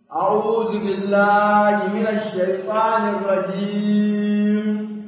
أعوذ بالله من الشيطان الرجيم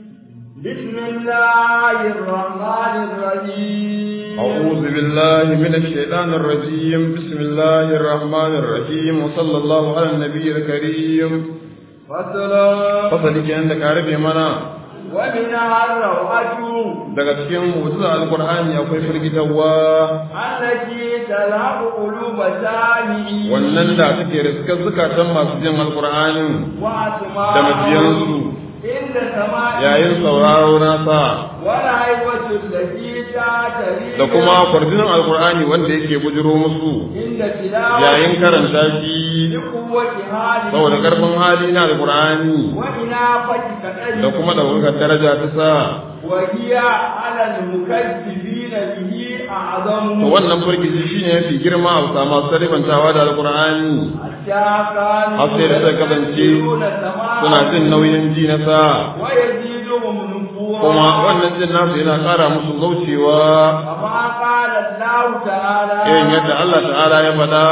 بسم الله الرحمن الرحيم أعوذ بالله من الشيطان الرجيم بسم الله الرحمن الرحيم وصلى الله على النبي الكريم فصلا fasali kenan da ka rabe mana ومنها الروعة daga cikin mu'jiza alqur'ani akwai firgitarwa التي تلعب قلوب سامعين wannan da take riskar zukatan masu jin alqur'anin وأسماء da mabiyansu عند سماع yayin sauraro nasa والهيبة التي تعتري da kuma kwarjinin alqur'ani wanda yake bujiro musu عند تلاوة yayin karanta shi لقوة هذه saboda karfin hali na alqur'ani وإنافة da كأنه kuma ɗaukakar daraja ta sa وهي على المكذبين به أعظم to wannan firgici shine yafi girma a bisa masu ribantawa da alqur'ani حتى كانوا har sai da suka kasance يستكبرون سماعه suna jin nauyin ji na sa ويزيدهم نفورا kuma wannan jin nasu yana ƙara musu zaucewa كما قال الله تعالى irin yadda Allah ta'ala ya faɗa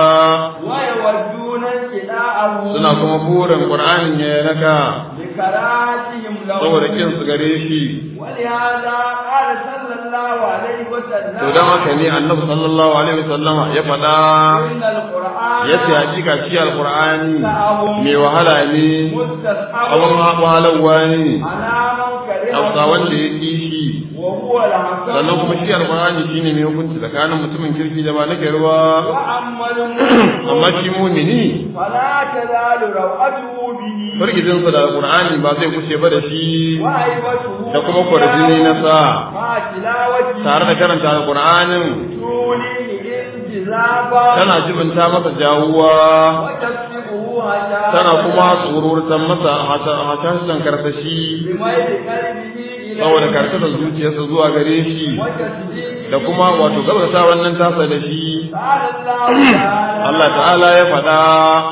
ويودون انتداءه suna kuma burin qur'anin ya naka لكراهتهم له saboda kin su gare shi ولهذا قال صلى الله عليه وسلم to dan haka ne annabi sallallahu alaihi wasallama ya faɗa إن القرآن yace hakika shi alqur'ani سعه mai wahala ne مستصحب abin wahalarwa ne على من كرهه hausa wanda ya ƙi shi وهو الحسن sannan kuma shi alqur'ani shine mai hukunci tsakanin mutumin kirki da ba na garwa وأما المؤمن amma shi mumini فلا تزال روعته به firgijinsa da alqur'ani ba zai kushe ba da shi وهيبته da kuma kwarjini na sa مع تلاوته tare da karanta alqur'anin توليه انجذابا tana jibinta masa jawuwa وتكسبه هشاشة tana kuma tsururtan masa hashashen karsashi بميل قلبه إليه saboda karkatar zuciyarsa zuwa gare shi وتصديقه da kuma wato gabata wannan tasa da shi قال الله تعالى Allah ta'ala ya faɗa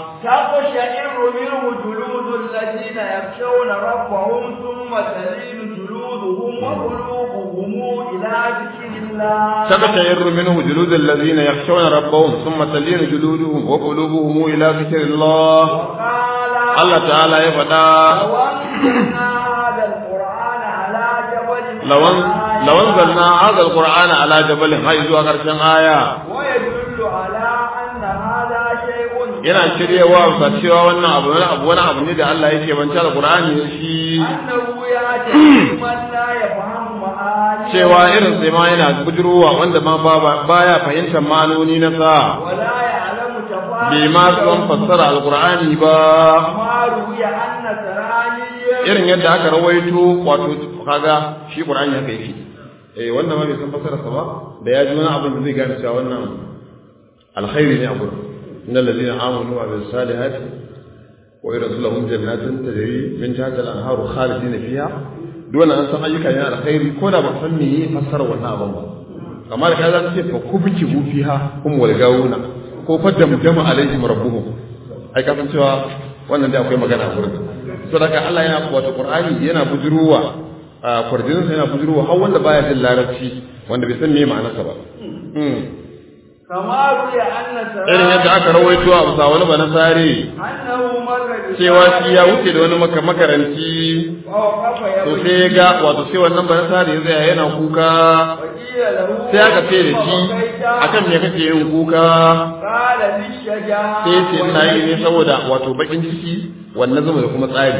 تقشعر منه جلود الذين يخشون ربهم ثم تلين جلودهم وقلوبهم إلى ذكر الله تقشعر منه جلود الذين يخشون ربهم ثم تلين جلودهم وقلوبهم إلى ذكر الله وقال Allah ta'ala ya faɗa لو أنزلنا هذا القرآن على جبل lawan lawan zanna hadha alqur'ana ala jabalin hay zuwa karshen aya ويدل على أن هذا شيء yana shiryewa sa cewa wannan abu wani abu wani abu ne da Allah yake banta alqur'ani da shi أنه يأتي من لا يفهم معاني cewa irin sai ma yana bujurowa wanda ma ba- baya fahimtar ma'anoni na sa ولا يعلم bai ma san تفاصيله fassara alqur'ani ba كما روي أن سراني irin yadda aka rawaito wato kaga shi qur'ani haka yake eh wannan ma bai san fassara sa ba da ya ji wani abin da zai gane cewa wannan alkhairi ne a gurin innal ladina amanu wa bil salihati wa yarsulahum jannatin tajri min tahtiha al-anharu khalidina fiha duk wannan an san ayyuka ne alkhairi ko da ba san me yi fassara wannan abin ba kamar ka za ce fa kubki bu fiha hum wal gawuna ko fa damdama alaihim rabbuhum ai ka san cewa wannan da akwai magana a gurin saboda Allah yana wato Qur'ani yana bujuruwa a kwarjinin sa yana bujuruwa har wanda baya jin larabci wanda bai san me ma'anarsa ba Mm. كما روي أن irin yadda سراني aka rawaito a bisa wani banasare أنه مر cewa shi ya wuce da wani maka- makaranci ووقف to يبكي sai ya ga wato sai wannan banasare ya tsaya yana kuka وقيل له sai aka ce da shi وبكيت akan me kake yin kuka قال للشجاعة sai ya ce ina yi ne saboda wato bakin ciki wannan zuma da kuma tsari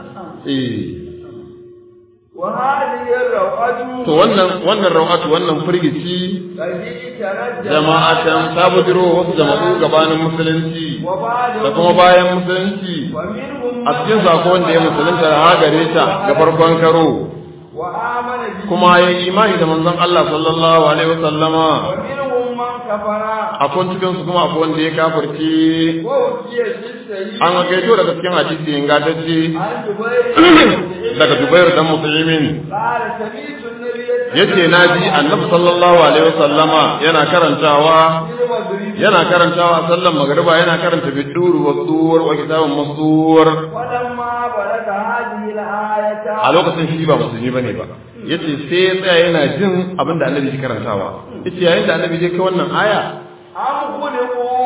eh وهذه الروعة to wannan wannan rawatu wannan firgici التي ترجم jama'atan ta bujiro wasu jama'u gabanin musulunci وبعد da kuma bayan musulunci ومنهم a cikin sako wanda ya musulunta da hagare ta ga farkon karo وآمن به kuma ya yi imani da manzon Allah sallallahu alaihi wasallama ومنهم من كفر akwai cikin su kuma akwai wanda ya kafirce ووكي في السيد an gaito daga cikin hadisi ingantacce عن جبير daga Jubair dan Muslimin قال سمعت النبي yace naji Annabi sallallahu alaihi wasallama yana karantawa المغرب yana karantawa a sallan magriba yana karanta biduru wa suwar wa kitabun masuwar ولما بلغ هذه الآية a lokacin shi ba musulmi bane ba yace sai ya tsaya yana jin abin da annabi ke karantawa yace yayin da annabi ya kai wannan aya أم خلقوا من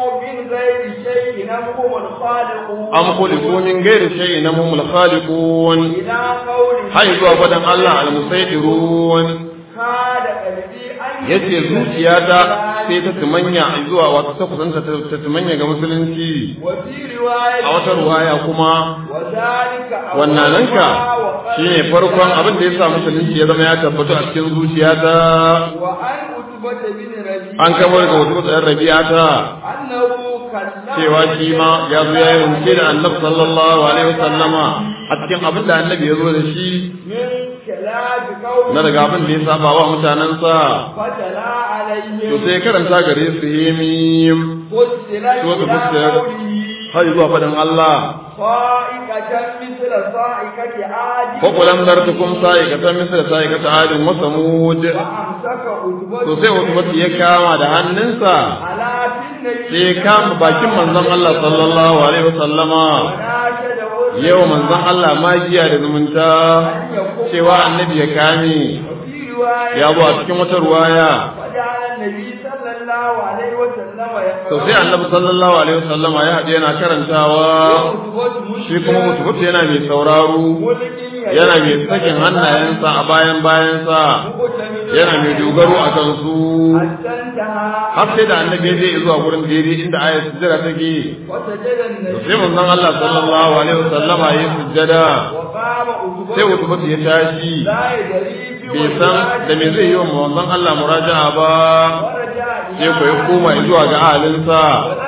غير شيء هم الخالقون am khuliqu min ghairi shay'in hum al-khaliqun إلى قوله hay zuwa fadan Allah al-musaytirun كاد قلبي أن yace zuciyata sai ta tumanya zuwa wato ta kusanta ta tumanya ga musulunci وفي رواية a wata ruwaya kuma وذلك wannananka أولها shine farkon abin da ya sa musulunci ya zama ya tabbatu a cikin zuciyata وعن عتبة بن ربيعة an kamar ga wasu tsayar rabi'ata أنه كلم cewa shi ma ya zo ya yi rubuce da annabi sallallahu alaihi wasallama a cikin abin da annabi ya zo da shi من كلام قوم na daga abin da ya saba wa mutanensa فتلا to عليهم sai karanta gare su himim فسرت سورة إلى فسرت. قوله har zuwa faɗin Allah صائقة مثل صائقة عاد ko kulam dartukum sa'ikatan misla sa'ikata adin wa samud وأمسك عتبة to sai wasu ya kama da hannunsa على في النبي sai ya kama bakin manzon Allah sallallahu alaihi wasallama وناشد أذنه yau manzon Allah magiya da zumunta أن يقوم cewa annabi ya kame وفي رواية ya zo a cikin wata ruwaya وجعل النبي صلى الله عليه وسلم يقرأ to sai annabi sallallahu alaihi wasallama ya haɗe yana karantawa shi kuma mutubutu yana mai sauraro yana mai sakin hannayensa a bayan bayansa yana mai dogaro a kansu har sai da annabi ya je zuwa gurin daidai inda ayat sujjada take sai manzon Allah sallallahu alaihi wasallama ya yi sujjada sai mutubutu ya tashi bai san da me zai yi wa manzon Allah muraja'a ba sai ko ya koma zuwa ga ahalinsa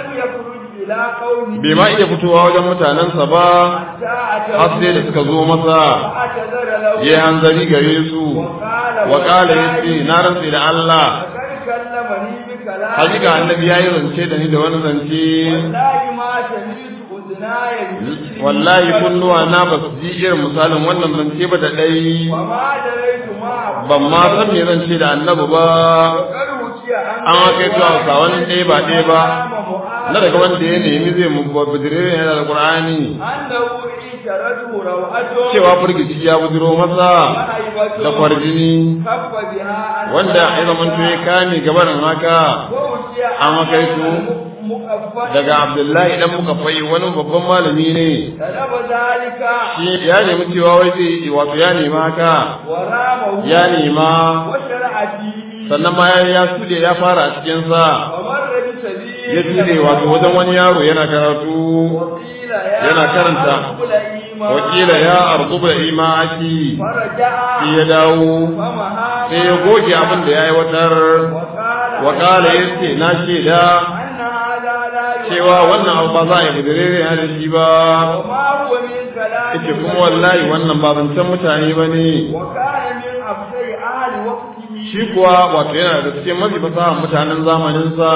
bai ma iya fitowa wajen mutanensa ba har sai da suka zo masa ya hanzari gare su wa kala ya ce na rantsi da Allah hakika annabi ya yi zance da ni da wani zance wallahi kunnuwa na ba su ji irin misalin wannan zance ba da ɗai ban ma san me zan ce da annabi ba an haka yi a wani ɗaya ba ɗaya ba na daga wanda ya nemi zai mu bujire yana da Qur'ani cewa firgici ya bujiro masa da kwarjini wanda ya zama ya kame gabanin haka an haka yi daga Abdullahi dan muka fai wani babban malami ne shi ya nemi cewa wai zai wato ya nema haka ya nema sannan ma ya sude ya fara a cikinsa ya tude wato wajen wani yaro yana karatu yana karanta wakila ya arzuba imaki sai ya dawo sai ya goge abin da ya aiwatar wakala ya ce na shaida cewa wannan abu ba za a yi budurere ya da shi ba ita kuma wallahi wannan ba zancen mutane ba ne shi kuwa wato yana da cikin mafi fasahar mutanen zamaninsa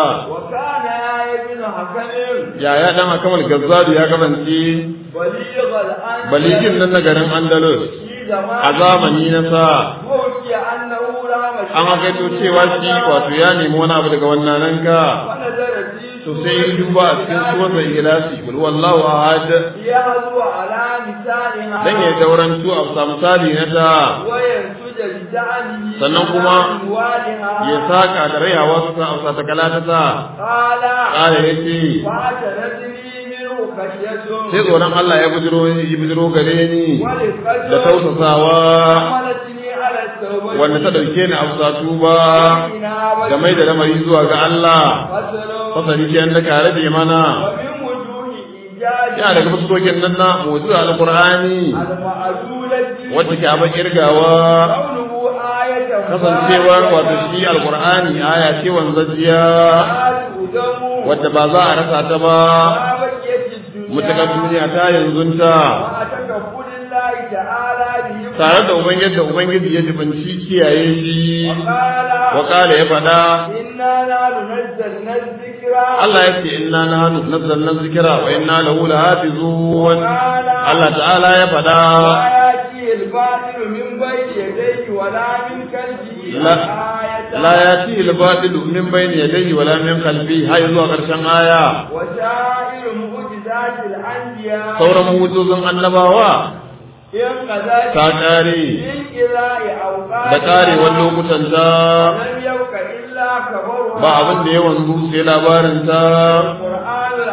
yaya dan akamal gazzadu ya kasance baligin nan na garin andalus a zamani na sa an hakaito cewa shi wato ya nemi wani abu daga wannan nan ka to sai yi duba a cikin suwata ikhlasi kul wallahu ahad dan ya daurantu a sa misali na ta sannan kuma ya saka da rayawa su sa a ta kalata ta kala yace sai tsoron Allah ya bujiro ya bujiro gare ni da tausasawa wanda ta dauke ni a tuba da mai da lamari zuwa ga Allah fasari ke da kare da mana ya daga fuskokin nan na mutu alqur'ani wacce ke abin kirgawa kasancewar wato shi alqur'ani aya ce wanzajiya wadda ba za a rasa ta ba mutakar duniya ta yanzunta tare da ubangiji da ubangiji ya jibanci kiyaye shi wa kala ya faɗa Allah ya ce inna nahnu nazzalna dhikra wa inna lahu lahafizun Allah ta'ala ya faɗa la yati al-batil min bayni yadayhi wa la min khalfihi hay zuwa karshen aya sauran mu'jizun annabawa ta ƙare da ƙarewar lokutan ta ba abin da ya wanzu sai labarin ta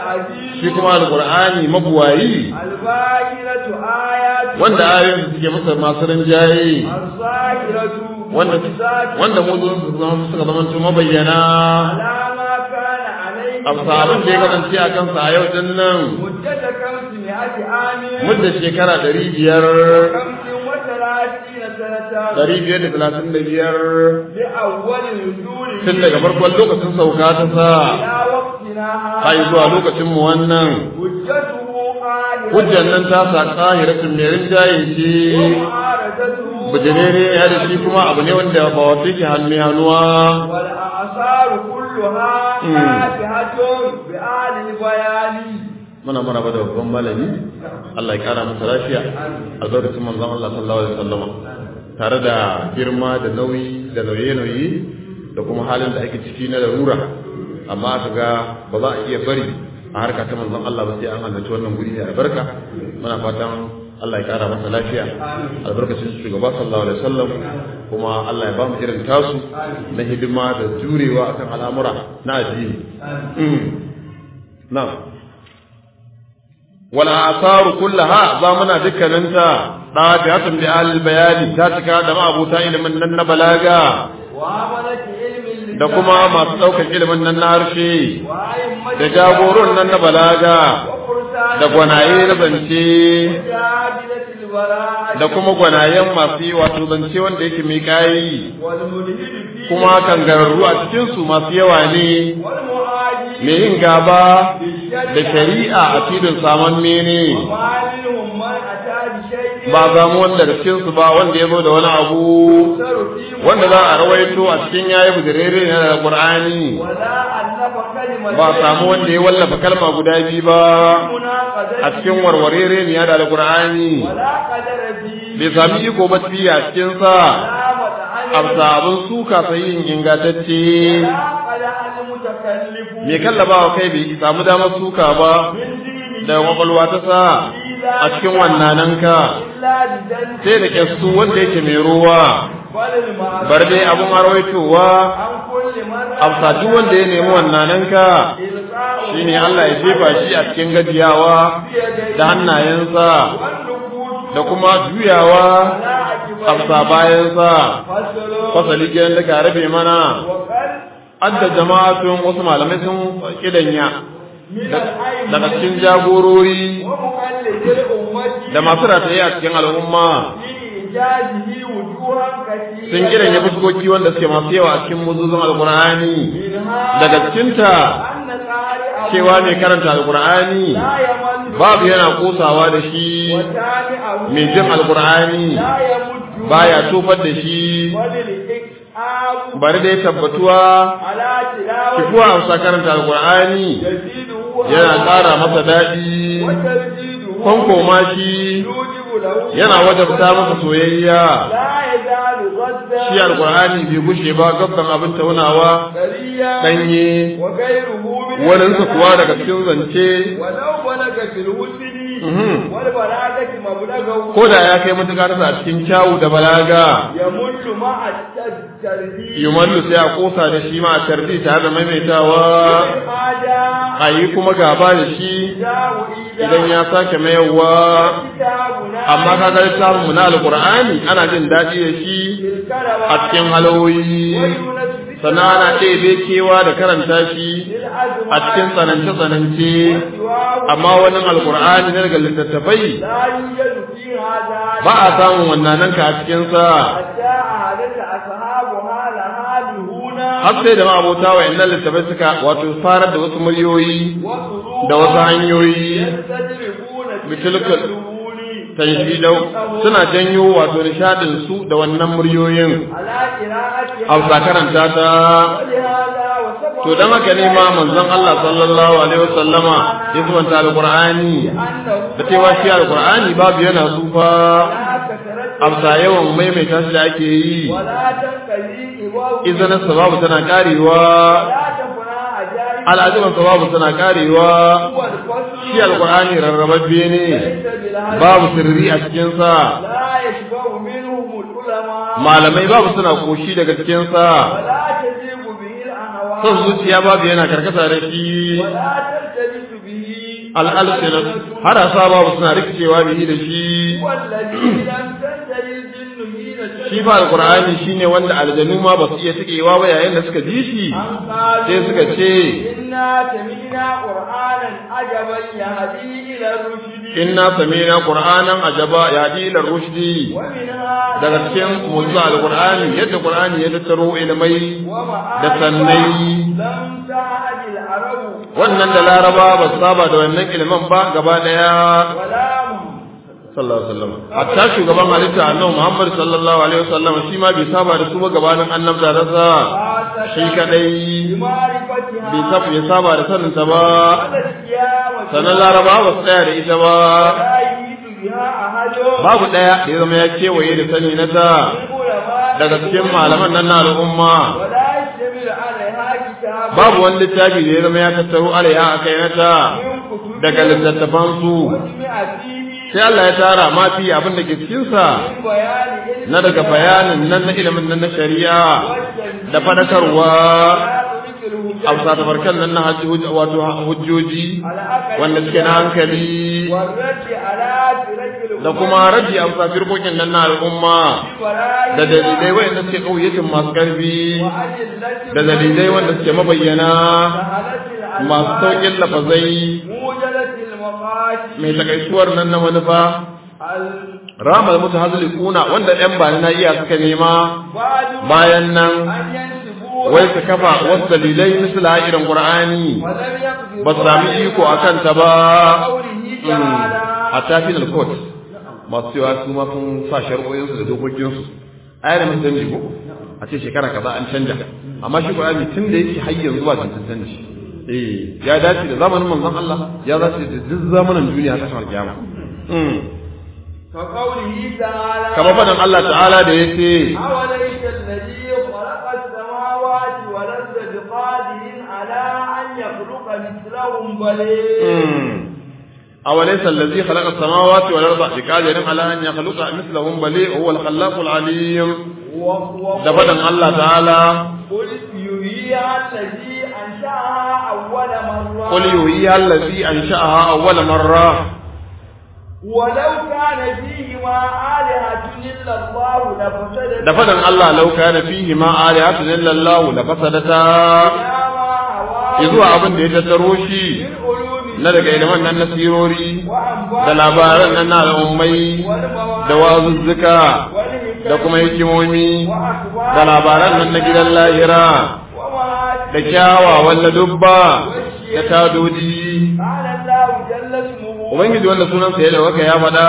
shi kuma alqur'ani mabuwayi الباهرة آيات wanda ayoyin suke masa masu rinjaye الظاهرة wanda والذات wanda muzun su zama suka zama to mabayyana على ما كان عليه a abin da ya kasance a kansa a yau din nan مدة خمسمائة عام mudda shekara ɗari biyar خمس وثلاثين سنة ɗari biyar da talatin da biyar لأول نزول tun daga farkon lokacin sauka ta sa إلى وقتنا har zuwa lokacin mu wannan حجته قادرة hujjan nan ta sa ƙahiratun mai rinjaye ce ومعارضته bijirere ya da shi kuma abu ne wanda ba wata yake hannu hannuwa والأعصار كلها مم. فاتحة بآل البيان muna maraba da babban malami Allah ya kara masa lafiya albarkacin manzon Allah sallallahu alaihi wasallam tare da girma da nauyi da nauye-nauye da kuma halin da ake ciki na larura amma aka ga ba za a iya bari a harka ta manzon Allah ba sai an halarci wannan guri da albarka muna fatan Allah ya kara masa lafiya albarkacin shugaba sallallahu alaihi wasallam kuma Allah ya ba mu irin tasu na hidima da jurewa akan al'amura na addini na'am wal asaru kullaha zamana dukkaninta dafiatun bi al bayani ta cika da ma'abuta ilimin nan na balaga وعملة علم اللسان da kuma masu ɗaukar ilimin nan na harshe وأئمة da jagoron nan na balaga وفرسان da gwanaye na zance وجادلة البراءة da kuma gwanayen masu yi wato zance wanda yake mai kayi والملحد فيه kuma kangararru a cikinsu masu yawa ne والمعادي mai yin gaba da shari'a a filin saman mene وما منهم من أتى بشيء ba samu wanda da cikinsu ba wanda ya zo da wani abu يؤثر فيه wanda za a rawaito a cikin yayi bujirere ne da Qur'ani ولا ألف كلمة ba samu wanda ya wallafa kalma guda biyu ba مناقضة a cikin warwarere ne da Qur'ani ولا قدر فيه bai sami iko ba fiye a cikin sa ولا متعنف amsa abin suka sai yin ingantacce ولا قدر المتكلف mai kallabawa kai bai samu damar suka ba من دينه da kwakwalwa ta sa a cikin wannananka إلا بذنب sai da kyastu wanda yake mai ruwa بل المعروف bar dai abin arwaitowa عن كل مرة amsa duk wanda ya nemi wannananka إلقاء shine Allah ya jefa shi a cikin gajiyawa بيديه da hannayensa والنفوس da kuma juyawa على عجبيه amsa bayansa فصل fasali gidan da ka rabe mana وقد adda jama'atun wasu malamai sun kidanya من daga العين cikin jagorori ومقلد الأمة da masu rataye a cikin al'umma لإيجاده وجوها كثيرة sun kidanya fuskoki wanda suke masu yawa a cikin muzuzun alkur'ani منها daga cikinta أن قارئه cewa mai karanta alkur'ani لا يمل babu yana kosawa da shi وتابعه mai jin alkur'ani لا يمد baya tofar da shi وللإكعاب bari dai tabbatuwa على تلاوة kifuwa amsa karanta alkur'ani يزيده yana ƙara masa daɗi وتزيده kwankoma shi يوجب له yana wajabta masa soyayya لا يزال غدا shi alkur'ani bai gushe ba gabban abin taunawa سريا ɗanye وغيره من waninsa kuwa daga cikin zance ولو بلغ في الحسن Mhm. والبلاغة مبلغه ko da ya kai matuƙa tasa a cikin kyawu da balaga يمل مع التربية yumallu sai a kosa da shi ma a tarbi tare da maimaitawa هذا a yi kuma gaba da shi جاء idan ya sake mayarwa كتابنا amma kaga littafin mu na alqur'ani ana jin daɗi da shi a cikin halawoyi sannan ana ɗebe kewa da karanta shi a cikin tsanance tsanance amma wani alqur'ani na daga littattafai لا يوجد في هذا ba a samun wannan ka a cikin sa حتى أهلك أصحابها لها هنا har sai da ma'abota wa innan littattafai suka wato farar da wasu muryoyi وصلوا da wasu hanyoyi يستجربون بتلك الدخول tanshidau suna janyo wato nishadin su da wannan muryoyin على قراءتها hausa karanta ta ولهذا وسبب to dan haka ne ma manzon Allah sallallahu alaihi wasallama ya zuwanta alqur'ani أنه da cewa shi alqur'ani babu yana tsufa لا كثرت amsa yawan maimaita shi da ake yi ولا تنقلي إبوه izanin sababu tana karewa ولا تفنى عجائب al'ajiban sababu tana karewa هو الفصل shi alqur'ani rarrababbe ne ليس بالهدف babu sirri a cikin sa لا يشبع منهم العلماء malamai babu suna koshi daga cikin sa ولا تزيغ به الأهواء son zuciya babu yana karkata da shi ولا تلتبس به al'alsinat har asaba suna rikicewa bihi da shi والذي لم تنتهي الجن حين shi fa alqur'ani shine wanda aljanu ma ba su iya tikewa ba yayin da suka ji shi أن قالوا sai suka ce إنا سمعنا قرآنا عجبا يهدي إلى الرشد inna sami'na qur'anan ajaba yadi ila rushdi ومنها daga cikin mu'jiza alqur'ani yadda qur'ani ya tattaro ilmai da sannai لم تعد العرب wannan da laraba ba su saba da wannan ilimin ba gaba daya ولا هم sallallahu alaihi wasallam hatta shugaban halitta annabi Muhammad sallallahu alaihi wasallam shi ma bai saba da su ba gabanin annabta rasa shi kadai بمعرفتها bai saba bai saba da sanin ta ba على القيامة sanan laraba ba su tsaya da ita ba لا يجد بها أحد babu daya da ya zama ya kewaye da sani na ta من علماء daga cikin malaman nan na al'umma ولا يشتمل عليها كتاب babu wani littafi da ya zama ya tattaro alaiha a kai na ta من كتب daga littattafan su وجمع فيه sai Allah ya tara ma fi abin da ke cikin sa من بيان علم na daga bayanin nan na ilimin nan na shari'a والتنبيه da fadakarwa على طريق الهجة a bisa tafarkan nan na hajji hujja- wato hujjoji على أكل wanda suke na hankali والرد على طريق da kuma raji a bisa firkokin nan na al'umma الولاية da dalilai wanda suke ƙauyatin masu ƙarfi وأدلة da dalilai wanda suke mabayyana سهلة masu الألفاظ sauƙin lafazai موجلة المقاصد mai takaituwar nan na manufa ramar mutu hazli kuna wanda ɗan bani na iya suka nema بعد bayan nan أن ينسبوا wai su kafa wasu dalilai misali irin qur'ani ولم يقدروا ba su sami iko a kanta ba قوله تعالى a tafinal court masu cewa su ma sun sa shari'o'insu da dokokinsu a yana mun canji ko a ce shekara kaza an canja amma shi qur'ani tun da yake har yanzu ba tantan canji eh ya dace da zamanin manzon Allah ya dace da duk zamanin duniya ta shawar kiyama mm كقوله تعالى kamar fadan Allah ta'ala da yace أوليس الذي خلق السماوات والأرض بقادر على أن يخلق مثلهم بل أوليس الذي خلق السماوات والأرض بقادر على أن يخلق مثلهم بل هو الخلاق العليم وهو da fadan Allah ta'ala قل يحييها الذي أنشأها أول مرة قل يحييها الذي أنشأها أول مرة ولو كان فيهما آلهة إلا الله لفسدتا da fadan Allah law kana fihi ma alihatun illa Allah la fasadata إلى ما هواه zuwa abin da ya tattaro shi من علوم na daga ilimin nan na sirori وأنباء da labaran nan na al'ummai والمواعظ da wazuzzuka والحكم da kuma hikimomi وأخبار da labaran nan na gidan lahira ومآتي da kyawawan ladubba da tadodi قال الله جل اسمه ubangiji wanda sunansa ya dauka ya faɗa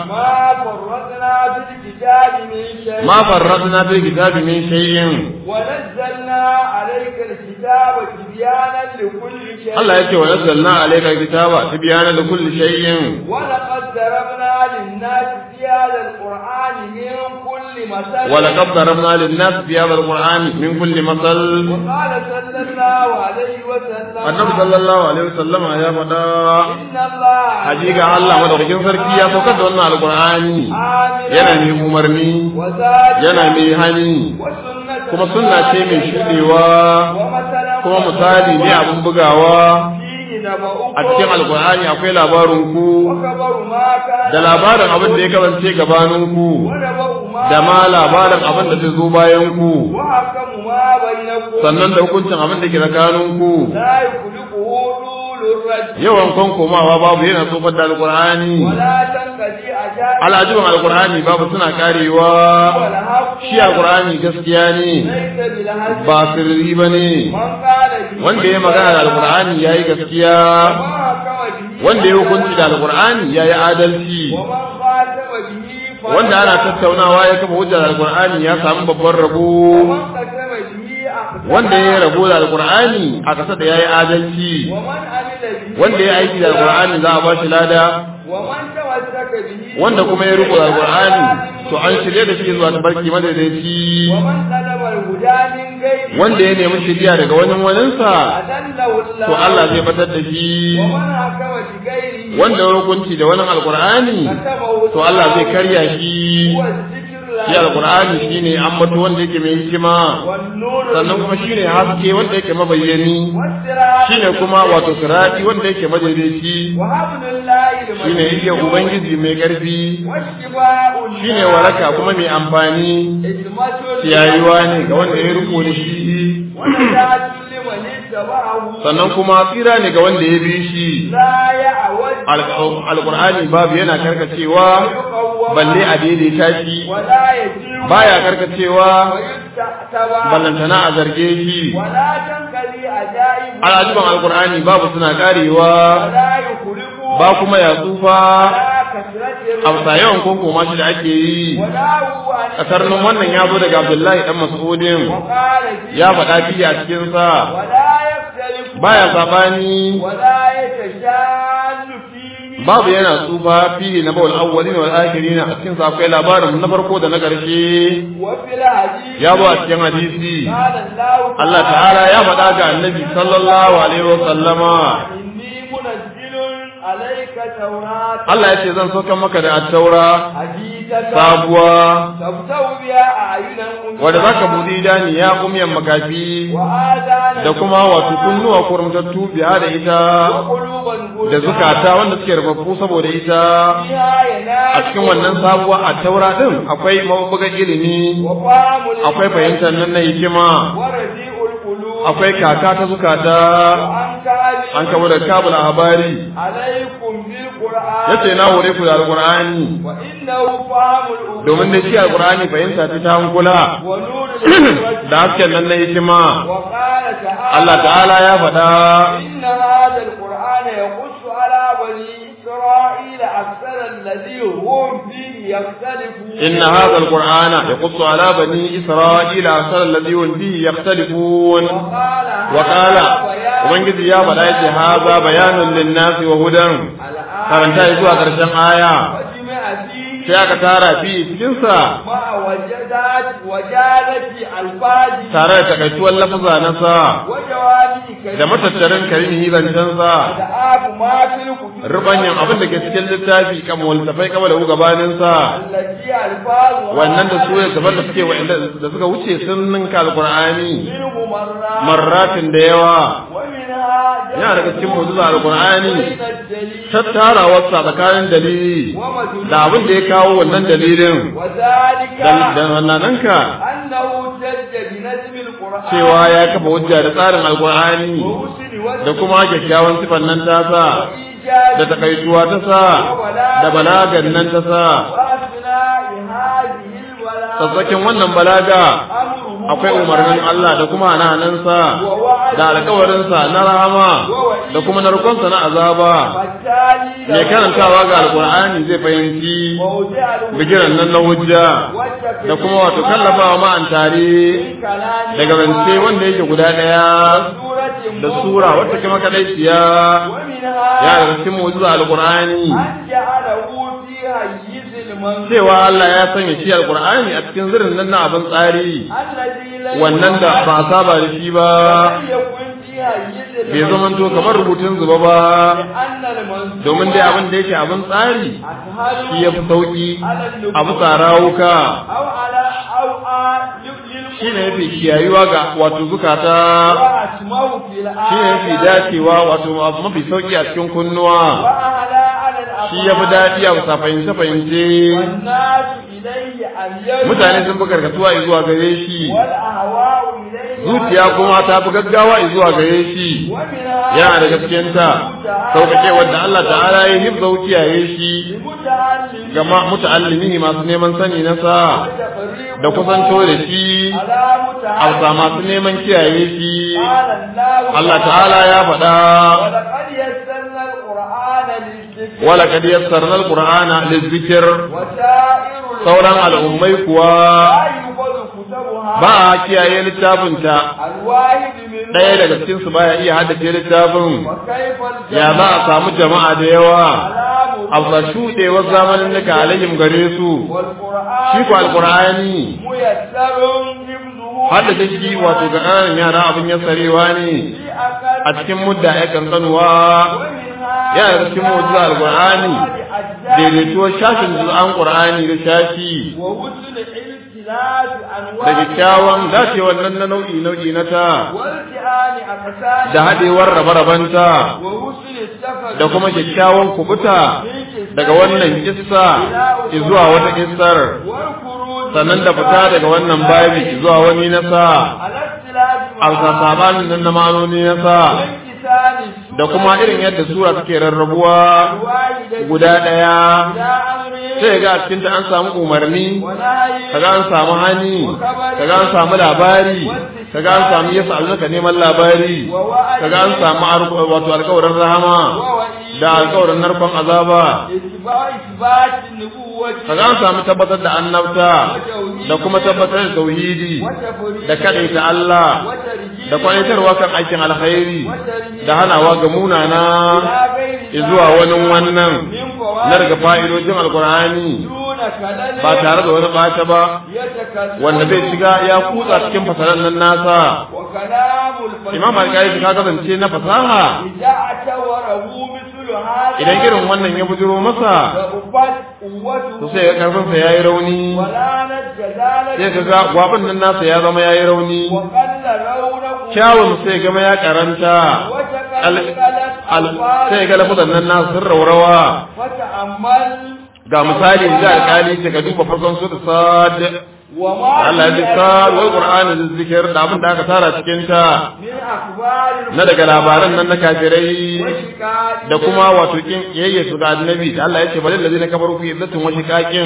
ما فرطنا في الكتاب من شيء ma farratna fil kitabi min shay'in ونزلنا عليك الكتاب تبيانا لكل شيء Allah yake wa nazzalna alayka kitaba tibyana li kulli shay'in ولقد ضربنا للناس في هذا القرآن من كل مثل wa laqad darabna lin nas fi hadha al-qur'ani min kulli masal وقال صلى الله عليه وسلم annabi sallallahu alaihi wasallam ya faɗa إن الله hakika Allah madaukakin sarki ya saukar da wannan alqur'ani عاملا yana mai umarni وزاد yana mai hani وسنة kuma sunna ce mai shudewa ومثلا kuma misali ne abin bugawa فيه نبأكم a cikin alqur'ani akwai labarin ku وخبر ما كان da labarin abin da ya kasance gabanin ku ونبأ ما da ma labarin abin da zai zo bayan ku وحكم ما بينكم sannan da hukuncin abin da ke tsakanin ku لا يخلقه طول الرجل yawan kan komawa babu yana tsofar da alqur'ani ولا تنقضي أجال al'ajibin alqur'ani babu suna karewa والحق shi alqur'ani gaskiya ne ليس بالهزل ba sirri bane من قال به wanda ya magana da alqur'ani yayi gaskiya ومن حكم به wanda ya hukunci da alqur'ani yayi adalci ومن خاتم به فلا wanda ana tattaunawa ya kafa hujjar alqur'ani ya samu babban rabo ومن قسم به أخذ wanda ya rabo da alqur'ani a kasa da yayi adalci ومن عمل به wanda ya aiki da alqur'ani za a ba shi lada ومن تمسك به wanda kuma ya riko da alqur'ani to an shirye da shi zuwa tabarki madaidaici ومن طلب الهدى من غيره wanda ya nemi shiriya daga wani waninsa أذله الله to Allah zai batar da shi ومن حكم بغيره wanda ya hukunci da wani alqur'ani كتبه to Allah zai karya shi هو الذكر shi alqur'ani shine ambato wanda yake mai hikima والنور sannan kuma shine haske wanda yake mabayyani والسراج shine kuma wato sirati wanda yake madaidaici وحبل الله shine yake ubangiji mai karfi والشفاء shine waraka kuma mai amfani حكمة yayuwa ne ga wanda ya riko da shi ونجاة لمن اتبعه sannan kuma tsira ne ga wanda ya bi shi لا يعوج Al- alqur'ani babu yana karkacewa ويقوم balle a daidaita shi ولا يجيب baya karkacewa ويستعتبى ballantana a zarge shi ولا تنقضي عجائب al'ajiban alqur'ani babu suna karewa ولا يخلق ba kuma ya tsufa ولا كثرة a bisa yawan konkoma shi da ake yi ولا هو عن kasarnin wannan ya zo daga abdullahi dan mas'udin وقال فيه ya faɗa fiye a cikinsa ولا يختلف baya sabani ولا يتشال فيه babu yana tsufa fiye na bawal awwalin wal akhirin a cikin sa akwai labarin na farko da na ƙarshe وفي الحديث ya zo a cikin hadisi قال الله Allah ta'ala ya faɗa ga annabi sallallahu alaihi wa sallama إني منزل عليك توراة Allah ya ce zan sauka maka da attaura حديثة sabuwa تبتغ بها أعينا wanda zaka buɗe idani ya umyan makafi وآذانا da kuma wato kunnuwa kurumtattu biya da ita وقلوبا da zukata wanda suke rubabbu saboda ita فيها ينال a cikin wannan sabuwa attaura din akwai mabugan ilimi وفهم akwai fahimtar nan na hikima ورزيء القلوب akwai kaka ta zukata وأنكار an kabo da kabul habari عليكم بالقرآن yace na hore ku da alqur'ani وإنه فهم الأمور domin da shi alqur'ani fahimta ta ta hankula ونور الحكمة da hasken nan na hikima وقال تعالى Allah ta'ala ya faɗa إن هذا القرآن يقص على بني إسرائيل أكثر الذي هم فيه يختلفون إن هذا القرآن يقص على بني إسرائيل أكثر الذي هم فيه يختلفون وقال وقال هذا بيان ومن ya faɗa yace haza bayanun linnasi wa hudan الآن karanta zuwa ƙarshen aya وجمع فيه sai aka tara fi cikin sa مع وجدات وجالة الفاظ tare da takaituwar lafaza na sa وجوامع كلمة da matattarin karimi zancen sa أدعاب ما في الكتب rubanyan abin da ke cikin littafi kan waltafai kama da gabanin sa التي ألفاظها wannan da su daban da suke wa'anda da suka wuce sun ninka alqur'ani منه مرات marratin da yawa ومنها yana daga cikin mu'jiza alqur'ani بين الدليل tattarawarsa tsakanin dalili ومدلول da abin da ya kawo wannan dalilin وذلك da wannananka أنه جد بنجم القرآن cewa ya kafa hujja da tsarin alkur'ani وحسن وجه da kuma kyakkyawan sifan nan ta sa وإيجاد da takaituwa ta sa da balagan nan ta sa وأثناء هذه الولاء tsatsakin wannan balaga أمره akwai umarnin Allah da kuma hanahanansa ووعد da alkawarinsa na rahama da kuma narkonsa na azaba والتالي mai karantawa ga alkur'ani zai fahimci موضع الوجود bigiran nan na hujja والتكليف da kuma wato kallafawa ma'an tare من كلام daga zance wanda yake guda ɗaya سورة da sura wacce kuma kadaiciya ومنها ya daga cikin mu'jiza alqur'ani أن جعله في هيز المنزل cewa Allah ya sanya shi alqur'ani a cikin zirin nan na abin tsari الذي لم wannan da ba a saba da shi ba لم يكن في هيز bai zamanto kamar rubutun zuba ba لأن المنزل domin dai abin da yake abin tsari أسهل shi ya fi sauki على a النبوة bisa rawuka أو على أو آ- shi ne yafi kiyayuwa ga wato zukata وأسمه في shi ne yafi الآية dacewa wato abu mafi sauki a cikin kunnuwa وأعلى على shi ya fi الأفعال daɗi a bisa fahimce-fahimce والناس إليه اليوم mutane sun fi karkatuwa zuwa gare shi والأهواء إليه zuciya kuma ta fi gaggawa zuwa gare shi ومنها yana da gaskiyanta sauƙaƙe wadda Allah ta'ala ya hifza kiyaye shi المتعلم ga ma- muta'allimi masu neman sani na sa وتقريب da kusanto da shi على a متعلم bisa masu neman kiyaye shi قال الله Allah ta'ala ya faɗa ولقد يسرنا القرآن للذكر wala kad yassarna alqur'ana lizikr وسائر sauran al'ummai kuwa لا يؤخذ كتبها ba a kiyaye littafinta الواحد منهم ɗaya daga cikin su baya iya haddace littafin وكيف ya za a samu jama'a da yawa الكلام a ba shuɗewar zamanin nika alayhim gare su والقرآن shi ko alqur'ani ميسر حفظه haddace shi wato ga ƙananan yara abin yassarewa ne في أقل a cikin mudda ya kankanuwa ومنها yana da cikin mu'jiza alqur'ani daidaituwar shashin juz'an qur'ani da shashi ووصل علم اختلاف أنواع da kyakkyawan dacewar nan na nau'i nau'i na ta والتئام أقسام da haɗewar rabe-rabenta ووصل السفر da kuma kyakkyawan kubuta daga wannan kissa zuwa wata kissar والخروج sannan da fita daga wannan babi zuwa wani na sa على اختلاف a sabanin nan na ma'anoni na sa وانقسام السورة da kuma irin yadda sura take rarrabuwa الواحدة guda ɗaya إلى أمر sai ga a cikinta an samu umarni ونهي kaga an samu hani kaga an samu labari kaga an samu yasa alzaka neman labari kaga an samu ar- wato alƙawarin rahama ووعيد da alƙawarin narkon azaba إثبات إثبات النبوة kaga an samu tabbatar da annabta da kuma tabbatar da tauhidi وتفريق da kaɗaita Allah وترجيح da kwanitarwa kan aikin alkhairi وترهيب da hanawa ga munana إلى غير zuwa wani wannan من na daga فوائد fa'idojin alkur'ani دون كلل ba tare da wani ɓata ba يتكلم wanda zai shiga ya kutsa cikin fasalan nan nasa وكلام الفجر imam alƙali ka kasance na fasaha إذا اعتبره مثل هذا idan irin wannan ya bujiro masa فأفت قوته to sai ga karfinsa ya yi rauni ولا نجد ذلك sai ka ga gwabin nan nasa ya zama ya yi rauni وقل رونق kyawun sai gama ya karanta وتقلقلت al- sai ألفاظ ga lafazan nan nasu sun raurawa فتأمل ga misali da alƙali ce ka duba farkon su da sad وما Allah ya ji في sad wal qur'ani da zikir da abin da aka tara cikin ta من أخبار na daga labaran nan na kafirai وشكاية da kuma wato kin yayye su ga annabi da Allah ya ce balil ladina kafaru fi iddatin wa shiqaqin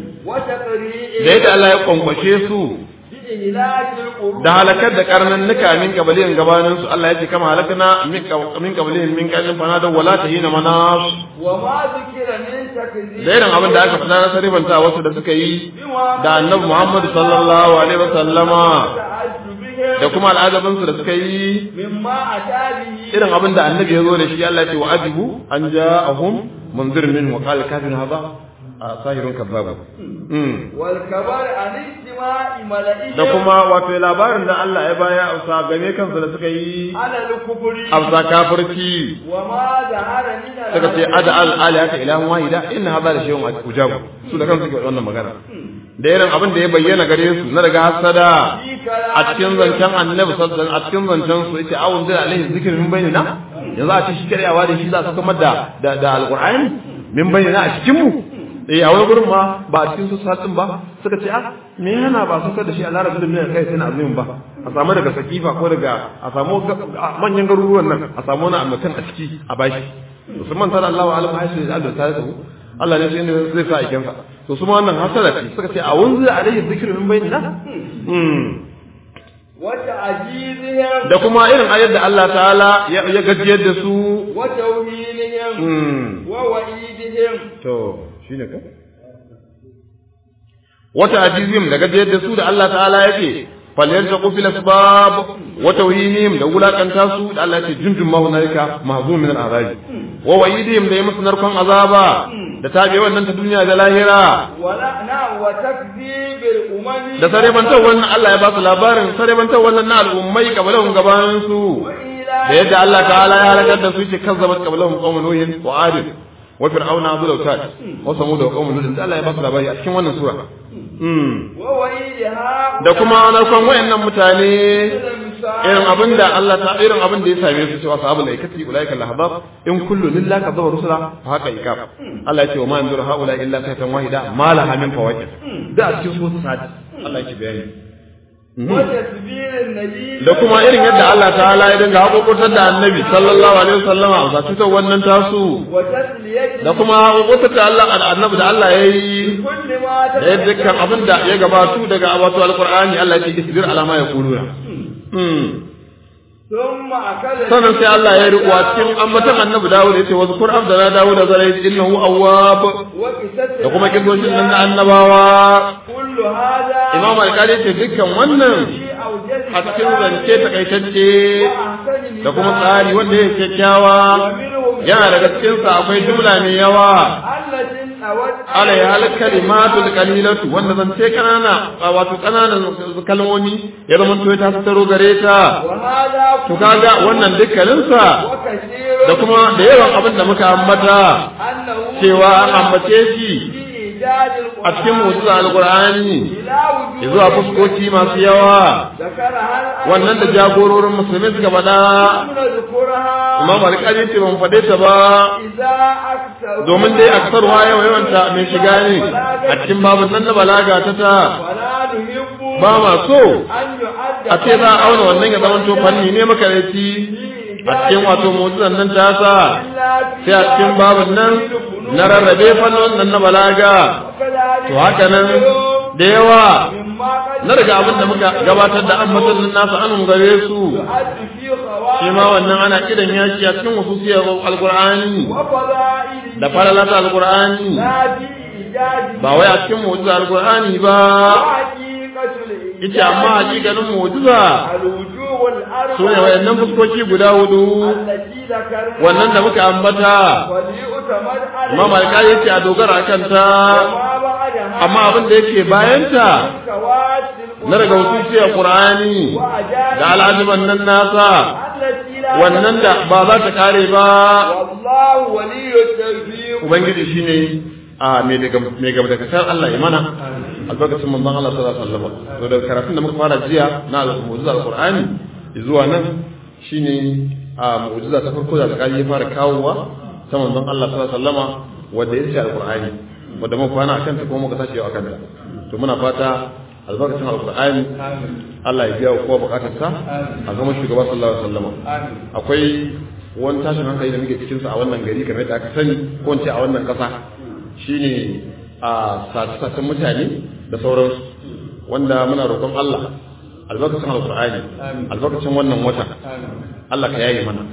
وتقريء da yadda Allah ya kwankwashe su بإهلاك القرون da halakar da karnannuka min kabilin gabanin su Allah ya ce kama halakna min ka- min kabilin min kajin fana da wala tahina manas وما ذكر من تكذيب da irin abin da aka faɗa na sarifanta wasu da suka yi da annabi Muhammad sallallahu alaihi wa sallama وتعجبهم da kuma al'adabin su da suka yi مما أتى به irin abin da annabi ya zo da shi Allah ya ce wa ajibu an ja'ahum munzir min wa qala kafirun hadha sahirun kazzab mm والكبر عن اجتماع ملئهم da kuma wato labarin da Allah ya baya a game kansu da suka yi على الكفر a kafirci وما ظهر من suka ce الأمر ada al alihata ilahun wahida inna hadha la shay'un ujabu su da kansu suke wannan magana da irin abin da ya bayyana gare su na daga hasada في كلام a cikin zancen annabi sallallahu alaihi wasallam a cikin zancen su yace awun da alaihi zikr min bainina yanzu a ce shi karyawa da shi za su kamar da da da alqur'ani min bainina a cikin mu eh a wani gurin ma ba a cikin su satin ba suka ce ah me yana ba su da shi a larabci da kai sai na azumin ba a samu daga sakifa ko daga a samu ga- a manyan garuruwan nan a samu wani mutum a ciki a bashi musamman tana Allah wa alam haishi da Allah ta yi Allah ne sai zai sa aikinsa to su ma wannan hasada ce suka ce a wanzu alaihi zikr min bainina mm وتعجيزهم da kuma irin ayar da Allah ta'ala ya ya gajiyar da su وتوهينهم mm ووعيدهم to shine ka wata ajizim da gajiyar da su da Allah ta'ala yake falyartaqu fil asbab wa tawhinihim da wulakanta su da Allah yake junjun ma hunalika mahzum min al-azab wa wa'idihim da yamus narkon azaba da tabe wannan ta duniya da lahira ولا نعم وتكذيب الأمم da sarebantar wannan Allah ya ba su labarin sarebantar wannan na al'ummai kabalahun gabanin su وإلى da yadda Allah ta'ala ya halakar da su ce kazzabat qablahum qaumun nuhin wa ad wa fir'auna dhul awtad wa samud wa qaumun lut Allah ya ba su labari a cikin wannan sura mm ووعيدها da kuma narkon wayannan mutane المساعد irin abinda Allah ta irin abin da ya same su cewa sahabul aikati ulaika lahadab in kullu lillahi kadzaba rusula fa haka ikab Allah ya ce wa ma yanzuru haula illa sayatan wahida ma laha min fawaqid da a cikin sura sadi Allah yake bayani وتسبيل النبي da kuma irin yadda Allah ta'ala ya dinga haƙoƙotar da annabi sallallahu alaihi wasallama a cutar wannan tasu وتسليته da kuma haƙoƙotar da Allah annabi da Allah ya yi كل ما da ya dukkan abin da ya gabatu daga wato alqur'ani Allah ya ce isbir ala ma yaquluna hmm ثم أكل sannan sai Allah ya riƙo a cikin ambatan annabi Dawud ya ce wa zkur abdana Dawud da zalai innahu awwab وكسته da kuma kidoshin nan na annabawa كل هذا Imam Al-Qadi ce dukkan wannan في أوجز a cikin zance takaitacce وأحسن da kuma tsari wanda ya kyakkyawa yana daga cikinsa akwai jumla mai yawa التي أود alai hal kalimatul qalilatu wanda zan ce kanana wato kananan kalmomi ya zama to ta taro gare ta وهذا to kaga wannan dukkaninsa وكثير da kuma da yawan abin da muka ambata أنه cewa an ambace shi في إيجاد القرآن a cikin mu'jiza alqur'ani إلى وجوه zuwa fuskoki masu yawa ذكرها الآية wannan da jagororin musulmi suka faɗa لم نذكرها imam alƙali ce ban faɗe ta ba إذا أكثر domin dai aksarwa yawa yawanta mai shiga ne a cikin babin nan na balaga ta ta ولا نحب ba ma so أن يعد a ce za a auna wannan ya zama to fanni ne makareci a cikin wato mu'jizan nan ta sa إلا في sai a cikin babin nan na rarrabe fannin nan na balaga وكذلك to haka nan da yawa مما قد na daga abin da muka gabatar da ambatan nan nasu an gare su يعد في خوارج shi ma wannan ana kiran yaki a cikin wasusiyar alkur'ani وفضائل da falalata alkur'ani لا في إيجاد ba wai a cikin mu'jiza alkur'ani ba وحقيقة الإيجاد ita amma hakikanin mu'jiza الوجوه الأربعة su ne wayannan fuskoki guda hudu التي ذكرنا wannan da muka ambata وليؤتمد عليها imam alƙali yace a dogara akan ta وما بعدها amma abin da yake bayanta كواسل na daga wasusiyar qur'ani da al'ajiban nan nasa التي لا wannan da ba za ta kare ba والله ولي التوفيق ubangiji shine a mai daga mai gaba daga kan Allah ya mana albarkacin manzon Allah sallallahu alaihi wasallam to daga karatun da muka fara jiya na al-mu'jiza al-Qur'ani zuwa nan shine a mu'jiza ta farko da alƙali ya fara kawowa ta manzon Allah sallallahu alaihi wasallama wanda ya ce al-Qur'ani wanda muka kwana akan ta kuma muka tashi yau akan ta to muna fata albarkacin al-Qur'ani Allah ya biya wa kowa bukatarsa a zama shugaba sallallahu alaihi wasallama akwai wani tashin hankali da muke cikinsa a wannan gari kamar da aka sani ko in ce a wannan ƙasa shine a sace-sacen mutane da sauransu wanda muna roƙon Allah albarkacin alƙur'ani albarkacin wannan wata Allah ka yaye mana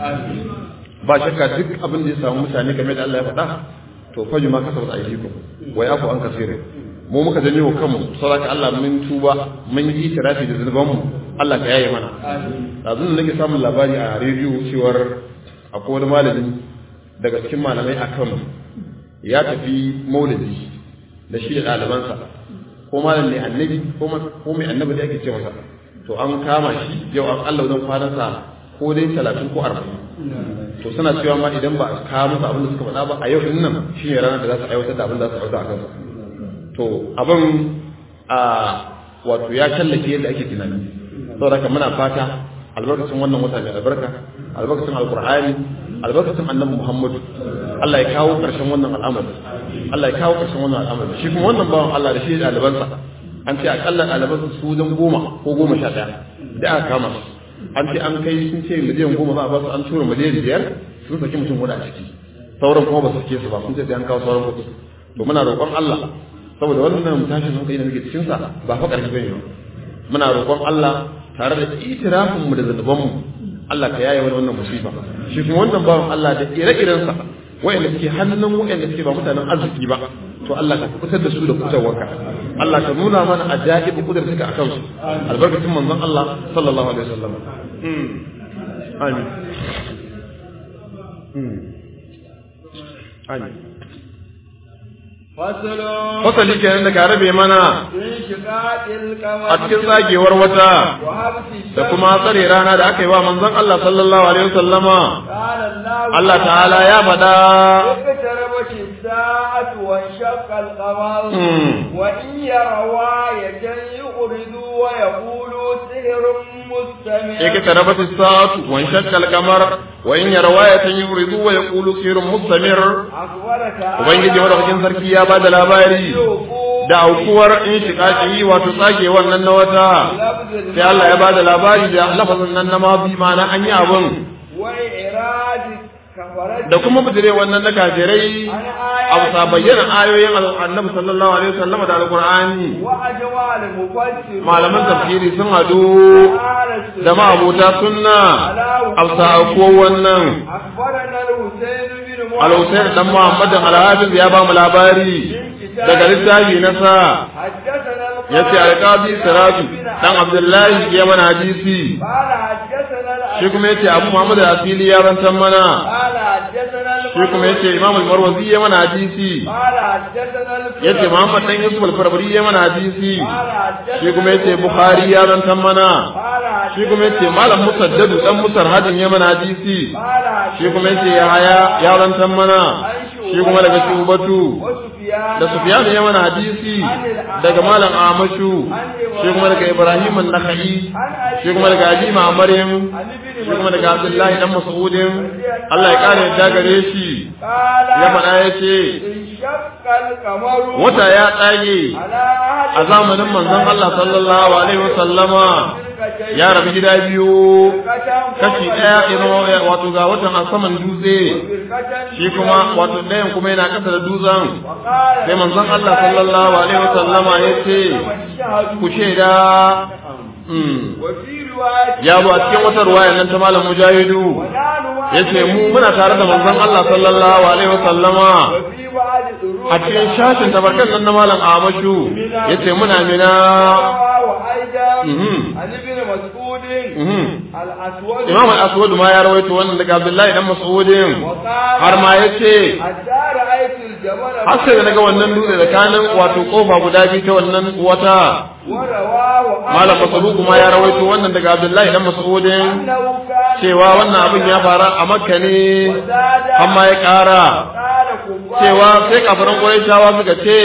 ba shakka duk abin da ya samu mutane kamar da Allah ya faɗa to faju ma kasa wata aikikum wa yafu an kasire mu muka janyo wa kanmu saboda Allah mun tuba mun yi tirafi da zunubanmu Allah ka yaye mana yanzu da nake samun labari a rediyo cewar akwai wani malami daga cikin malamai a Kano ya tafi maulidi da shi da ɗalibansa ko malam ne annabi ko mai annabi da ake ce masa to an kama shi yau an Allah wajen kwanansa ko dai talatin ko arba'in to suna cewa ma idan ba a kawo musu abin da suka faɗa ba a yau din nan shi ne ranar da za su aiwatar da abin da za su aiwatar a kansa to abin a wato ya tallake yadda ake tunani saboda haka muna fata albarkacin wannan wata mai albarka albarkacin alqur'ani albarkacin annabi muhammadu Allah ya kawo ƙarshen wannan al'amari Allah ya kawo ƙarshen wannan al'amari shi kuma wannan bawan Allah da shi da ɗalibansa an ce akalla ɗalibansa su wajen goma ko goma sha ɗaya da aka kama su an ce an kai sun ce miliyan goma za a ba su an tura miliyan biyar sun saki mutum guda a ciki sauran kuma ba su sake su ba sun ce sai an kawo sauran kuɗi to muna roƙon Allah saboda wannan tashin hankali da muke cikin sa ba fa ƙarfi bane ba muna roƙon Allah tare da itirafin mu da zanuban mu Allah ka yaye wani wannan musiba shi kuma wannan bawan Allah da ire-iren sa wayanda suke hannun wayanda suke ba mutanen arziki ba to Allah ka fitar da su da fitowarka Allah ka nuna mana ajaibu kudar suka akan su albarkatun manzon Allah sallallahu alaihi wasallam amin amin fasali kenan da ka rabe mana a cikin tsagewar wata da kuma tsare rana da aka yi wa manzon Allah sallallahu alaihi wasallama Allah ta'ala ya faɗa وانشق القمر وإن يروا آية يعرضوا ويقولوا سحر مستمر اقتربت الساعة وانشق القمر وإن يروا آية يعرضوا ويقولوا سحر مستمر Ubangiji madaukakin sarki ya ba da labari da aukuwar in shiƙaƙi wato tsage wannan na wata sai Allah ya ba da labari da lafazin nan na mafi ma'ana an yi abin da kuma bijire wannan na kafirai a bisa bayyana ayoyin annabi sallallahu alaihi wasallam da alqur'ani malaman tafsiri sun hadu da ma'abuta sunna a bisa ko wannan al-Husayn dan Muhammad al-Hafiz ya ba mu labari daga littafi na sa yace al-Qadi Siraju dan Abdullahi ya mana hadisi shi kuma yace Abu Muhammad al-Asili ya rantan mana shi kuma yace Imam al-Marwazi ya mana hadisi yace Muhammad dan Yusuf al-Farbari ya mana hadisi shi kuma yace Bukhari ya rantan mana shi kuma yace Malam Musaddad dan Musar Hadin ya mana hadisi shi kuma yace Yahaya ya rantan mana shi kuma daga shubatu da sufyan ya mana hadisi daga malam amashu shi kuma daga ibrahim an-nakhai shi kuma daga abi ma'marin shi kuma daga abdullahi dan mas'udin Allah ya kare yadda gare shi ya faɗa ya ce wata ya tsage a zamanin manzon Allah sallallahu alaihi wasallama ya rabu gida biyu kashi ɗaya ino wato ga watan a saman dutse shi kuma wato ɗayan kuma yana ƙasa da dutsen sai manzon Allah sallallahu alaihi wasallama ya ce ku shaida ya zo a cikin wata ruwaya nan ta malam mujahidu ya ce mu muna tare da manzon Allah sallallahu alaihi wasallama a cikin shashin tabarkan nan na malam Amashu ya ce muna mina Imam al-Aswad ma ya rawaito wannan daga Abdullahi dan Mas'udin har ma ya ce har sai da naga wannan dutse tsakanin wato kofa guda biyu ta wannan wata Malam Mas'ud kuma ya rawaito wannan daga Abdullahi dan Mas'udin cewa wannan abin ya fara a Makka ne amma ya ƙara cewa sai kafiran Qurayshawa suka ce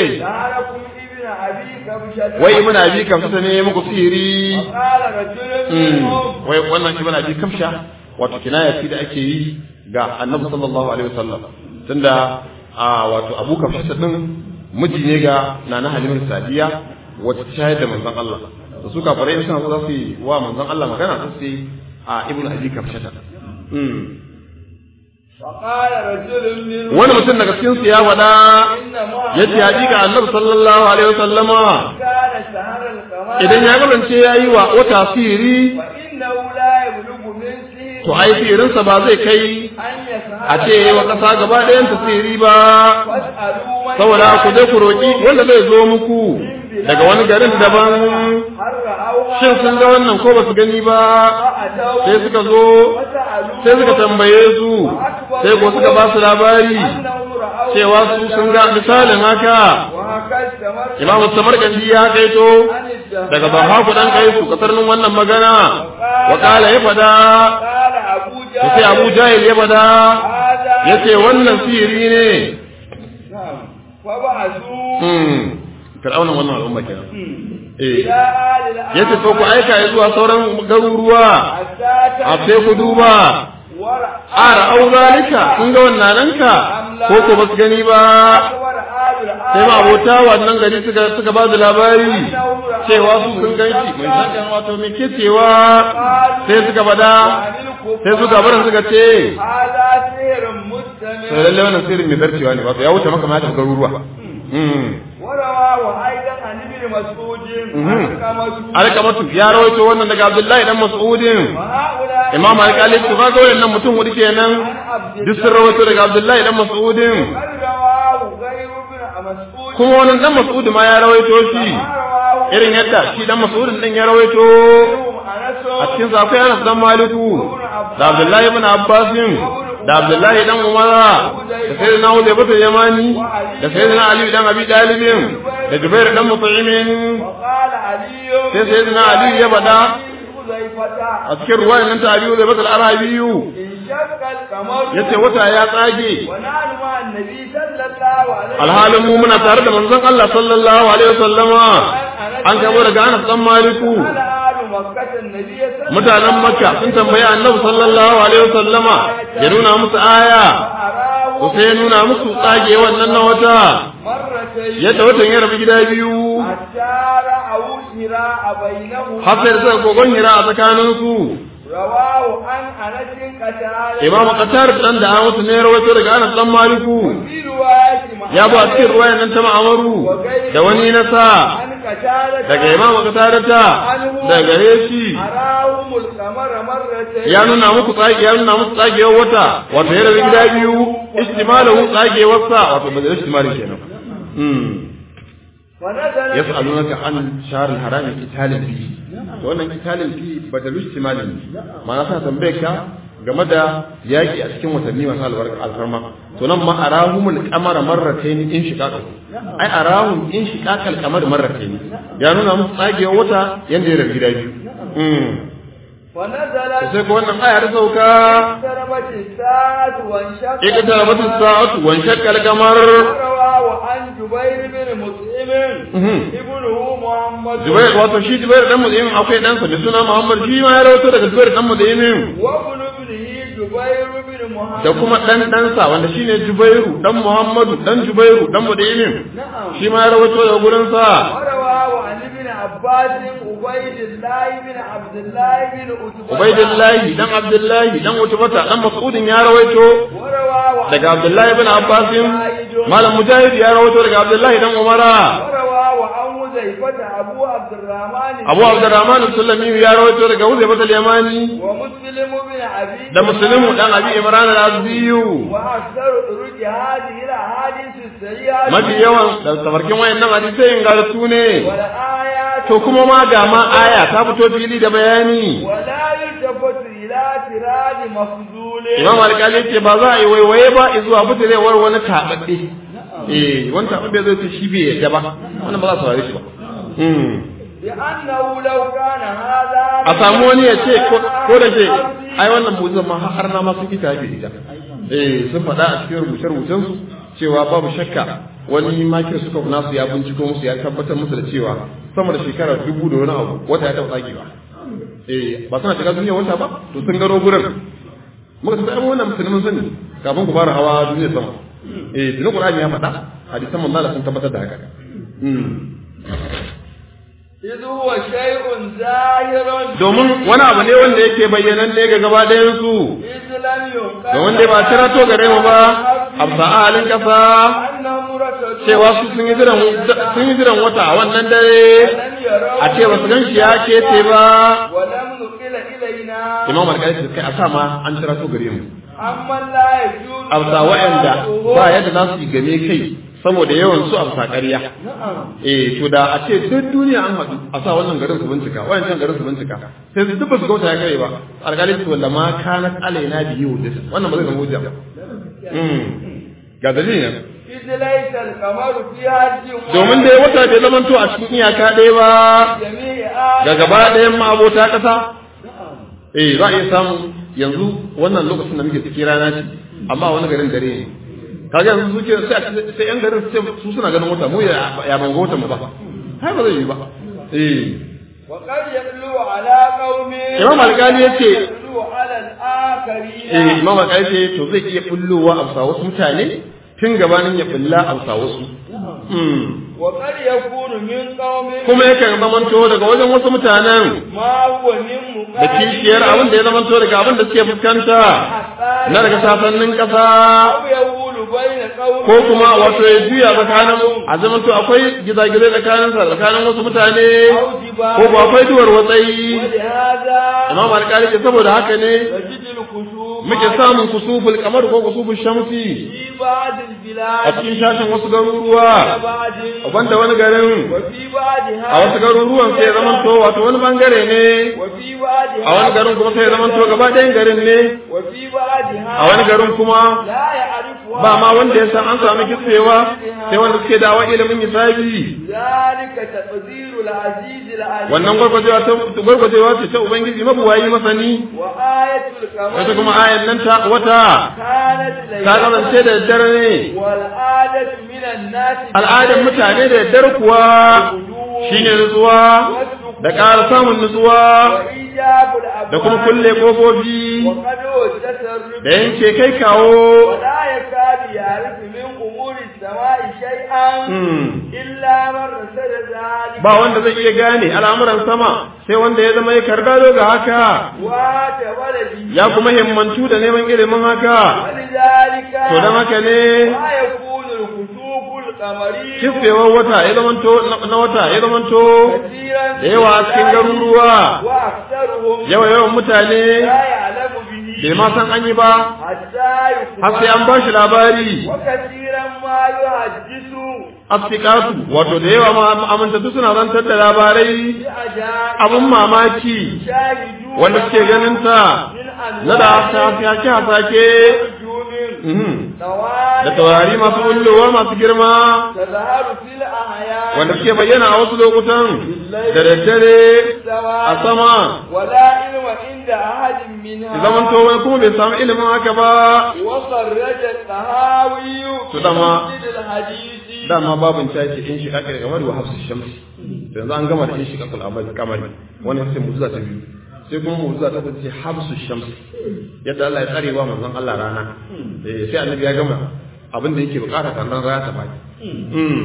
wai muna bi kamsha ne muku sihiri wai wannan ibn abi kamsha wato kinaya ce da ake yi ga annabi sallallahu alaihi wasallam tunda a wato abu kamsha din miji ne ga nana halimatu sadiya wata shayar da manzon Allah da su kafirai suna so za su yi wa manzon Allah magana su ce a ibn abi kamsha wani mutum daga cikin su ya faɗa ya ce hakika annabi sallallahu alaihi wasallama idan ya kasance ya yi wa wata sihiri to ai sihirinsa ba zai kai a ce wa ƙasa gaba ɗayan ta sihiri ba saboda ku je ku roƙi wanda zai zo muku daga wani garin daban shin sun ga wannan ko ba su gani ba sai suka zo sai suka tambaye su sai ko suka ba su labari cewa su sun ga misalin haka imam samarkandi ya kaito daga bahaku dan kai su kasarnin wannan magana wa kala ya fada sai abu jahil ya fada ya ce wannan sihiri ne fir'aunan wannan al'umma kenan eh yace to ku aika ya zuwa sauran garuruwa a sai ku duba ara au zalika kun ga wannan nanka ko ko basu gani ba sai ma abota wannan gari suka suka ba da labari cewa su sun ganshi mai sakan wato me ke cewa sai suka bada sai suka barin suka ce sai lalle wannan sirrin mai zarcewa ne wato ya wuce maka ma ta garuruwa alkamatu ya rawaito wannan daga abdullahi dan mas'udin imam alƙali to kaga wannan mutum hudu kenan duk sun rawaito daga abdullahi dan mas'udin kuma wannan dan mas'ud ma ya rawaito shi irin yadda shi dan mas'udin din ya rawaito a cikin sa akwai Anas dan Maliku da Abdullahi ibn Abbasin da Abdullahi dan Umara da Sayyidina Uzayba bin Yamani da Sayyidina Ali dan Abi Talibin da Jubair dan Mut'imin sai Sayyidina Ali ya bada a cikin ruwayan nan ta Ali Uzayba al-Arabiyu yace wata ya tsage alhalin mu muna tare da manzon Allah sallallahu alaihi wasallama an kamo daga Anas dan Maliku mutanen Makka sun tambayi Annabi sallallahu alaihi wasallama ya nuna musu aya ko sai ya nuna musu tsage wannan na wata yadda watan ya rabu gida biyu har sai suka kogon hira a tsakaninsu rawahu an anasin qatar imamu qatar dan da Anas ne rawaito daga Anas dan Maliku ya bu a cikin ruwayan nan ta ma'amaru da wani na sa daga imamu qatar ta daga gare shi arahumul qamara marratayn ya nuna muku tsage ya nuna muku tsagewar wata wato ya rabu gida biyu istimalahu tsagewar sa wato ba da istimali kenan mm ونزل yas'alunaka an shahr al-haram qitalin fihi to wannan qitalin fihi badalu istimalin ma'ana sa tambaye ka game da yaki a cikin watanni masu albarka alfarma to nan ma arahumul qamara marratayn in shiqaqa ai arahum in shiqaqal qamar marratayn ya nuna musu tsagewa wata yanda ya rabu gida biyu mm ونزلت sai ko wannan aya ta sauka اقتربت الساعة وانشق اقتربت الساعة وانشق القمر ورواه عن جبير بن مطعم Mhm. ابنه محمد Jubair wato shi Jubair dan Mut'im akwai ɗansa mai suna Muhammad shi ma ya rawaito daga Jubair dan Mut'im وابن ابنه جبير بن محمد da kuma dan ɗansa wanda shine Jubairu dan Muhammadu dan Jubairu dan Mut'im نعم shi ma ya rawaito daga gurin sa ورواه عن ابن عباس عبيد الله بن عبد الله بن عتبة Ubaidillahi dan Abdullahi dan Utbata dan Mas'udin ya rawaito ورواه عن daga Abdullahi ibn Abbas مجاهد Malam Mujahid ya rawaito daga Abdullahi dan Umara ورواه عن حذيفة أبو عبد الرحمن Abu Abdurrahman al-Sulami ya rawaito daga Uzaybat al-Yamani ومسلم بن عبيد da Muslimu dan Abi Imran al-Azdiyu وأكثر طرق هذه الأحاديث السيئة mafi yawan da tafarkin wayannan hadisai ingartu ne والآيات to kuma ma ga ma aya ta fito fili da bayani ولا يلتفت إلى اعتراض مفضول Imam Al-Qali ce ba za a yi waiwaye ba zuwa butirewar wani tababbe eh wani tababbe zai ce shi bai yadda ba wannan ba za su saurare shi ba Hmm. لأنه لو كان هذا a samu wani ya ce ko ko da ke ai wannan mu'jiza ma har na ma sun ita yafi ita eh sun faɗa a cikin rubuce rubucen su cewa babu shakka wani makir suka nasu ya binciko musu ya tabbatar musu da cewa sama da shekara dubu da wani abu wata ya taɓa tsagewa eh ba suna shiga duniya wata ba to sun gano gurin muka tafi amma wannan musulmin sani kafin ku fara hawa duniya sama eh tunan qur'ani ya faɗa hadisan manzo Allah sun tabbatar da haka Hmm. إذ هو شيء ظاهر domin wani abu ne wanda yake bayyanan ne ga gaba ɗayan su إذ لم ينقل da wanda ba cira to gare mu ba a halin kasa أنهم ركضوا cewa su sun yi jiran sun yi jiran wata a wannan dare ولم يروا a ce ba su gan shi ya kece ba ولم نقل إلينا imam alƙali kai a sa ma an cira to gare mu أما لا يجوز a bisa wa'anda ba yadda za su yi game kai saboda yawan su a bisa ƙarya نعم eh to da a ce duk duniya an haɗu a sa wannan garin su bincika wayancan garin su bincika sai su duk ba su gauta ya kai ba alƙali ce walla ma kanat alaina biyu wannan ba zai zama hujja ba Mm. ga dalilin إذ ليس القمر في حج domin dai wata bai zamanto a cikin iyaka ɗaya ba جميع ga gaba ɗayan ma'abota ƙasa eh za a iya samu yanzu wannan lokacin da muke cikin rana ce amma wani garin dare ne kaga yanzu suke sai a- sai yan garin su ce su suna ganin wata mu ya ya ban ga watan mu ba har ba zai yi ba eh وقد يتلو على قوم Imam Alƙali ya ce- يتلو على الآخرين eh imam al ce to zai iya bullowa a bisa wasu mutane tun gabanin ya bulla a bisa wasu Hmm. وقد يكون من قوم kuma yakan zamanto daga wajen wasu mutanen ما هو من da kishiyar abin da ya zamanto daga abin da suke fuskanta na daga sasannin ƙasa أو يقول بين قوم ko kuma wato ya juya tsakanin a zamanto akwai gizagizai tsakanin sa tsakanin wasu mutane أو جبال ko ba akwai duwar watsayi ولهذا imam alƙali ce saboda haka ne نجد الكسوف muke samun kusuful kamar ko kusuful shamsi في بعض a البلاد cikin shashin wasu garuruwa بعض wanda wani garin وفي بعضها a wasu garuruwan sai ya zamanto wato wani bangare ne وفي بعضها a wani garin kuma sai ya zamanto gaba ɗayan garin ne وفي بعضها a wani garin kuma لا يعرفها ba ma wanda ya san an samu kitsewa sai wanda suke dawa ilimin hisabi ذلك تقدير العزيز العليم wannan gwargwajewa ta gwargwajewa ce ta ubangiji mabuwayi masani وآية القمر wata kuma ayan nan ta wata كانت ta kasance da daddare ne والعادة من الناس al'adar mutane da daddare kuwa shine nutsuwa da ƙara samun nutsuwa وإيجاب الأبواب da kuma kulle kofofi وقد والتصرف da yanke kai kawo ولا يكاد يعرف من أمور السماء شيئا Hmm. إلا من رسل ذلك ba wanda zai iya gane al'amuran sama sai wanda ya zama ya kargado ga haka واتولى به ya kuma himmantu da neman ilimin haka ولذلك to don haka ne ما يكون الكسوف القمري kisfewar wata ya zamanto na wata ya zamanto كثيرا da yawa a cikin garuruwa وأكثرهم yawa yawan mutane لا يعلم به bai ma san an yi ba حتى har sai an يخبر ba shi labari وكثيرا ما يحدث asfikatu wato da yawa ma amintattu suna zantar da labarai بأجانب abin mamaki شاهدون wanda suke ganin ta من na da أنواع hasake hasake نجوم mhm. طوال da taurari masu bullowa masu girma تظهر في الأحيان wanda suke bayyana a wasu lokutan da daddare a sama ولا علم عند أحد منها zaman to wani kuma bai samu ilimin haka ba وخرج الطهاوي To dama- في مسجد الحديث dama babin ta ce in shiga kai kamar wa hafsu shamsi to yanzu an gama da in shiga kul amali kamari wannan sai mu'jiza ta biyu sai kuma mu'jiza ta ce hafsu shamsi yadda Allah ya tsare wa manzon Allah rana eh sai annabi ya gama abin da yake bukata kan rana ta fadi mm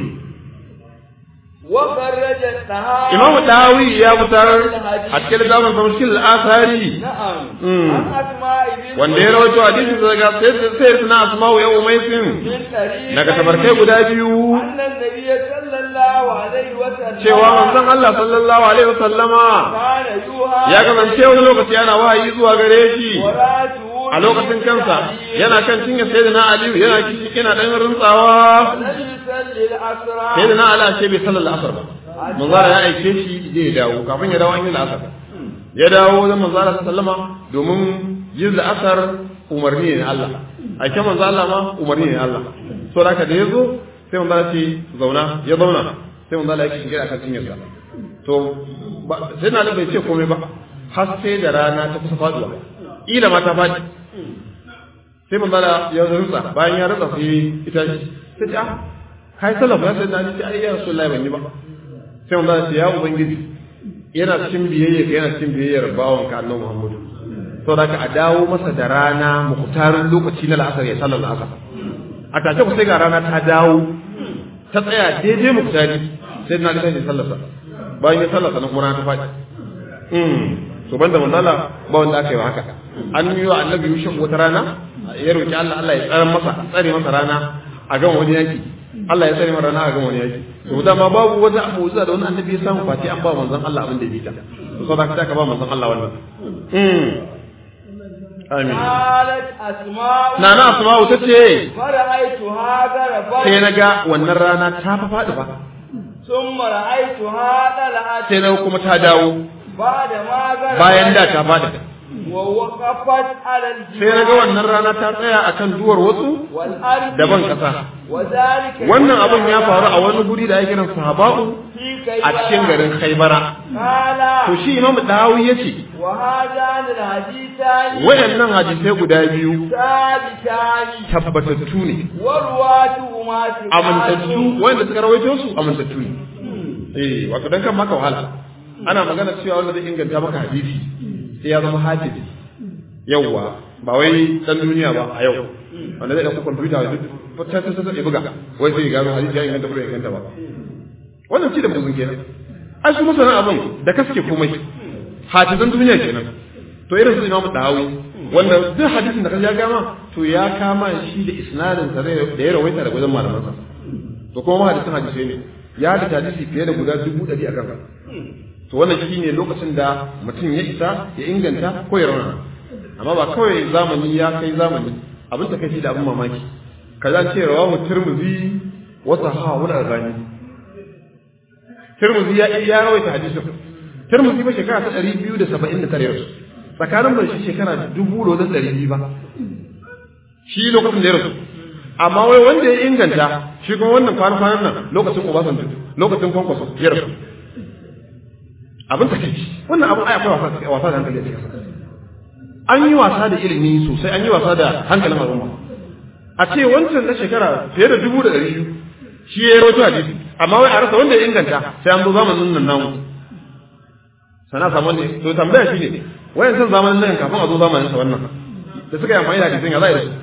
وخرج الطهاوي Imam Dawi ya fitar a cikin littafin sa mushkil al-athari نعم Mm. عن أسماء بنت wanda ya rawaito hadisi daga sai suna asma'u ya umaisin من طريق daga tabarkai guda biyu أن النبي صلى الله عليه وسلم cewa manzon Allah sallallahu alaihi wasallama كان يوحى ya kasance wani lokaci yana wahayi zuwa gare shi وراته a lokacin kansa yana kan cinye sayyidina Aliyu yana kishi yana dan rintsawa لم يصلي الأسرى sayyidina Ali ashe bai sallar asar ba manzara ya aike shi zai dawo kafin ya dawo an yi la'asar ya dawo wajen manzara sallama domin yin la'asar umarni ne na Allah aike manzo Allah ma umarni ne na Allah so da haka da yazo sai manzara ce zauna ya zauna sai manzara ya kishi akan cinyarsa to ba- sai na bai ce komai ba har sai da rana ta kusa faduwa ila ma ta faɗi sai manzala ya rutsa bayan ya rutsa sai ita ce sai ce ah kai sallah ba sai na ce ai ya rasulullahi ban yi ba sai manzala ce ya ubangiji yana cikin biyayya yana cikin biyayyar bawon ka annabi Muhammadu saboda ka a dawo masa da rana muhtarin lokaci na la'asar ya sallar la'asar a take ku sai ga rana ta dawo ta tsaya daidai muhtari sai na ga sai sallarsa bayan ya sallarsa na kuma rana ta faɗi mm to banda manzala ba wanda aka yi wa haka an yi wa annabi yusuf wata rana ya roki Allah Allah ya tsare masa tsare masa rana a gan wani yaki Allah ya tsare masa rana a gan wani yaki to dama babu wata mu'jiza da wani annabi ya samu fati an ba manzon Allah abin da ya bita to saboda ka ba manzon Allah wannan mm amin قالت أسماء nana asma'u tace فرأيتها غربت sai na ga wannan rana ta fa faɗi ba ثم رأيتها طلعت sai na kuma ta dawo بعد ما غربت bayan da ta faɗi ووقفت على الجبال sai na ga wannan rana ta tsaya akan duwar wasu والأرض da ban ƙasa وذلك wannan abin ya faru a wani guri da ake kiran sahaba'u في a cikin garin Khaibara قال to shi Imam Dahawi yace وهذان الحديثان wayannan hadisai guda biyu ثابتان tabbatattu ne ورواته ما amintattu wanda suka rawaito su amintattu ne eh wato dan kan maka wahala ana magana cewa wanda zai inganta maka hadisi sai ya zama hadisi yawwa ba wai dan duniya ba a yau wanda zai dauka kwamfuta ya ta ta ta ya buga wai sai ya gano hadisi ya inganta ko bai inganta ba wannan ci da buzun kenan ai su masana abin da kaske komai hadisan duniya kenan to irin su imamu dahawi wanda duk hadisin da ka ya gama to ya kama shi da isnadin sa da ya rawaita daga wajen malaman sa to kuma ma hadisin hadisai ne ya da hadisi fiye da guda dubu ɗari a kansa to wannan shine lokacin da mutum ya isa ya inganta ko ya rauna amma ba kawai zamani ya kai zamani abin ta kai da abin mamaki kaza ce rawahu tirmidhi wa sahahu al-albani tirmidhi ya ya rawaita hadisin tirmidhi ba shekara ta 279 yau tsakanin bai shi shekara dubu da wajen ɗari biyu ba shi lokacin da ya rasu amma wai wanda ya inganta shi kuma wannan kwanan nan lokacin Obasanjo lokacin kwankwaso ya rasu abin ta kai wannan abin ai akwai wasa wasa da hankali a cikin an yi wasa da ilimi sosai an yi wasa da hankalin al'umma a ce wancan na shekara fiye da dubu da ɗari biyu shi ya yi rawaito hadisi amma wai a rasa wanda ya inganta sai an zo zamanin nan namu sana samu ne to tambaya shi ne wayan san zamanin nan kafin a zo zamanin sa wannan da suka yi amfani da hadisin ya za a yi da su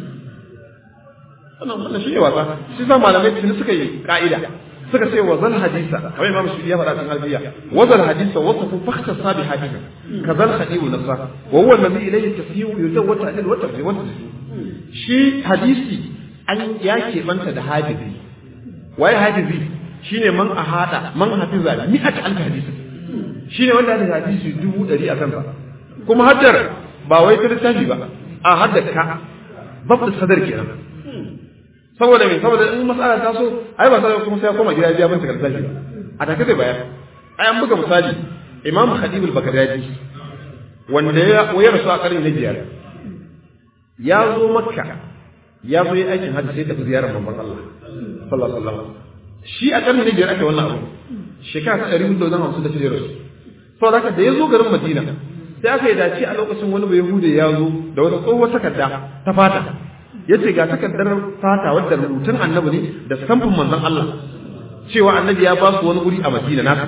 wannan wannan shi ne wasa shi sa malamai tuni suka yi ka'ida suka ce wa zal hadisa kamar imam shi ya faɗa cikin albiya wa zal hadisa wa safu fakhta sabi hadisa ka zal hadibu nasa wa huwa alladhi ilayhi tasyiu yuzawwa ta'dil wa tafsir wa shi hadisi an ya keɓanta da hadisi waye hadisi shine man ahada man hafiza mi'at alf hadisi shine wanda da hadisi dubu ɗari a kansa kuma haddar ba wai ta littafi ba a haddar ka babu sadar kenan saboda me saboda in mas'ala ta so ai ba sai kuma sai ya koma gida ya bin takardar ba a take zai bayar ai an buga misali imam khadib al-baghdadi wanda ya wayar su a karni na biyar ya zo makka ya zo yi aikin hajji sai tafi ziyarar manzon Allah sallallahu alaihi wasallam shi a ƙarni na biyar ake wannan abu shekara ta ɗari hudu da hamsin da shida rasu saboda haka da ya zo garin Madina sai aka yi dace a lokacin wani bai hude ya zo da wata tsohuwar takarda ta fata ya ce ga takardar fata wadda rubutun annabi ne da samfin manzon Allah cewa annabi ya ba su wani guri a Madina nasa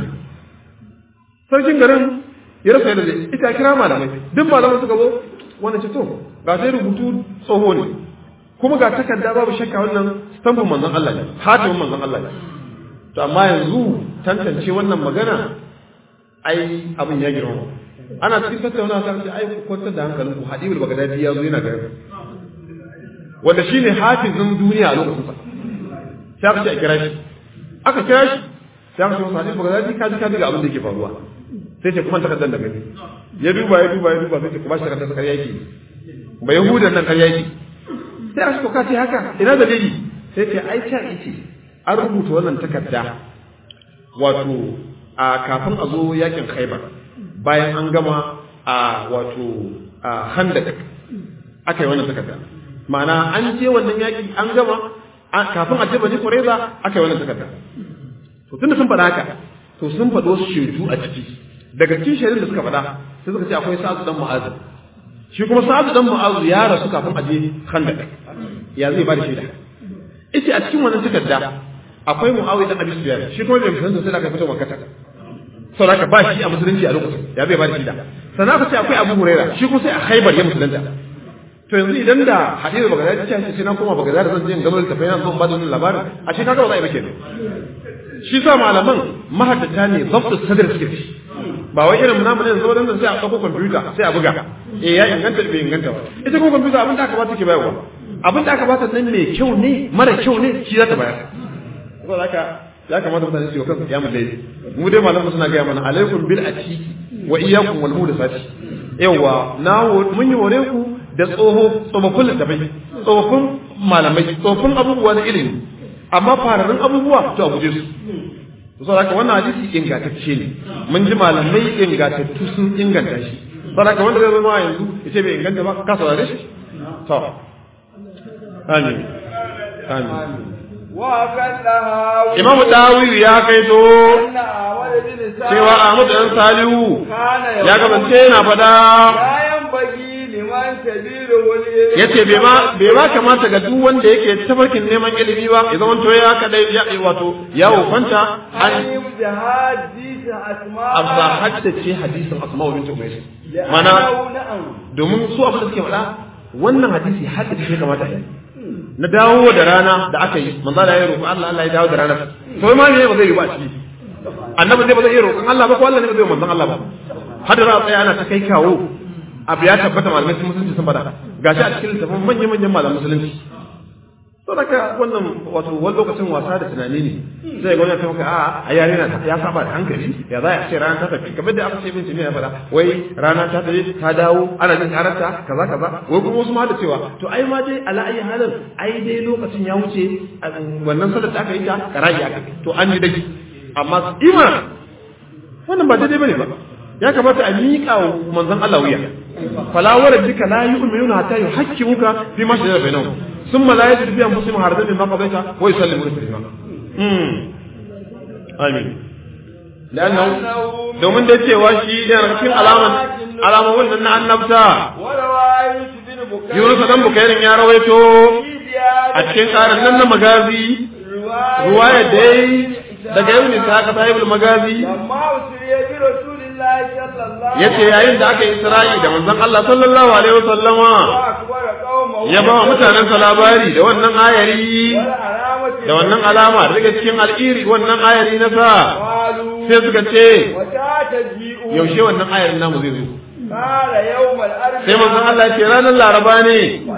sarkin garin ya rasa yadda zai ita kira malamai duk malamai suka zo wanda ce to ga sai rubutu tsoho ne kuma ga takarda babu shakka wannan stamfin manzon Allah ne hatimin manzon Allah ne to amma yanzu tantance wannan magana ai abin ya girma ana cikin tattauna ta ce ai ku kwantar da hankalin ku hadibul bagdadi ya zo yana garin wanda shine hafizin duniya a lokacin sa sai aka ce a kira shi aka kira shi sai aka ce masa hadibul bagdadi ka ji ka ga abin da yake faruwa sai ce kuma takardar da gani ya duba ya duba ya duba sai ce kuma shi takardar ƙarya yake ba yahudan nan ƙarya yake sai aka ka ce haka ina dalili sai ce ai ta ce an rubuta wannan takarda wato a kafin a zo yakin khaibar bayan an gama a wato a handak aka yi wannan takarda ma'ana an je wannan yaki an gama kafin a je bani kureza aka yi wannan takarda to tunda sun faɗa haka to sun faɗo wasu shaidu a ciki daga cikin shaidun da suka faɗa sai suka ce akwai sa'adu dan mu'azu shi kuma sa'adu dan mu'azu ya rasu kafin a je handak ya zai ba da shaida ita a cikin wannan takarda akwai mu'awiya dan abi sufyan shi kuma bai musulunta sai da aka fito makata saboda ba shi a musulunci a lokacin ya zai ba da shaida sannan aka ce akwai abu huraira shi kuma sai a khaibar ya musulunta to yanzu idan da hadisi bagada ta ce sai na koma bagada zan je in gano littafai na zan ba da wannan labarin a shi kaga ba za a yi ba kenan shi sa malaman mahaddata ne zabtu sadr suke ci ba wai irin namu ne yanzu wadannan sai a ɗauko kwamfuta sai a buga eh ya inganta bai inganta ba ita ko kwamfuta abin da aka ba take bayarwa abin da aka ba ta nan mai kyau ne mara kyau ne shi za ta bayar saboda haka ya kamata mutane su yi kansu kiyamul layli mu dai malamu suna gaya mana alaikum bil atiki wa iyyakum wal muhdathati yawa na mun yi hore ku da tsoho tsofaffin littafai tsofaffin malamai tsofaffin abubuwa na ilimi amma fararen abubuwa to a guje su to saboda haka wannan hadisi ingantacce ne mun ji malamai ingantattu sun inganta shi saboda haka wanda zai zama yanzu ya ce bai inganta ba ka saurare shi to amin amin Imam Dawiyu ya kai to cewa Ahmad dan Salihu ya gabance yana fada yace bai ma bai ma kamata ga duk wanda yake tafarkin neman ilimi ba ya zama to ya kadai ya wato ya wofanta an abba haddace hadisin Asma bint Umays mana domin su abin da suke faɗa wannan hadisi haddace shi kamata yi na dawo da rana da aka yi manzo da ya roƙi Allah Allah ya dawo da rana to ma ne ba zai yi ba shi annabi zai ba zai yi roƙon Allah ba ko Allah ne ba zai manzon Allah ba har da za a tsaya ana ta kai kawo abu ya tabbata malamai sun musulunci sun fada gashi a cikin littafin manyan manyan malaman musulunci to daga wannan wato wani lokacin wasa da tunani ne zai ga wani ta maka a a yare na ya saba da hankali ya za a ce rana ta tafi kamar da aka ce bin jami'a ya fada wai rana ta tafi ta dawo ana jin karanta kaza kaza wai kuma wasu ma da cewa to ai ma dai ala ayi halin ai dai lokacin ya wuce wannan sallar da aka yi ta karaji aka to an yi dai amma ima wannan ba daidai bane ba ya kamata a miƙa wa manzon Allah wuya fala warabbika la yu'minuna hatta yuhaqqimuka fi ma shajara bainahum thumma la yajidu fi anfusihim harajan mimma qadaita wa yusallimu taslima mm amin lanna domin da cewa shi yana cikin alaman alaman wannan na annabta Yunus dan Bukairin ya rawaito a cikin karin nan na magazi ruwaya dai daga yau ne ta haka sahibul magazi yace yayin da aka yi Isra'i da manzon Allah sallallahu alaihi wasallama ya ba wa mutanen sa labari da wannan ayari da wannan alama daga cikin al'iri wannan ayari na sa sai suka ce yaushe wannan ayarin namu zai zo sai manzon Allah ya ce ranar laraba ne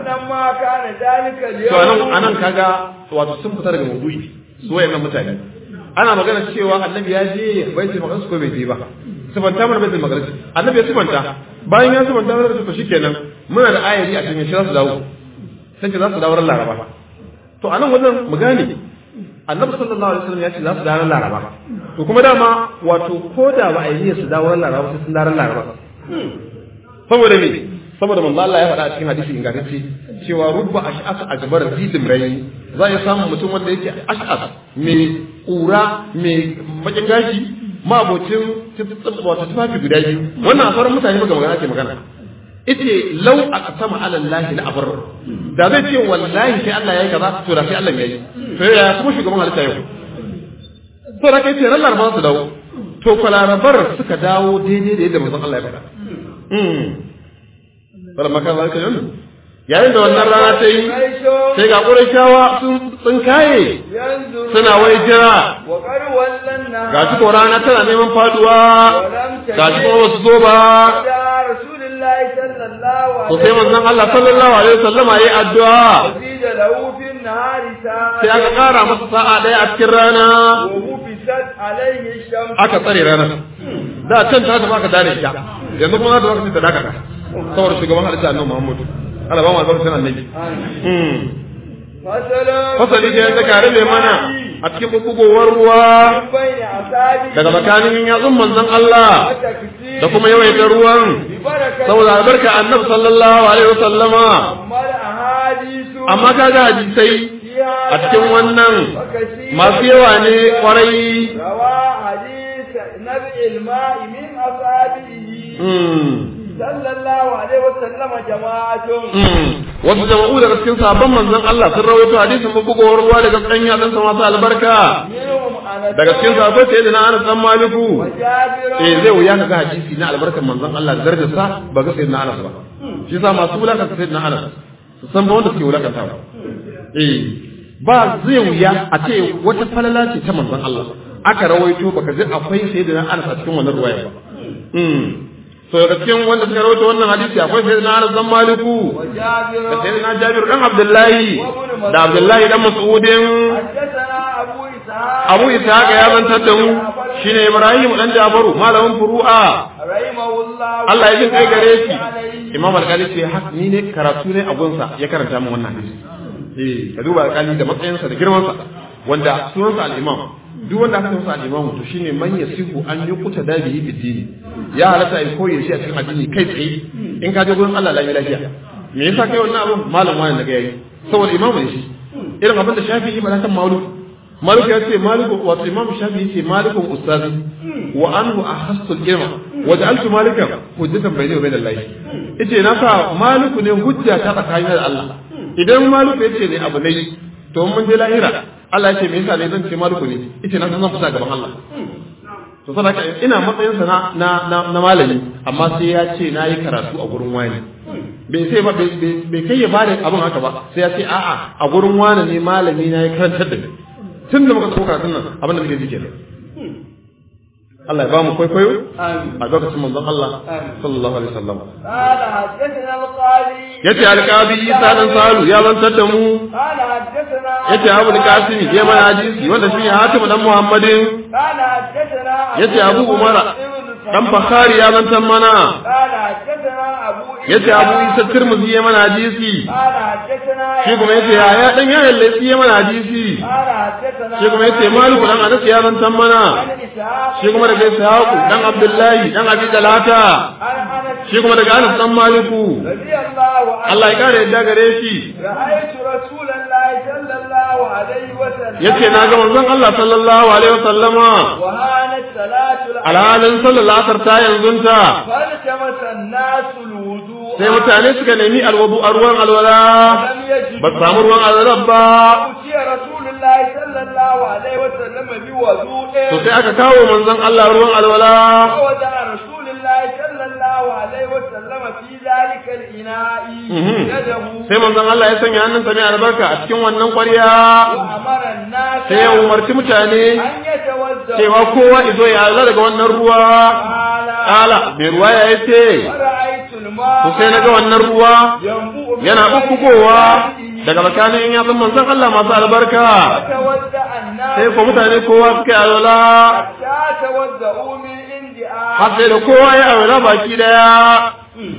to anan anan kaga wato sun fita daga maudu'i su wayannan mutane ana magana cewa annabi ya je baitul maqdis ko bai je ba sifanta mana baitul maqdis annabi ya sifanta bayan ya sifanta mana to shikenan muna da ayari a cikin shi za su dawo sai ce za su dawo ran laraba to anan wajen mu gane annabi sallallahu alaihi wasallam ya ce za su dawo ran laraba to kuma dama wato ko da ba a yi su dawo ran laraba sai sun dawo ran laraba saboda me saboda manzo Allah ya faɗa a cikin hadisi ingantacce cewa rubba ash'as ajbar zidim rai za ya samu mutum wanda yake ash'as mai ƙura mai bakin gashi mabocin wata tufafi guda biyu wannan a sauran mutane ba ga magana ke magana ite lau a kasama alallahi la abar da zai ce wallahi sai Allah yayi kaza to da sai Allah yayi to ya kuma shugaban halitta yau to da kai ce ran laraba su dawo to kwalarabar suka dawo daidai da yadda manzon Allah ya faɗa mm fara maka zalika yau yayin da wannan rana ta yi sai ga ƙurashawa sun kaye suna wai jira ga shi ko rana tana neman faduwa ga shi kuma wasu zo ba to sai manzon Allah sallallahu alaihi wasallam yayi addu'a sai aka kara masa sa'a daya a cikin rana aka tsare ranar da can ta tafi aka dare ta yanzu kuma za ta zaka ta dakata saboda shugaban halitta annabi Muhammadu Allah ba mu albarkacin annabi. Fasali da yanzu ka rabe mana a cikin bubugowar ruwa daga tsakanin yatsun manzon Allah da kuma yawaita ruwan saboda albarka annabi sallallahu alaihi wasallama amma kaga hadisai a cikin wannan masu yawa ne kwarai sallallahu alaihi wasallam jama'atun wasu jama'u daga cikin sabon manzon Allah sun rawaito hadisin bubugowar ruwa daga kan yatsun sa masu albarka daga cikin sabon sai da na Anas dan Maliku eh zai wuya ka ga hadisi na albarkan manzon Allah da darajar sa ba ga sayyidina Anas ba shi sa masu wulaka sayyidina Anas su san ba wanda suke wulakanta ba eh ba zai wuya a ce wata falala ce ta manzon Allah aka rawaito baka ji akwai sayyidina Anas a cikin wannan ruwaya ba to daga cikin wanda suka rawaito wannan hadisi akwai sayyidina Anas dan Maliku da sayyidina Jabir dan Abdullahi da Abdullahi dan Mas'udin Abu Ishaq ya zantar da mu shine Ibrahim dan Jabaru malamin furu'a Allah ya jin kai gare shi Imam Al-Qali ce hak ni ne karatu ne a gunsa ya karanta min wannan hadisi eh ka duba Al-Qali da matsayinsa da girmansa wanda sunansa al-Imam duk wanda aka masa al-imamu to shine man yasihu an yuqta da bihi fi dini ya halatta ai koyi shi a cikin addini kai tsaye in ka je gurin Allah lafiya lafiya me yasa kai wannan abun malam wani daga yayi saboda imamu ne shi irin abin da Shafi'i ba kan Malik Malik ya ce Malik wato Imam Shafi'i ce Malikun ustazi wa anhu ahassul ilma wa ja'altu malikan hujjatan bayni wa bayna Allah yace na sa Maliku ne hujja ta tsakanin da Allah idan Maliku yace ne abu ne to mun je lahira Allah ya ce me yasa ne zan ce maliku ne yace na zan fita gaban Allah to saboda ina matsayin sa na na na malami amma sai ya ce na yi karatu a gurin wani bai sai ba bai kai ya bada abin haka ba sai ya ce a'a a gurin wani ne malami na ya karantar da ni tun da muka so karatun nan abin da muke ji kenan Allah ya ba mu kwaikwayo a lokacin manzon Allah sallallahu alaihi wasallam قال حدثنا القاضي yace alqabi Isa dan Salu ya zantar da mu قال حدثنا yace Abu Qasim ya mana hadisi wanda shi Hatim dan Muhammadin قال حدثنا yace Abu Umara dan Bukhari ya zantar mana قال حدثنا ابو yace Abu Isa Tirmidhi ya mana hadisi قال حدثنا shi kuma yace ya ya dan yayin laifi ya mana hadisi قال حدثنا shi kuma yace Malik dan Anas ya zantar mana عن اسحاق shi kuma daga Ishaq dan Abdullahi dan Abi Talata عن انس shi kuma daga Anas dan Maliku رضي الله عنه Allah ya kare yadda gare shi رأيت رسول الله صلى الله عليه وسلم yace na ga manzon Allah sallallahu alaihi wasallama وهانت صلاة العصر alhalin sallallahu asar ta yanzunta فالتمس الناس الوضوء sai mutane suka nemi alwudu a ruwan alwala لم يجدوا ba su samu ruwan alwala ba أوتي رسول الله صلى الله عليه وسلم بوضوء to sai aka kawo manzon Allah ruwan alwala فوضع رسول الله صلى الله عليه وسلم في ذلك الإناء Mhm. يده sai manzon Allah ya sanya hannunsa mai albarka a cikin wannan ƙwarya وأمر الناس sai ya umarci mutane أن يتوضأوا cewa kowa izo ya alwala daga wannan ruwa قال kala mai ruwa ya ce ورأيت الماء to sai na ga wannan ruwa ينبوء من yana بين bubbugowa يديه. daga tsakanin yatsun manzon Allah masu albarka فتوضأ الناس sai ko mutane kowa suka yi alwala حتى توضأوا من عند har sai da kowa ya alwala baki daya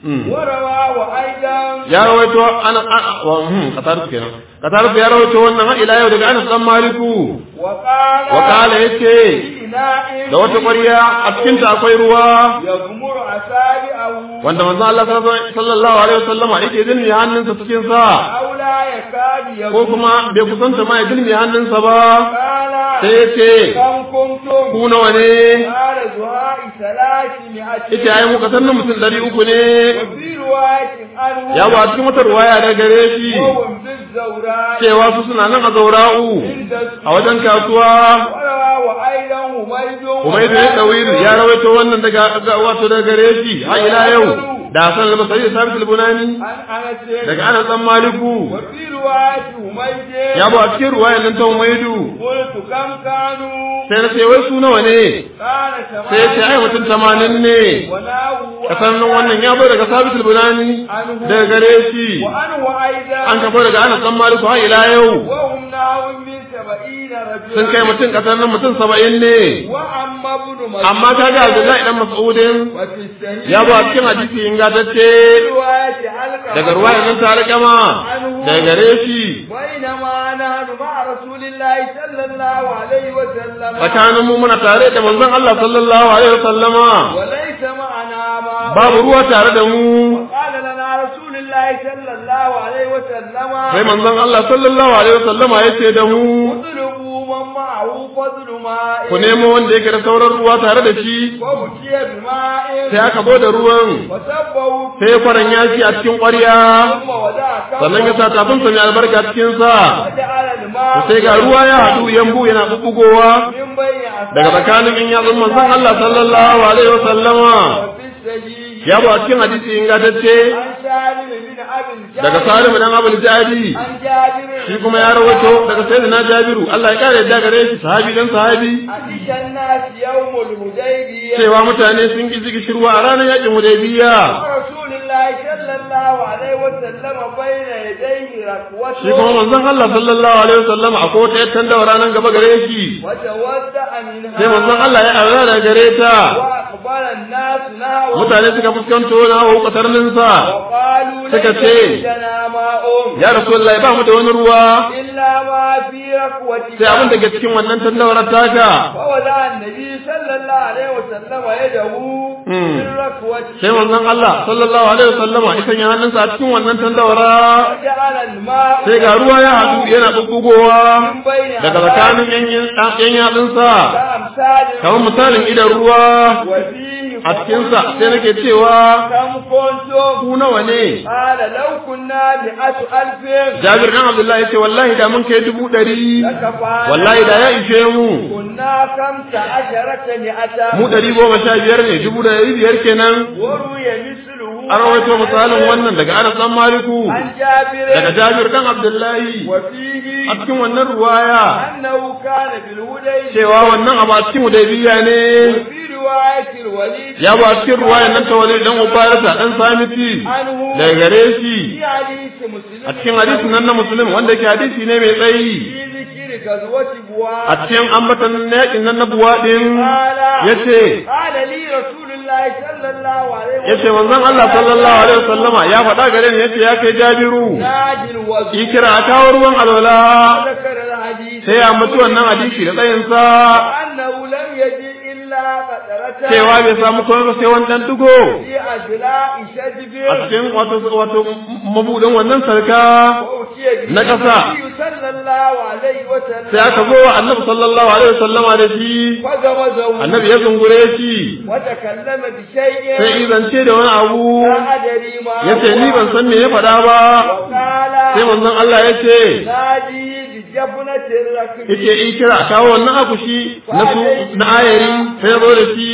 ورواه أيضا ya rawaito ana wa hmm qatar kenan qatar ya rawaito wannan ila yau daga Anas dan Maliku وقال wa kala yace إناء da wata ƙwarya a cikin ta akwai ruwa يغمر أصابعه wanda manzon Allah sallallahu alaihi wasallama yake dilmi hannunsa cikin sa أو لا يكاد ko يغمر kuma bai kusanta ma ya dilmi hannunsa ba قال sai yace كم كنتم ku nawa ne قال زهاء ثلاثمائة yace ai mu kasannin mutum ɗari uku ne وفي رواية عنه ya ba cikin wata ruwaya da gare shi وهم بالزوراء cewa su suna nan a zaura'u عند a wajen kasuwa ورواه أيضا حميد Umaidu ya ɗawir ya rawaito wannan daga ga- wato daga gare shi har ila yau da Hassan al-Basri da Sabit al-Bunani عن أنس daga Anas dan Maliku وفي رواية حميد ya ba a cikin ruwayan nan ta Umaidu قلت كم كانوا sai na ce wai su nawa ne قال sai ya ce ai mutum tamanin ne وناو kasar nan wannan ya bai daga Sabit al-Bunani daga gare shi وعنه أيضا an kafo daga Anas dan Maliku har ila yau وهم ناو من سبعين رجلا sun kai mutum kasar nan mutum saba'in ne وأما ابن مسعود amma kaga Abdullahi dan Mas'udin وفي الصحيح ya ba a cikin hadisi ingantacce رواية علقمة daga ruwayan nan ta alƙama daga gare shi بينما نحن مع رسول الله صلى الله عليه وسلم tsakanin mu muna tare da manzon Allah sallallahu alaihi wasallama وليس معنا ما babu ruwa tare da mu قال لنا رسول الله صلى الله عليه وسلم sai manzon Allah sallallahu alaihi wasallama yace da mu اطلبوا من معه فضل ماء ku nemo wanda yake da sauran ruwa tare da shi وبكي بماء sai aka bude ruwan وسبوا sai faran yaki a cikin ƙwarya ثم ودع sannan ya sa tafin sa mai albarka cikin sa وجعل الماء sai ga ruwa ya haɗu yambu yana bubbugowa من بين أصابعه daga tsakanin in yatsun manzon Allah sallallahu alaihi wasallama وفي السجين ya ba cikin hadisi ingantacce عن سالم بن أبي الجعد daga Salim dan Abul Jadi عن جابر shi kuma ya rawaito daga sayyidina Jabiru Allah ya kare da gare shi sahabi dan sahabi عطش الناس يوم الهديبية cewa mutane sun ki zigi shirwa a ranar yakin Hudaybiya ورسول الله صلى الله عليه وسلم بين يديه shi kuma ركوته manzon Allah sallallahu alaihi wasallam a kota ya tanda ranar gaba gare shi وتودع منها sai manzon Allah ya aura da gare ta وأقبل الناس نحوه mutane suka fuskanto na hu katarnin sa وقالوا suka ليس ce, عندنا ماء ya rasulullahi ba mu da wani ruwa إلا ما في ركوتك sai abin da ke cikin wannan tandawar taka فوضع النبي صلى الله عليه وسلم يده مم. في الركوة sai manzon Allah sallallahu alaihi wasallama ya sanya hannunsa a cikin wannan tandawara وجعل الماء sai ga ruwa ya haɗu yana bubbugowa من بين daga tsakanin yan yan yatsunsa كأمثال kamar misalin idan ruwa وفيه a cikinsa sai nake cewa كم كنتم ku nawa ne قال لو كنا مئة ألف Jabir dan Abdullahi yace wallahi da mun kai dubu ɗari لكفانا wallahi da ya ishe mu كنا خمس عشرة مئة mu ɗari goma sha biyar ne dubu da ɗari biyar kenan وروي مثله an rawaito misalin wannan daga Anas dan Maliku عن جابر daga Jabir dan Abdullahi وفيه a cikin wannan ruwaya أنه كان بالهدى cewa wannan abu a cikin Hudaybiya ne وفي رواية الوليد ya ba a cikin ruwayan nan ta wali dan Ubarata dan Samiti عنه daga gare shi في حديث مسلم a cikin hadisin nan na Muslim wanda yake hadisi ne mai tsayi في ذكر غزوة بواد a cikin ambatan yakin nan na buwaɗin قال yace قال لي رسول الله صلى الله عليه yace manzon Allah sallallahu alaihi wasallama ya faɗa gare ni yace ya kai Jabiru ناجي الوضوء yi kira a kawo ruwan alwala ذكر الحديث sai ya mutu wannan hadisi da tsayinsa أنه لم يجد إلا قطرة cewa bai samu komai ba sai wani dan dugo في أجلاء شجب a cikin wato wato mabudin wannan sarka وأتي به na ƙasa. النبي صلى الله عليه وسلم sai aka zo wa annabi sallallahu alaihi wasallama da shi فغمزه annabi ya zungure shi وتكلم بشيء sai izance da wani abu لا أدري ما yace هو. ni ban san me ya faɗa ba وقال sai manzon Allah yace نادي بجبنة الركب yace in kira a kawo wannan akushi na su na ayari sai ya zo da shi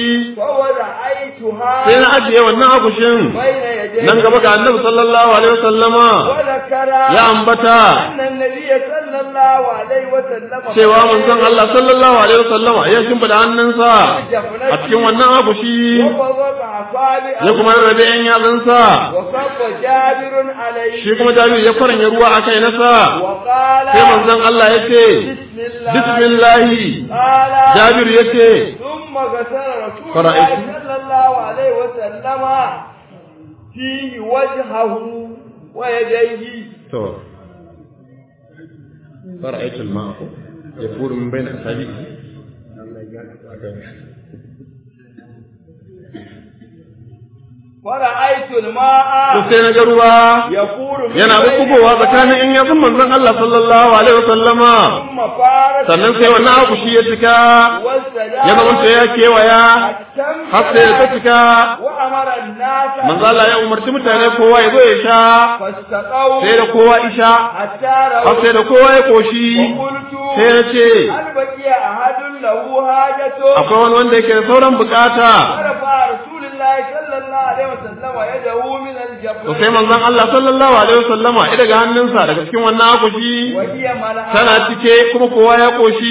ووضعيتها sai na ajiye wannan akushin بين يديه nan gaba ga annabi sallallahu alaihi wasallama وذكر ya ambata أن النبي صلى الله عليه وسلم cewa manzon Allah sallallahu alaihi wasallama ya shimfida hannunsa a cikin wannan akushi وبضع أصابعه ya kuma rarrabe yan yatsunsa وصب جابر عليه shi kuma jami'u ya kwaranya ruwa a kai nasa وقال sai manzon Allah ya ce بسم الله bismillahi قال jabiru ya ce ثم غسل رسول الله فرأيت. صلى الله عليه وسلم فيه وجهه ويديه to fara'aitu al-ma'a yafuru min bayna asabi'i فرأيت to الماء sai na ga ruwa يفور من yana بين bubbugowa tsakanin in yatsun manzon Allah sallallahu alaihi wasallama ثم فارت sannan sai wannan abu shi ya cika والسجارة ya zamanta ya kewaya har sai ya ta cika وأمر الناس manzo Allah ya umarci mutane kowa ya zo ya sha فاستقوا sai da kowa isha حتى har رأوا sai da kowa ya koshi وقلت sai ya ce هل بقي أحد له حاجة akwai wani wanda yake da sauran bukata فرفع رسول الله صلى الله عليه وسلم يده من to sai الجبر manzon Allah sallallahu alaihi wasallama ya daga hannunsa daga cikin wannan akushi وهي ملأ tana cike kuma kowa ya koshi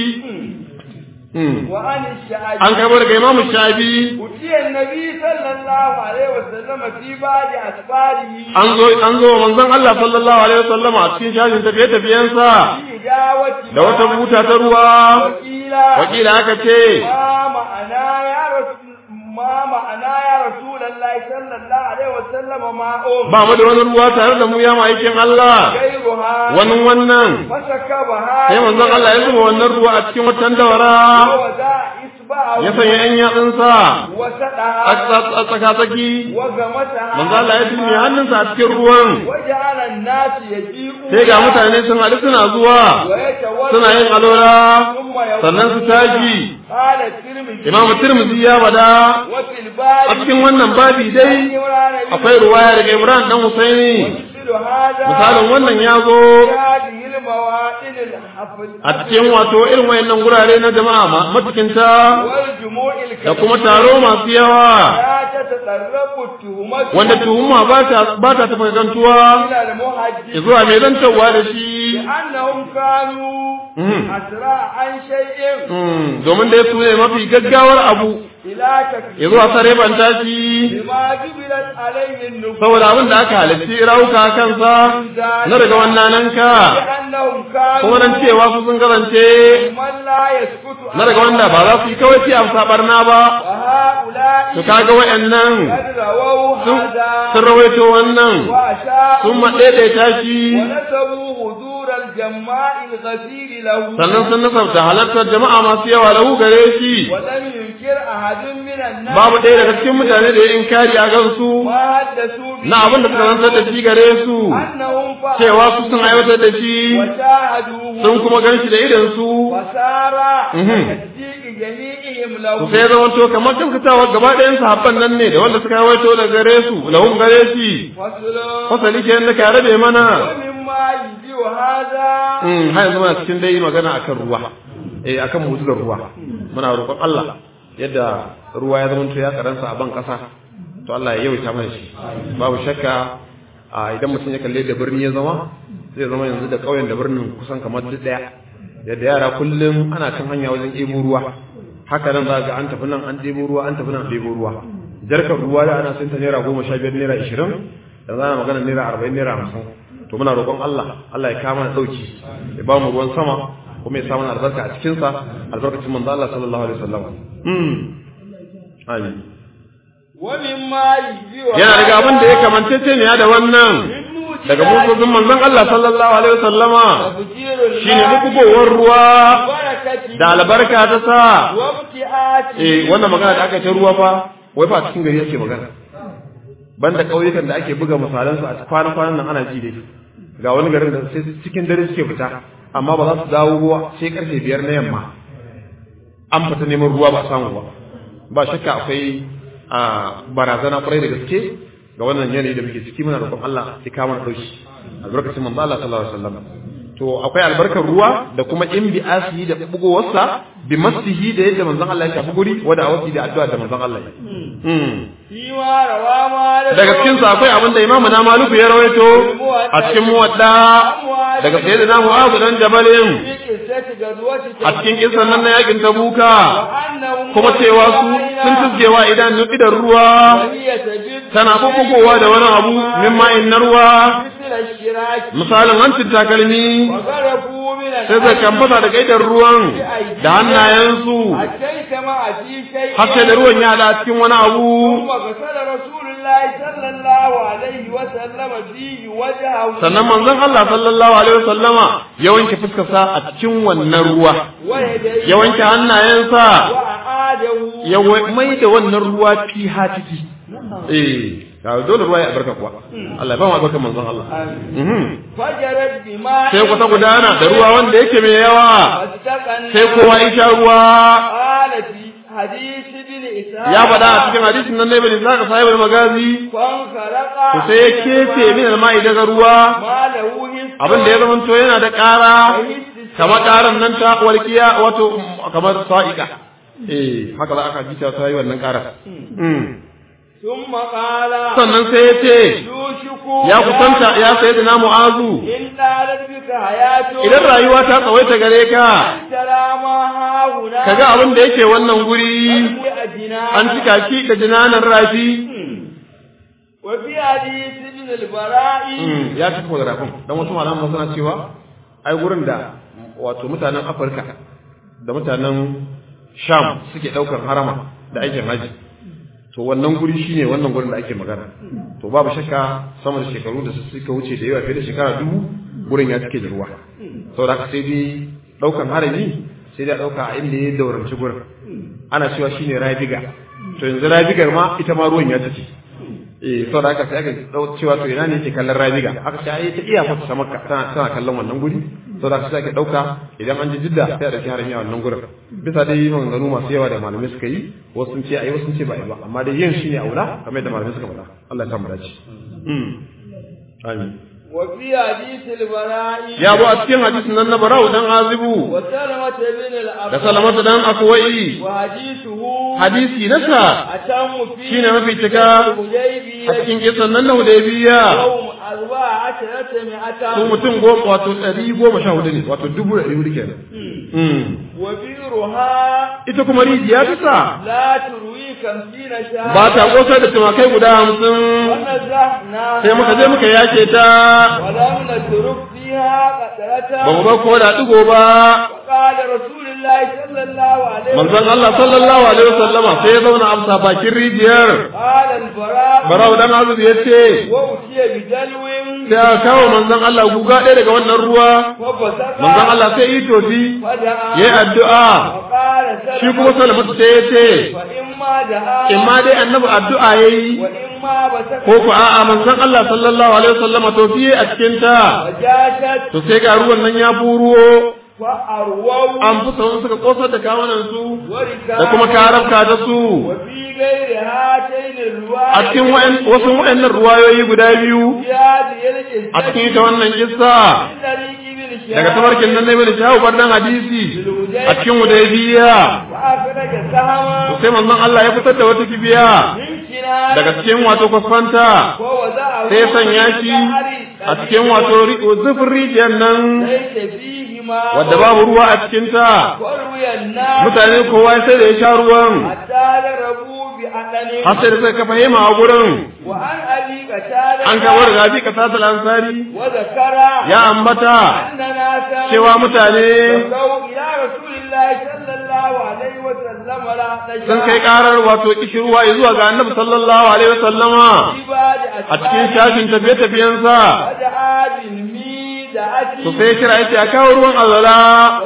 Hmm. وعن الشعب an kai daga imamu shafi أتي النبي صلى الله عليه وسلم في بعض أسفاره an zo an zo wa manzon Allah sallallahu alaihi wasallama a cikin shafin tafiye tafiyensa في دعوة da wata buta ta ruwa وقيل wakila aka ce ما معنى يا رسول ما معنى يا رسول الله صلى الله عليه وسلم ما أم ba mu da wani ruwa tare da mu ya ma'aikin Allah غيرها wani wannan فسكبها sai manzon Allah ya zuba wannan ruwa a cikin watan dawara ووضع إصبعه ya sanya yan yatsunsa وسدها a tsaka-tsaki وغمسها manzon Allah ya dinne hannunsa a cikin ruwan وجعل الناس يجيئون sai ga mutane sun haɗu suna zuwa ويتولون suna yin alola ثم يقولون sannan su tashi قال الترمذي imamu tirmidhi ya bada وفي الباب a cikin wannan babi dai akwai ruwaya daga Ibrahim dan Husaini مثل هذا misalin wannan ya zo في هذه المواطن الحفل a cikin wato irin wayannan gurare na jama'a ma- matukinta والجموع da الكثيرة kuma taro masu yawa لا تتطرق التهمة wanda tuhuma ba ta ba ta tafi gantuwa إلى المحدث zuwa mai zantarwa da shi لأنهم كانوا مم. أسرع عن شيء Mm, domin dai su ne mafi gaggawar abu إلى ya تكفير zuwa sare banta shi بما جبلت عليه النفوس saboda abin da aka halitti rauka kansa na daga wannan nanka لأنهم كانوا kuma nan cewa su sun kasance من لا يسكت na daga wanda ba za su yi kawai ci amsa barna ba وهؤلاء to kaga wayannan قد رووا sun هذا sun rawaito wannan وأشاءوا sun maɗaiɗaita shi ونسبوا حضور الجماع الغفير له sannan sun nasabta halartar jama'a masu yawa lahu gare shi ولم ينكر أحد من الناس babu ɗaya daga cikin mutane da ya inkari a gansu ما حدثوا به na abin da suka zantar da shi gare su أنهم فعلوا cewa su sun aiwatar da shi وشاهدوه sun kuma gan shi da idan su وسار Mhm. تصديق جميعهم له su sai zama to kamar kankatawa gaba ɗayan sahabban nan ne da wanda suka aiwato da gare su lahum gare shi فصل fasali ke da ka rabe mana ومما يجزئ هذا Mm, har yanzu muna cikin dai magana akan ruwa eh akan mu'jizar ruwa muna roƙon Allah yadda ruwa ya zamanto ya karansa a ban ƙasa to Allah ya yawaita mana shi babu shakka a idan mutum ya kalle da birni ya zama zai zama yanzu da ƙauyen da birnin kusan kamar duk ɗaya yadda yara kullum ana kan hanya wajen ɗebo ruwa haka nan za ga an tafi nan an ɗebo ruwa an tafi nan an ɗebo ruwa jarkar ruwa da ana sayar ta naira goma sha biyar naira ishirin yanzu ana magana naira arba'in naira hamsin to muna roƙon Allah Allah ya kama ɗauki ya ba mu ruwan sama kuma ya sa mana albarka a cikinsa albarkacin manzo Allah sallallahu alaihi wasallam mm amin ومما يجزئ yana daga abin da ya kamantacce ne da wannan daga musulmin manzon Allah sallallahu alaihi wasallama تفجير shine الماء bugowar ruwa بركته da albarka ta sa وابتعاته eh wannan magana da aka ce ruwa fa wai fa cikin gari yake magana banda ƙauyukan da ake buga misalan su a kwana kwanan nan ana ji dai ga wani garin da sai cikin dare suke fita amma ba za su dawo ruwa sai karfe biyar na yamma an fita neman ruwa ba a samu ba ba shakka akwai a barazana kwarai da gaske ga wannan yanayi da muke ciki muna roƙon Allah ya kama na dauki albarkacin manzo Allah sallallahu alaihi wasallam to akwai albarkar ruwa da kuma in bi asihi da bugowarsa bi masihi da yadda manzon Allah ya shafi guri wada awasi da addu'a da manzon Allah ya mm. فيما روى مالك daga cikin sa akwai abin da imamu na maluku ya rawaito a cikin muwadda daga sayyidina mu'adh dan jabalin في قصة غزوة a cikin kisan nan na yakin tabuka وأنهم kuma cewa su sun tuzgewa idan idan ruwa وهي تجد tana bubugowa da wani abu min ma'in na ruwa من الشراك misalin hancin takalmi وغرفوا من sai zai kamfata da gaidar ruwan da hannayensu أتيت مع في شيء har sai da ruwan ya haɗa cikin wani abu ثم غسل رسول الله صلى الله عليه وسلم فيه وجهه sannan manzon Allah sallallahu alaihi wasallama ya wanke fuskarsa a cikin wannan ruwa ويديه ya wanke hannayensa وأعاده ya wa- mai da wannan ruwa fi ciki eh ga dole ruwa ya albarka kuwa Allah ya ba mu albarkar manzon Allah Mhm. فجرت بماء sai ku ta gudana da ruwa wanda yake mai yawa فاستقنا sai kowa ya sha ruwa قال في حديث ابن إسحاق ya faɗa a cikin hadisin nan ne bane zaka sahibul magazi فانخرق to sai ya kece min alma'i daga ruwa ما له حس abin da ya zama to yana da ƙara kamar ƙaran nan ta walƙiya wato kamar sa'iqa eh haka za aka ji ta yi wannan ƙara ثم قال sannan sai ya ce يوشك ya kusanta ya sayi da namu azu إن طالت بك حياته idan rayuwa ta tsawaita gare ka أن ترى ما هاهنا kaga abin da yake wannan guri an cika shi da jinanan rafi وفي حديث ابن البراء ya cika da rafin dan wasu malaman suna cewa ai gurin da wato mutanen Afirka da mutanen Sham suke daukar harama da aikin haji to wannan guri shine wannan gurin da ake magana to babu shakka sama da shekaru da suka wuce da yawa fiye da shekara dubu gurin ya cike da ruwa saboda haka sai dai daukan harami sai dai a dauka a inda ya dauranci gurin ana cewa shine rabiga to yanzu rabigar ma ita ma ruwan ya cike eh saboda haka sai aka dau cewa to ina ne yake kallon rabiga aka ce ai ta iya fata ta makka tana tana kallon wannan guri saboda haka sai aka dauka idan an ji jidda sai a dauki harami a wannan gurin bisa dai maganganu masu yawa da malamai suka yi wasu sun ce ai wasu sun ce ba ai ba amma dai yin shine aula kamar yadda malamai suka faɗa Allah ya sa mu dace mm amin وفي حديث البراء ya bu a cikin hadisin nan na barau dan azibu وسلمة بن da الأبراء salamatu dan akwai وحديثه hadisi nasa أتم فيه shine mafi cika a الحديبية cikin kisan nan na hudaybiya يوم أربع عشرة مئة su mutum goma wato ɗari goma sha hudu ne wato dubu ɗari hudu kenan Mm. وبئرها ita kuma rijiya ta sa لا تروي خمسين شهرا ba ta kosar da tumakai guda hamsin ونزحنا sai muka je muka yake ta ولم نترك فيها قطرة ba mu ba ko da ɗigo ba وقال رسول الله صلى الله عليه manzon Allah sallallahu alaihi wasallama sai ya zauna amsa bakin rijiyar قال البراء barau dan azuz ya ce وأتي بدلو sai aka kawo manzon Allah guga ɗaya daga wannan ruwa فبصق manzon Allah sai yi tofi فدعا yayi addu'a وقال shi kuma salamatu sai ya ce فإما دعا in ma dai annabi addu'a yayi وإما بصق ko ku a'a manzon Allah sallallahu alaihi wasallama tofi a cikin ta وجاشت to sai ga ruwan nan ya buruwo فأرووا an fi sauran suka kosar da kawunan su وركابا da kuma karabka da su وفي غير هاتين الرواية a cikin wa'an- wasu wa'annan ruwayoyi guda biyu في هذه القصة a cikin ita wannan kissa من طريق ابن شهاب daga tabarkin nan na ibn shahu bardan hadisi a cikin hudaybiya وأخرج سهما to sai manzon Allah ya fitar da wata kibiya من كنانة daga cikin wato kwasfanta ووضعه sai ya sanya shi a cikin wato ri- zufin rijiyar nan ليس فيهما wadda babu ruwa a cikinta وروي الناس mutane kowa sai da ya sha ruwan حتى ضربوا بأذن har sai da suka kafa hema a gurin وعن أبي قتادة an kawo daga abi kasatul ansari وذكر ya ambata أن ناسا cewa mutane شكوا إلى رسول الله صلى الله عليه وسلم لا sun kai karar wato kishirwa zuwa ga annabi sallallahu alaihi wasallama a cikin shafin tafiye-tafiyensa ودعا بالميدة to sai kira yace a kawo ruwan alwala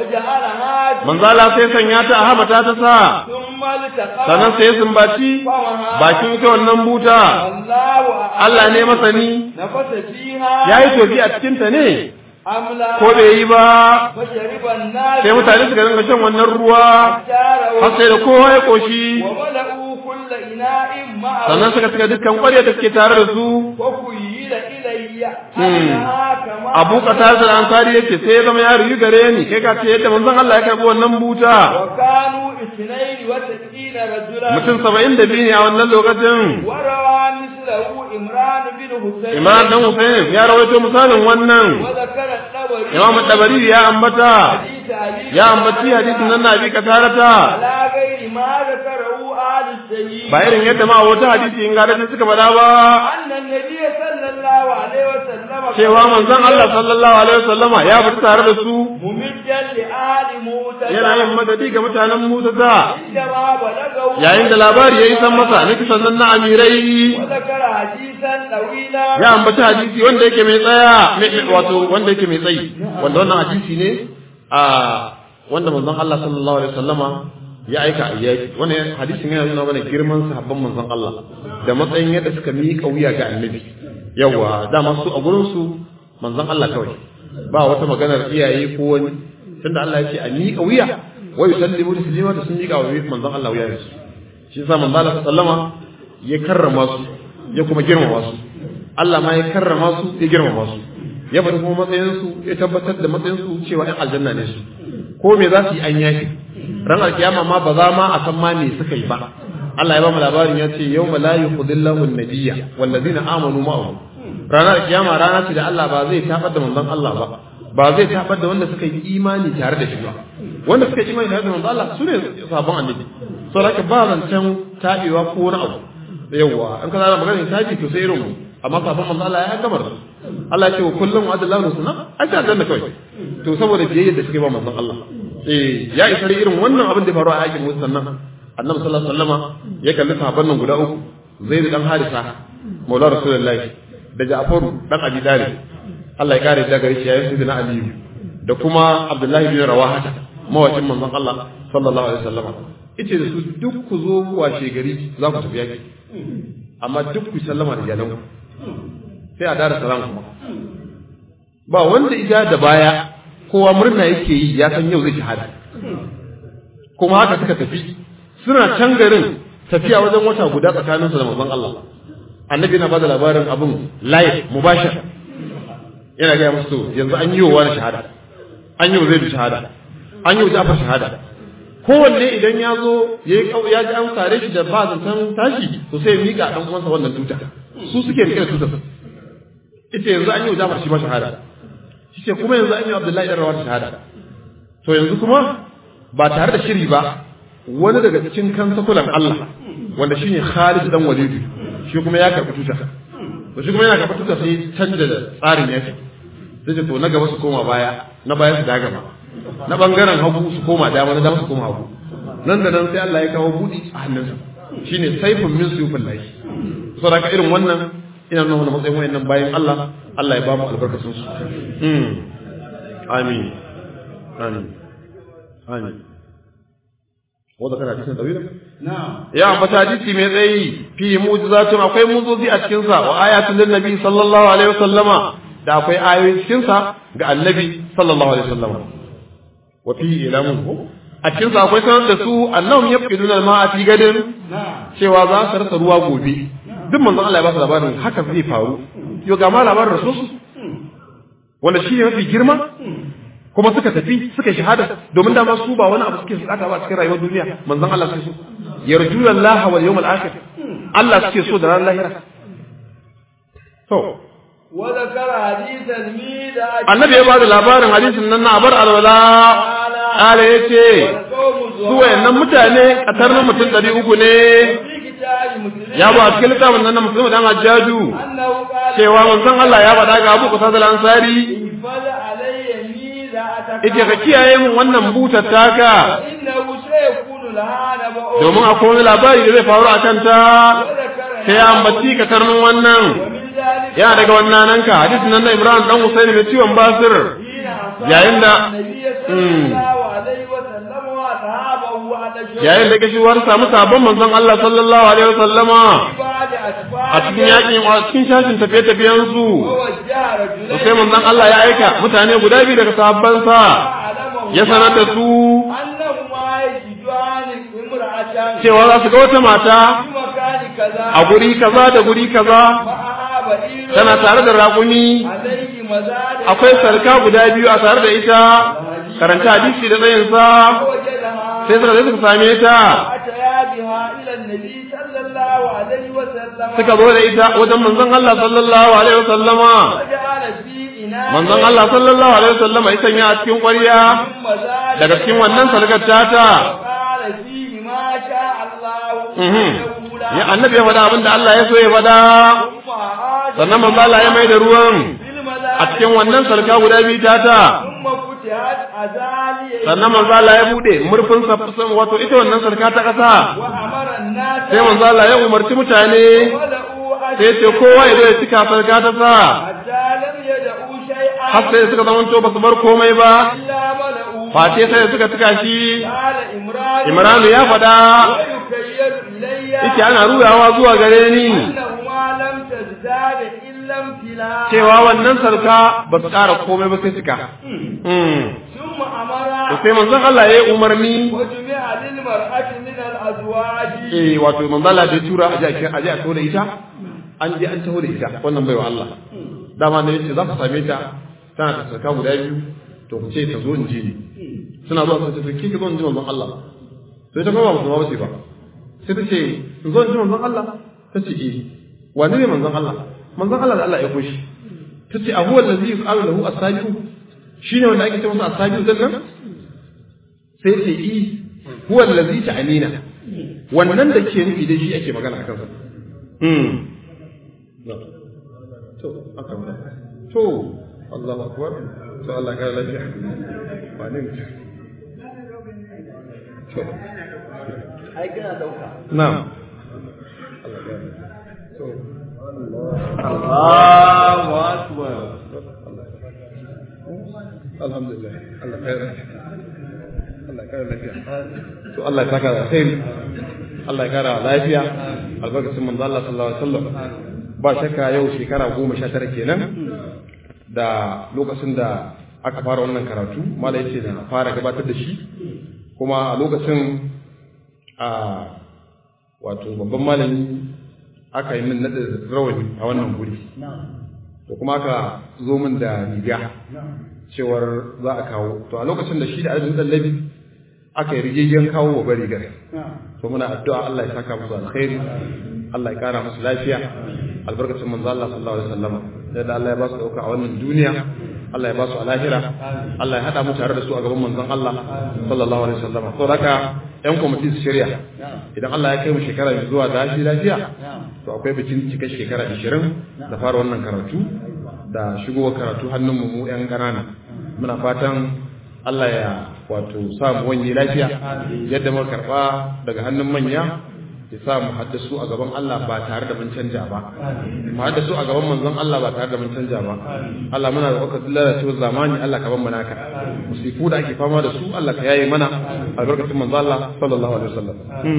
وجعلها manzo Allah sai sanya ta a hamata ta sa ثم التقى sannan sai ya sumbaci bakin ita wannan buta الله Allah ne masani نفس فيها yayi tofi a cikin ta ne أم لا ko bai yi ba فشرب الناس sai mutane suka dinga shan wannan ruwa جاروا har sai da kowa ya koshi وملأوا كل إناء معه sannan suka cika dukkan ƙwarya da suke tare da su وخيل إلي Hmm. أنها كما abu qatar da ansari yace sai ya zama ya riyu gare ni kai ka ce yadda manzon Allah ya karbi wannan buta وكانوا اثنين وتسعين رجلا mutum 72 ne a wannan lokacin وروى مثله إمران بن حسين Imam dan Hussein ya rawaito misalin wannan وذكر الطبري Imam Tabari ya ambata حديث علي ya ambaci hadisin nan na bi katarata على غير ما ذكره آل السيد ba irin yadda ma wata hadisi in ga da suka faɗa ba أن النبي صلى الله عليه وسلم cewa manzon Allah sallallahu alaihi wasallama ya fita tare da su mumiddan li ali musa yana yin madadi ga mutanen Musa da inda ma balagahu yayin da labari ya yi san masa na kisan nan na amirai wa zakara hadisan dawila ya ambaci hadisi wanda yake mai tsaya mai- wato wanda yake mai tsayi wanda wannan hadisi ne a wanda manzon Allah sallallahu alaihi wasallama ya aika a yaki wannan hadisin yana nuna mana girman sahabban manzon Allah da matsayin yadda suka miƙa wuya ga annabi yawa dama su a gurin su manzon Allah kawai ba wata maganar iyaye ko wani tunda Allah ya ce a miƙa wuya wa yusallimu taslima da sun miƙa wa manzon Allah wuya su shi yasa manzon Allah sallama ya karrama su ya kuma girmama su Allah ma ya karrama su ya girmama su ya faɗi kuma matsayinsu ya tabbatar da matsayinsu cewa ‘yan aljanna ne su ko me za su yi an yafi ran alkiyama ma ba za ma a san ma me suka yi ba Allah ya ba mu labarin ya ce yau la yukhzillahu an-nabiyya wallazina amanu ma'ahu ranar alkiyama rana ce da Allah ba zai tabar da manzon Allah ba ba zai tabar da wanda suka yi imani tare da shi ba wanda suka yi imani tare da manzon Allah su ne sabon annabi saboda ba zancen tabewa ko wani abu yawwa an kana magana tabi to sai irin mu amma sabon manzo Allah ya gamar su Allah ya ce wa kullum wa adallahu sunna ai ta danna kawai to saboda biyayya da suke ba manzon Allah eh ya isa irin wannan abin da faru a yakin Musa nan Annabi sallallahu alaihi wasallama ya kalli sahabban nan guda uku Zaid dan Harisa Maula Rasulullahi da Ja'faru dan Abi Talib Allah ya kare da gare shi yayin sidina Aliyu da kuma Abdullahi bin Rawaha mawacin manzon Allah sallallahu alaihi wasallama yace da su duk ku zo washe gari za ku tafi yaki amma duk ku sallama da iyalanku sai a dara salam kuma ba wanda ija da baya kowa murna yake yi ya san yau zai shahada kuma haka suka tafi suna can garin tafiya wajen wata guda tsakaninsu da manzon Allah annabi yana bada labarin abin live mubashir yana gaya musu yanzu an yi wa wani shahada an yi wa zai shahada an yi wa jafar shahada kowanne idan ya zo ya yi ya ji an sare shi da ba zancen tashi to sai ya miƙa ɗan uwansa wannan tuta su suke rike da tutar ita yanzu an yi wa jafar shi ma shahada shi ce kuma yanzu an yi wa abdullahi ɗan rawar shahada to yanzu kuma ba tare da shiri ba wani daga cikin kansakulan Allah wanda shine Khalid dan Walid shi kuma ya karɓi tuta to shi kuma yana karɓi tuta sai canja da tsarin yaki sai ce to na gaba su koma baya na baya su daga ma na bangaren hagu su koma dama na dama su koma hagu nan da nan sai Allah ya kawo budi a hannunsa shine saifun min suyufin lahi saboda irin wannan ina nuna wannan matsayin wayannan bayan Allah Allah ya ba mu albarkacin su mm amin amin amin wanda kana cikin dawila na'am ya ambata hadisi mai tsayi fi mu'jizatun akwai mu'jizozi a cikin sa wa ayatun lin nabi sallallahu alaihi wasallama da akwai ayoyin cikin sa ga annabi sallallahu alaihi wasallama wa fi ilamun a cikin sa akwai sanar da su annahum yafqiduna al-ma'a fi gadin na'am cewa za su rasa ruwa gobe duk manzon Allah ya ba su labarin haka zai faru yo ga ma labarin rasul wanda shi ne mafi girma kuma suka tafi suka shahada domin dama su ba wani abu suke saka ba cikin rayuwar duniya manzon Allah suke so yarjuna Allah wal yawmal akhir Allah suke so da ran lahira to wa zakara hadisan mi da annabi ya bada labarin hadisin nan na abar alwala ala yace su wayannan mutane a tarnin mutum 300 ne fi kitabi muslim ya ba a cikin littafin nan na musulmi dan hajjaju annahu qala cewa manzon Allah ya faɗa ga Abu Qasad al-Ansari ifal alayya mi da ataka yace ka kiyaye min wannan butar taka innahu sayakunu lahana ba'u domin akwai wani labari da zai faru a kanta wa zakara sai ya ambaci ka tarmin wannan wa min zalika yana daga wannan nan ka hadisin nan na Ibrahim dan Husayn mai ciwon basir yayin da yayin da kashiwar samu sabon manzon Allah sallallahu alaihi wasallama a cikin yakin a cikin shashin tafiye tafiyen su to sai manzon Allah ya aika mutane guda biyu daga sahabban sa ya sanar da su cewa za su ga wata mata a guri kaza da guri kaza tana tare da raƙumi akwai sarka guda biyu a tare da ita karanta hadisi da tsayinsa sai suka zai suka same ta suka zo da ita wajen manzon Allah sallallahu alaihi wasallama manzon Allah sallallahu alaihi wasallama ya sanya a cikin ƙwarya daga cikin wannan sarkar tata ya annabi ya faɗa abinda Allah ya so ya faɗa sannan manzo Allah ya mai da ruwan الملاك a cikin wannan salka guda biyu ta ta ثم فتحت أزالي sannan manzo Allah ya bude murfin sa wato ita wannan salka ta kasa وأمر الناس sai manzo Allah ya umarci mutane ولقوا sai ya ce kowa ya zo ya cika salka ta sa حتى لم يدعوا شيئا har sai suka zamanto ba su bar komai ba إلا ملأوا face sai suka cika shi قال إمران Imranu ya faɗa ويكيل إلي yake ana ruyawa zuwa gare ni أنهما لم تزداد إلا امتلاء cewa wannan sarka ba su ƙara komai ba sai cika Mm. ثم أمر to sai manzon Allah ya yi umarni وجمع للمرأة من الأزواج eh wato manzon Allah da ya tura aje a aje a taho da ita an je an taho da ita wannan baiwa Allah dama ne yace za ku same ta tana da sarka guda biyu to ku ce ta zo in ji ni suna zuwa sun ce to kike zo in ji manzon Allah sai ta kuma ba musulma ba ce ba sai ta ce in zo in ji manzon Allah ta ce eh wani ne manzon Allah manzon Allah da Allah ya koshi ta ce a huwa allazi yus'alu lahu as-sabiqu shine wanda ake ce masa as-sabiqu din nan sai ce eh huwa allazi ta'anina wannan da ke nufi da shi ake magana akan sa hmm to aka to Allahu akbar to Allah ka lafiya ba ne to ai kana dauka na'am Allahu akbar alhamdulillah Allah kai Allah kai lafiya to Allah ya saka da alkhairi Allah ya kara lafiya albarkacin manzo Allah sallallahu alaihi wasallam ba shakka yau shekara goma sha tara kenan da lokacin da aka fara wannan karatu mala yace da fara gabatar da shi kuma a lokacin a wato babban malami aka yi min naɗin rawani a wannan guri to kuma aka zo min da riga cewar za a kawo to a lokacin da shi da arzikin dallabi aka yi rigegen kawo wa bari gare to muna addu'a Allah ya saka musu alkhairi Allah ya kara musu lafiya albarkacin manzo Allah sallallahu alaihi wasallam da Allah ya ba su dauka a wannan duniya Allah ya ba su a lahira Allah ya hada mu tare da su a gaban manzon Allah sallallahu alaihi wasallam to haka yan kwamiti su shirya idan Allah ya kai mu shekara mai zuwa da shi lafiya to akwai bikin cika shekara 20 da fara wannan karatu da shigowa karatu hannun mu yan ƙanana muna fatan Allah ya wato sa mu wani lafiya yadda muka karba daga hannun manya ya sa mu haddasu a gaban Allah ba tare da mun canja ba mu haddasu a gaban manzon Allah ba tare da mun canja ba Allah muna da wakar lalacewar zamani Allah ka ban mu naka musifu da ake fama da su Allah ka yaye mana albarkacin manzon Allah sallallahu alaihi wasallam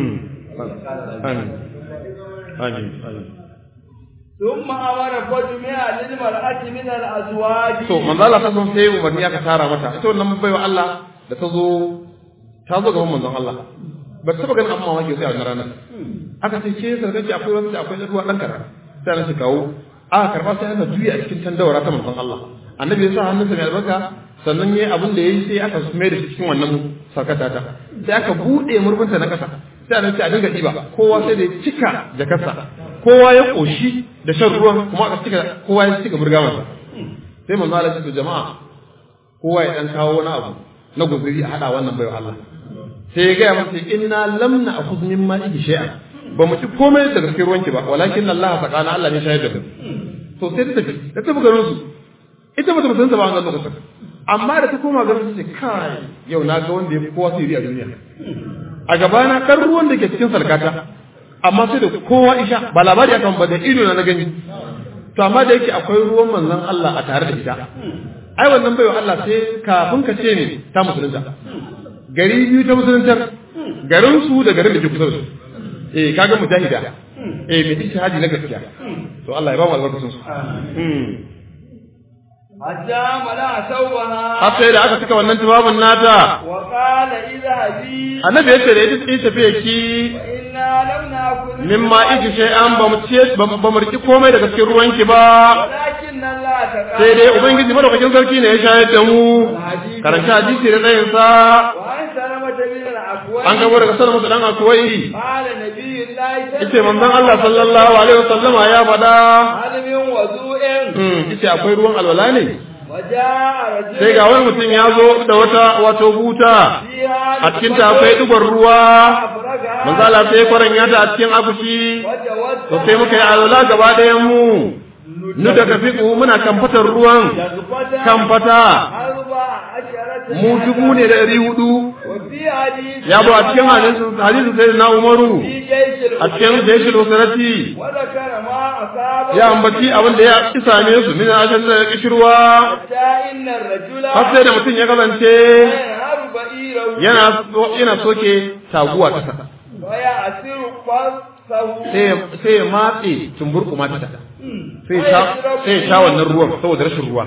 amin amin amin ثم أمر فجمع للمرأة من الأزواج to manzo Allah ta san sai umarni aka tara mata ita wannan baiwa Allah da ta zo ta zo gaban manzon Allah ba ta taba ganin amma wake sai a wannan ranar aka ce ke sarkaci akwai wanda akwai da ruwa dan kara sai na shi kawo aka karba sai aka juya a cikin tandawara ta manzon Allah annabi ya sa hannunsa mai albarka sannan yayi abin da yayi sai aka mai da shi cikin wannan sarkata ta sai aka bude murfinta na kasa sai annabi a dinga diba kowa sai da ya cika jakarsa kowa ya koshi da shan ruwan kuma aka cika kowa ya cika burgamansa sai manzo Allah ya ce jama'a kowa ya dan kawo wani abu na guzuri a hada wannan baiwa Allah sai ya gaya masa inna lam na'khudh mimma ihi shay'an ba mu ci komai daga cikin ruwanki ba walakin Allah saqana Allah ne shayar da mu to sai ta tafi ta tafi garin su ita bata mutunta ba wannan lokacin amma da ta koma garin su ce kai yau na ga wanda ya fi kowa sirri a duniya a gabana kan ruwan da ke cikin salkata amma sai da kowa isha ba labari akan ba da ido na na gani to amma da yake akwai ruwan manzon Allah a tare da ita ai wannan baiwa Allah sai kafin ka ce ne ta musulunta gari biyu ta musuluntar garin su da garin da ke kusa da su eh kaga mujahida eh mai ijtihadi na gaskiya to Allah ya ba mu albarkacin su حتى ملا ثوبها har sai da aka cika wannan tubabin nata وقال اذهبي annabi ya ce da ita ita tafiye ki وإنا لم نأكل mimma iji shay'an ba mu ce ba mu riki komai daga cikin ruwanki ba ولكن الله تعالى sai dai ubangiji madaukakin sarki ne ya shayar da mu karanta hadisi da tsayin sa وعن سلمة بن الأكوع an gabo daga sanar musu dan akwai قال نبي الله yace manzon Allah sallallahu alaihi wasallama ya faɗa هل من وضوء hmm yace akwai ruwan alwala ne وجاء رجل sai ga wani mutum ya zo da wata wato buta فيها a cikin ta akwai dubar ruwa أفرجها manzo Allah sai ya kwaranya ta a cikin akushi وجوزت to sai muka yi alwala gaba ɗayan mu nu daga fiƙo muna kamfatar ruwan يغفتا kamfata أربع عشرة mu dubu ne da ɗari hudu وفي حديث ya zo a cikin hadisin hadisin sai na umaru في جيش a cikin jaishul usrati وذكر ما أصاب ya ambaci abin da ya ki same su min ashan da kishirwa حتى إن الرجل har sai da mutum ya kasance ينهر بئيره yana yana soke taguwa kasa ويعسر فرسه sai ya- sai ya matse tumburkuma ta sai ya sha sai ya sha wannan ruwan saboda rashin ruwa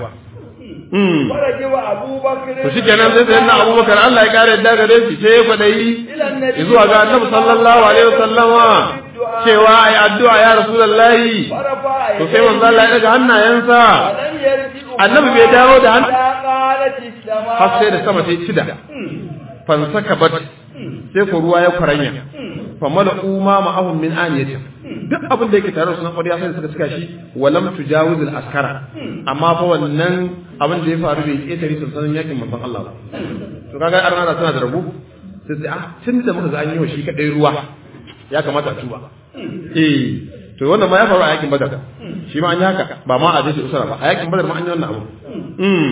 Mm. ورجب أبو بكر to shi kenan sai sai na abubakar Allah ya kare yadda gare shi sai ya kwadayi إلى النبي zuwa ga annabi sallallahu alaihi wasallama cewa ai addu'a ya rasulullahi ورفع to sai manzo Allah ya daga hannayensa ولم يرجع annabi bai dawo da hannu حتى قالت السماء har sai da sama ta yi shida fansaka bat sai ko ruwa ya kwaranya fa malaku ma ma'ahum min aniyatin duk abin da yake tare da sunan ƙwarya sai suka cika shi walam tujawiz al askara amma fa wannan abin da ya faru bai ƙetare sansanin yakin manzon Allah ba to kaga arna da suna da rabu sai sai ah tun da muka ga an yi wa shi kadai ruwa ya kamata a tuba eh to wannan ma ya faru a yakin badar shi ma an yi haka ba ma a jeshi usara ba a yakin badar ma an yi wannan abu mm.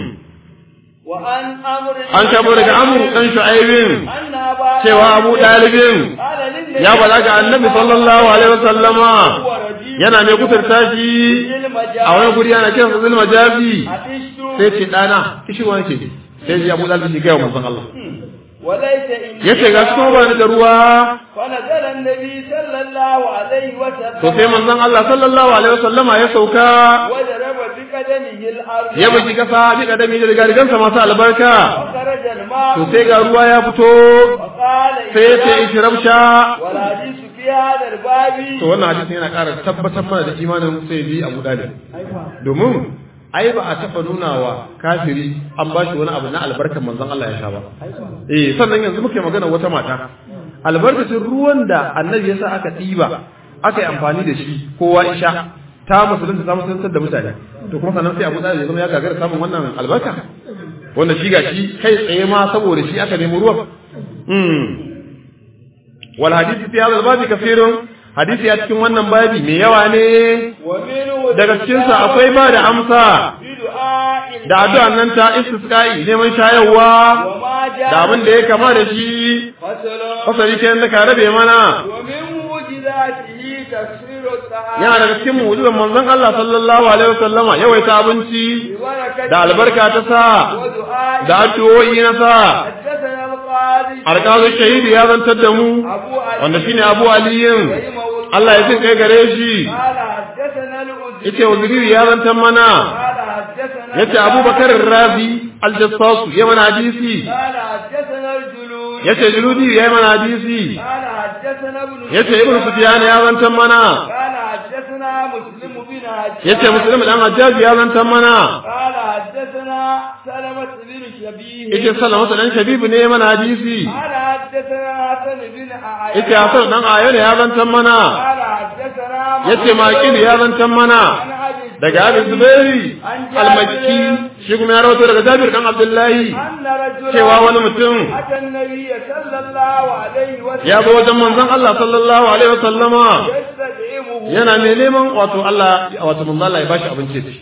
وعن أمر an kabo daga amru dan shu'aibin أن أبا cewa abu dalibin قال للنبي ya balaga annabi sallallahu alaihi wasallama هو رجيم yana mai kuturta shi a wani guri yana kiransa zulma jabi عطشت sai ce dana kishirwa nake sai ji abu dalibin shi gaya wa manzon Allah وليس إن yace ga su ba ni da ruwa فنزل النبي صلى الله عليه وسلم to sai manzon Allah sallallahu alaihi wasallama ya sauka وضرب بقدمه الأرض ya bugi kasa bi kadami da rigarigansa masu albarka وخرج الماء to sai ga ruwa ya fito وقال sai ya ce ishirabsha والحديث في هذا الباب to wannan hadisin yana ƙara tabbatar mana da imanin sai bi Abu Dalib domin ai ba a taɓa nuna wa kafiri an ba shi wani abu na albarkar manzon Allah ya sha ba eh sannan yanzu muke magana wata mata albarkacin ruwan da annabi ya sa aka ɗiba aka yi amfani da shi kowa isha ta musulunta ta musulunta da mutane to kuma sannan sai Abu Dalib ya zama ya gagara samun wannan albarka wanda shi gashi kai tsaye ma saboda shi aka nemi ruwan mm wal hadisi fi hadha al-babi kathirun hadisi a cikin wannan babi mai yawa ne ومنه daga cikinsa akwai ba da amsa في دعاء da addu'an nan ta istisqa'i neman shayarwa وما جاء da abin da ya kama da shi فصل fasari kenan da ka rabe mana ومن معجزاته تكسير الطعام yana daga cikin mu'jizan manzon Allah sallallahu alaihi wasallama yawaita abinci ببركة da albarka ta sa ودعاء da addu'o'i na sa حدثنا القاضي alƙazin shahidi ya zantar da mu أبو علي wanda shine Abu Aliyin رحمه الله Allah ya jin kai gare shi قال حدثنا الأزري yace waziri ya zantar mana قال حدثنا yace Abubakar Razi al-Jassas ya mana hadisi قال حدثنا الجلود yace Juludi ya mana hadisi قال حدثنا ابن yace Ibn Sufyan ya zantar mana قال حدثنا مسلم بن حجاج yace Muslim dan Hajjaj ya zantar mana قال حدثنا سلمة بن شبيه yace Sallama dan Shabib ne ya mana hadisi قال حدثنا حسن بن أعيان yace Hasan dan Ayyana ya zantar mana قال حدثنا yace Maqil ya zantar mana عن أبي daga Abi Zubairi al-Makki shi kuma ya rawaito daga Jabir dan Abdullahi أن رجلا cewa wani mutum أتى النبي صلى الله عليه وسلم ya zo wajen manzon Allah sallallahu alaihi wasallama يستدعمه yana mai neman wato Allah wato manzon Allah ya bashi abinci ci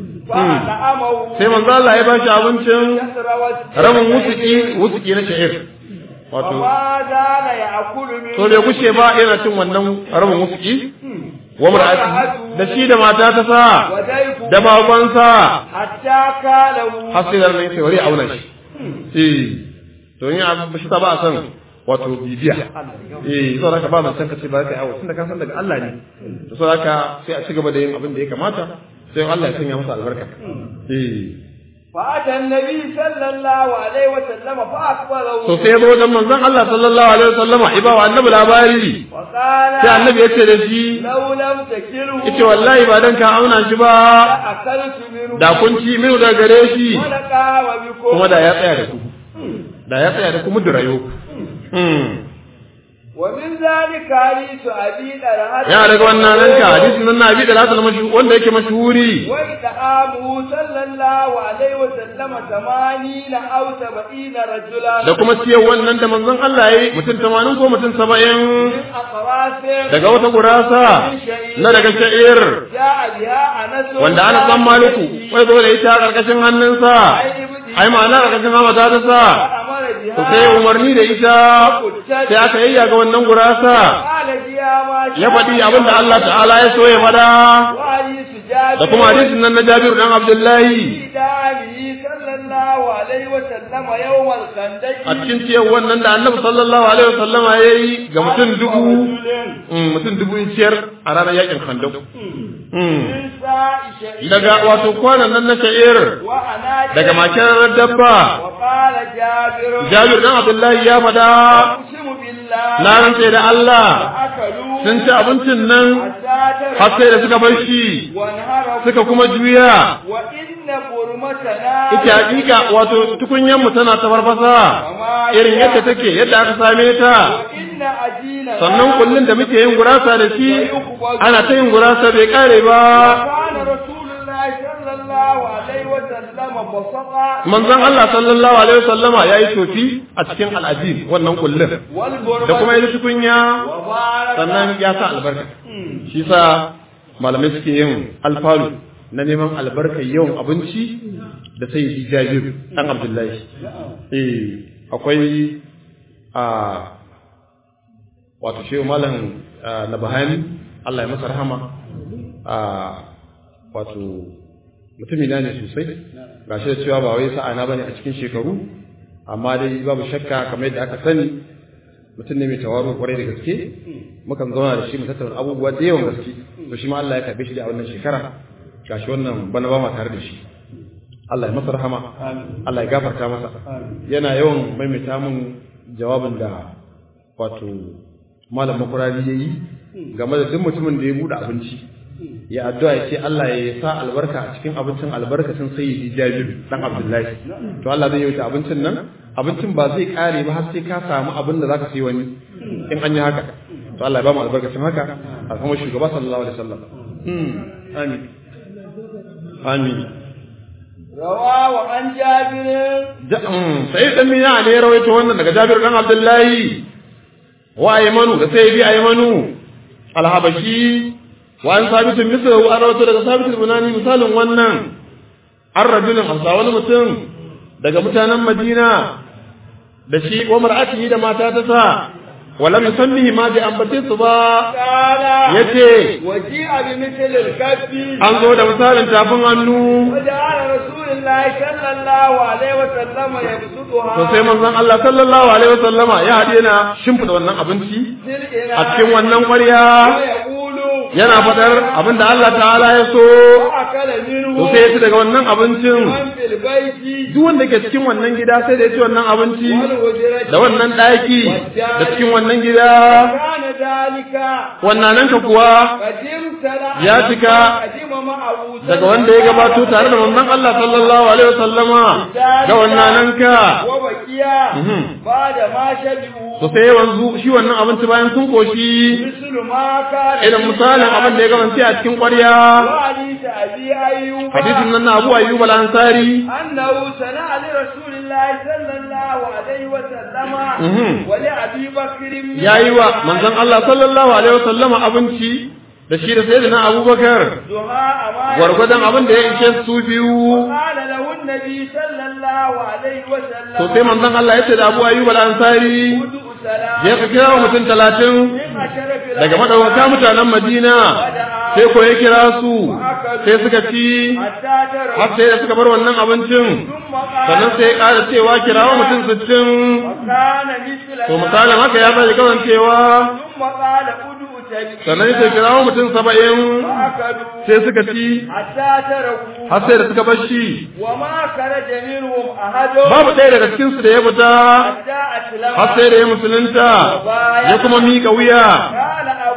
فأطعمه sai manzon Allah ya bashi abincin كسر وجهه rabin wusuki wusuki na sha'ir wato وما زال يأكل من to bai kushe ba yana cin wannan rabin wusuki wa mar'ati da shi da mata ta sa وضيفه da babansa حتى كاله har sai da nan sai wari auna shi eh to in abu shi ta ba a san wato bibiya eh so haka ba mun san ka ce ba ka yawo tunda ka san daga Allah ne to so haka sai a ci gaba da yin abin da ya kamata sai Allah ya sanya masa albarka eh فأتى النبي صلى الله عليه وسلم فأخبره so sai ya zo wajen manzon Allah sallallahu alaihi wasallama iba wa annabi labari وقال sai annabi ya ce da shi لو لم تكله yace wallahi ba dan ka auna shi ba لأكلت منه da kun ci minu da gare shi ولقام بكم kuma da ya tsaya da ku da ya tsaya da ku mudu rayo hmm ومن ذلك حديث أبي طلحة ya daga wannan nan ka hadisin nan na abi da latul mashi wanda yake mashhuri وإدعامه صلى الله عليه وسلم ثمانين أو سبعين رجلا da kuma ciyar wannan da manzon Allah yayi mutum 80 ko mutum 70 من أقراص daga wata gurasa na daga sha'ir جاء بها أنس wanda ana san maliku wai zo da ita a karkashin hannunsa ai ma'ana karkashin hamata ta sa أمر بها to sai umarni da ita sai aka yayya ga wannan gurasa قال فيها ما شاء ya faɗi abin da Allah ta'ala ya so ya fada وحديث جابر da kuma hadisin nan na Jabir dan Abdullahi في داره صلى الله عليه وسلم يوم الخندق a cikin ciyar wannan da Annabi sallallahu alaihi wasallama yayi ga mutum dubu mm, mutum dubu in ciyar a ranar yakin Khandaq Mm. من ساء شيء daga wato kwanan nan na sha'ir وأنا daga makirar dabba وقال جابر Jabir dan Abdullahi ya fada أقسم بالله na rantse da Allah أكلوا sun ci abincin nan حتى har sai da suka bar shi وانهروا suka kuma juya وإن برمتنا ita hakika wato tukunyan mu tana ta farfasa irin yadda take yadda aka same ta وإن أجينا sannan kullun da muke yin gurasa da shi ana ta yin gurasa bai kare ba كان رسول الله صلى الله عليه وسلم بسطا manzon Allah sallallahu alaihi wasallama yayi tofi a cikin al'ajin wannan kullun والبرمة da kuma yi tukunya وبارك sannan ya sa albarka shi sa malamai suke yin alfalu na neman albarkar yawan abinci da sai yi jabir dan abdullahi eh akwai a wato shehu malam na bahani Allah ya masa rahama a wato mutumi na ne sosai gashi da cewa ba wai sa'ana bane a cikin shekaru amma dai babu shakka kamar yadda aka sani mutum ne mai tawaru kwarai da gaske mukan zauna da shi mu tattauna abubuwa da yawan gaske to shi ma Allah ya karbe shi da wannan shekara gashi wannan bana ba ma tare da shi Allah ya masa rahama Allah ya gafarta masa yana yawan maimaita mun jawabin da wato malam makurari yayi game da duk mutumin da ya bude abinci ya addu'a ya ce Allah ya sa albarka a cikin abincin albarkacin sayyidi Jabir dan Abdullahi to Allah zai yi ta abincin nan abincin ba zai kare ba har sai ka samu abin da zaka sayi wani in an yi haka to Allah ya ba mu albarkacin haka a kuma shugaba sallallahu alaihi wasallam amin amin rawahu an jabir sai dan mina ne rawaito wannan daga Jabir dan Abdullahi wa aymanu da sai bi aymanu alhabashi wa an sabitu misru an rawaito daga sabitu bunani misalin wannan an rajulin hasa wani mutum daga mutanen Madina da shi ko mar'atihi da mata ta sa ولم يسميه ما بأنبتين صبا yace waji'a bi mithl al-kaffi an zo da misalin tafin hannu وجعل رسول الله صلى الله عليه وسلم يبسطها to sai manzon Allah sallallahu alaihi wasallama ya hade na shimfida wannan abinci a cikin wannan ƙwarya ويقول yana fadar abinda Allah ta'ala ya so وأكل منه to sai ya ci daga wannan abincin من في البيت duk wanda ke cikin wannan gida sai da ya ci wannan abinci والهجرة da wannan ɗaki da cikin wannan gida كان ذلك wannan nan ka kuwa قدم سلا Ya cika قدم معه daga wanda ya gabato tare da manzon Allah sallallahu alaihi wasallama ga wannan nan ka وبكيا Mhm. بعد ما شبعوا to sai wanzu shi wannan abinci bayan sun koshi مثل ما كان irin misalin abin da ya gabance a cikin ƙwarya وحديث أبي أيوب hadisin nan na Abu Ayyub al-Ansari أنه سنع لرسول الله صلى الله عليه وسلم Mhm. ولأبي بكر yayi wa manzon Allah sallallahu alaihi wasallama abinci da shi da sayyidina Abubakar دعاء ما gwargwadon abin da ya ishe su biyu قال له النبي صلى الله عليه وسلم to sai manzon Allah ya ce da Abu Ayyub al-Ansari ادعو سلام je ka kira wa mutum talatin من أشرف daga madawaka mutanen Madina sai ko ya kira su sai suka ci حتى ترى har sai da suka bar wannan abincin ثم قال sannan sai ya ƙara cewa kirawo mutum sittin وكان مثل to misalin haka ya sake kasancewa ثم قال ادعو سبيل sannan sai kirawo mutum saba'in فأكلوا sai suka ci حتى تركوا har sai da suka bar shi وما خرج منهم أحد babu ɗaya daga cikinsu da ya fita حتى أسلم har sai da ya musulunta ya kuma miƙa wuya قال أبو أيوب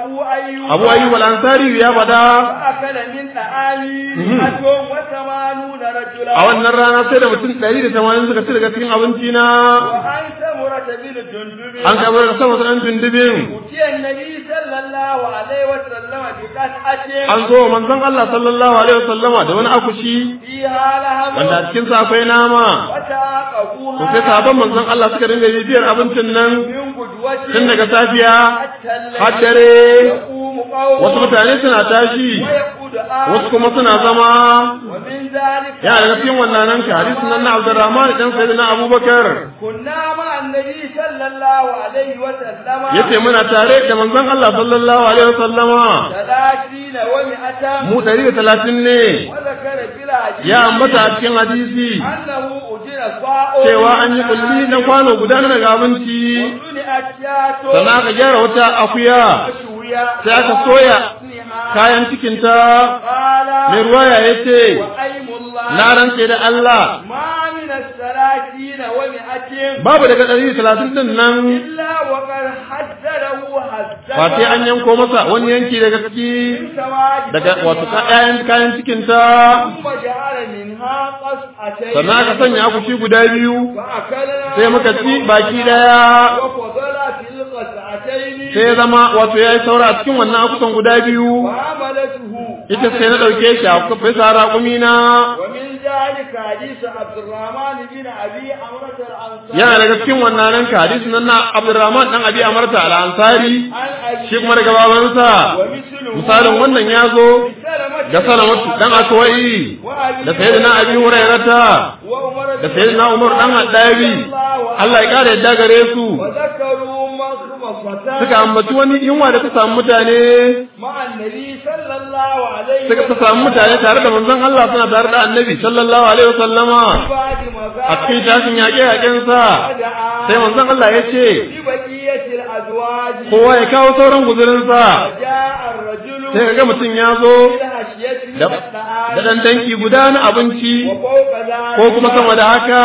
أيوب Abu Ayyub al-Ansari ya faɗa فأكل من طعامي Mhm. مئة وثمانون رجلا a wannan rana sai da mutum 180 suka ci daga cikin abinci na وعن سمرة بن جندب an kabar da sama sanan tundubin أتي النبي صلى الله عليه وسلم بقطعة an zo wa manzon Allah sallallahu alaihi wasallama da wani akushi فيها لهم wanda a cikin sa akwai nama وتعاقبوها to sai sahabban manzon Allah suka dinga bibiyar abincin nan من قدوة tun daga safiya حتى الليل har dare يقوم قوم wasu mutane suna tashi ويقود آخر wasu kuma suna zama ومن ذلك ya daga cikin wannan nan ka hadisin nan na Abdurrahman dan sayyidina Abubakar كنا مع النبي صلى الله عليه وسلم yace muna tare da manzon Allah sallallahu alaihi wasallama ثلاثين ومئة mu 130 ne وذكر في الحديث ya ambata a cikin hadisi أنه أجر صاع cewa an yi kulli na kwano guda na daga abinci وصنعت شاة sannan aka gyara wata akuya مشوية sai aka soya وحسنها kayan cikinta قال mai ruwaya ya ce وأيم الله na rantse da Allah ما من الثلاثين ومئة babu daga ɗari talatin ɗin nan إلا وقد حذره حذرا ba sai an yanko masa wani yanki daga ciki من سواد daga wato kayan kayan cikinta ثم جعل منها قصعتين sannan aka sanya akushi guda biyu فأكلنا sai muka ci baki daya وفضل في القصعتين sai ya zama wato ya yi saura a cikin wannan akusan guda biyu وعملته ita sai na ɗauke shi a bisa raƙumi na ومن ذلك حديث عبد الرحمن بن أبي عمرة الأنصاري yana daga cikin wannan nan ka hadisin nan na Abdurrahman dan Abi Amarta al-Ansari عن أبي shi kuma daga babansa ومثله misalin wannan ya zo سلمة da Salamatu dan Akwai وأبي da sayyidina Abi Hurairata وعمر da sayyidina Umar dan Haddabi Allah ya kare yadda gare su وذكروا مخمصة suka ambaci wani yunwa da ta samu mutane مع النبي صلى الله عليه suka ta samu mutane tare da manzon Allah suna tare da Annabi sallallahu alaihi wasallama بعد a cikin مزاج tashin yaƙe yaƙen sa ودعا sai manzon Allah ya ce ببقية الأزواج kowa ya kawo sauran guzurin sa وجاء الرجل sai kaga mutum ya zo بالحشية من da الطعام da dan tanki guda na abinci وفوق ذلك ko kuma sama da haka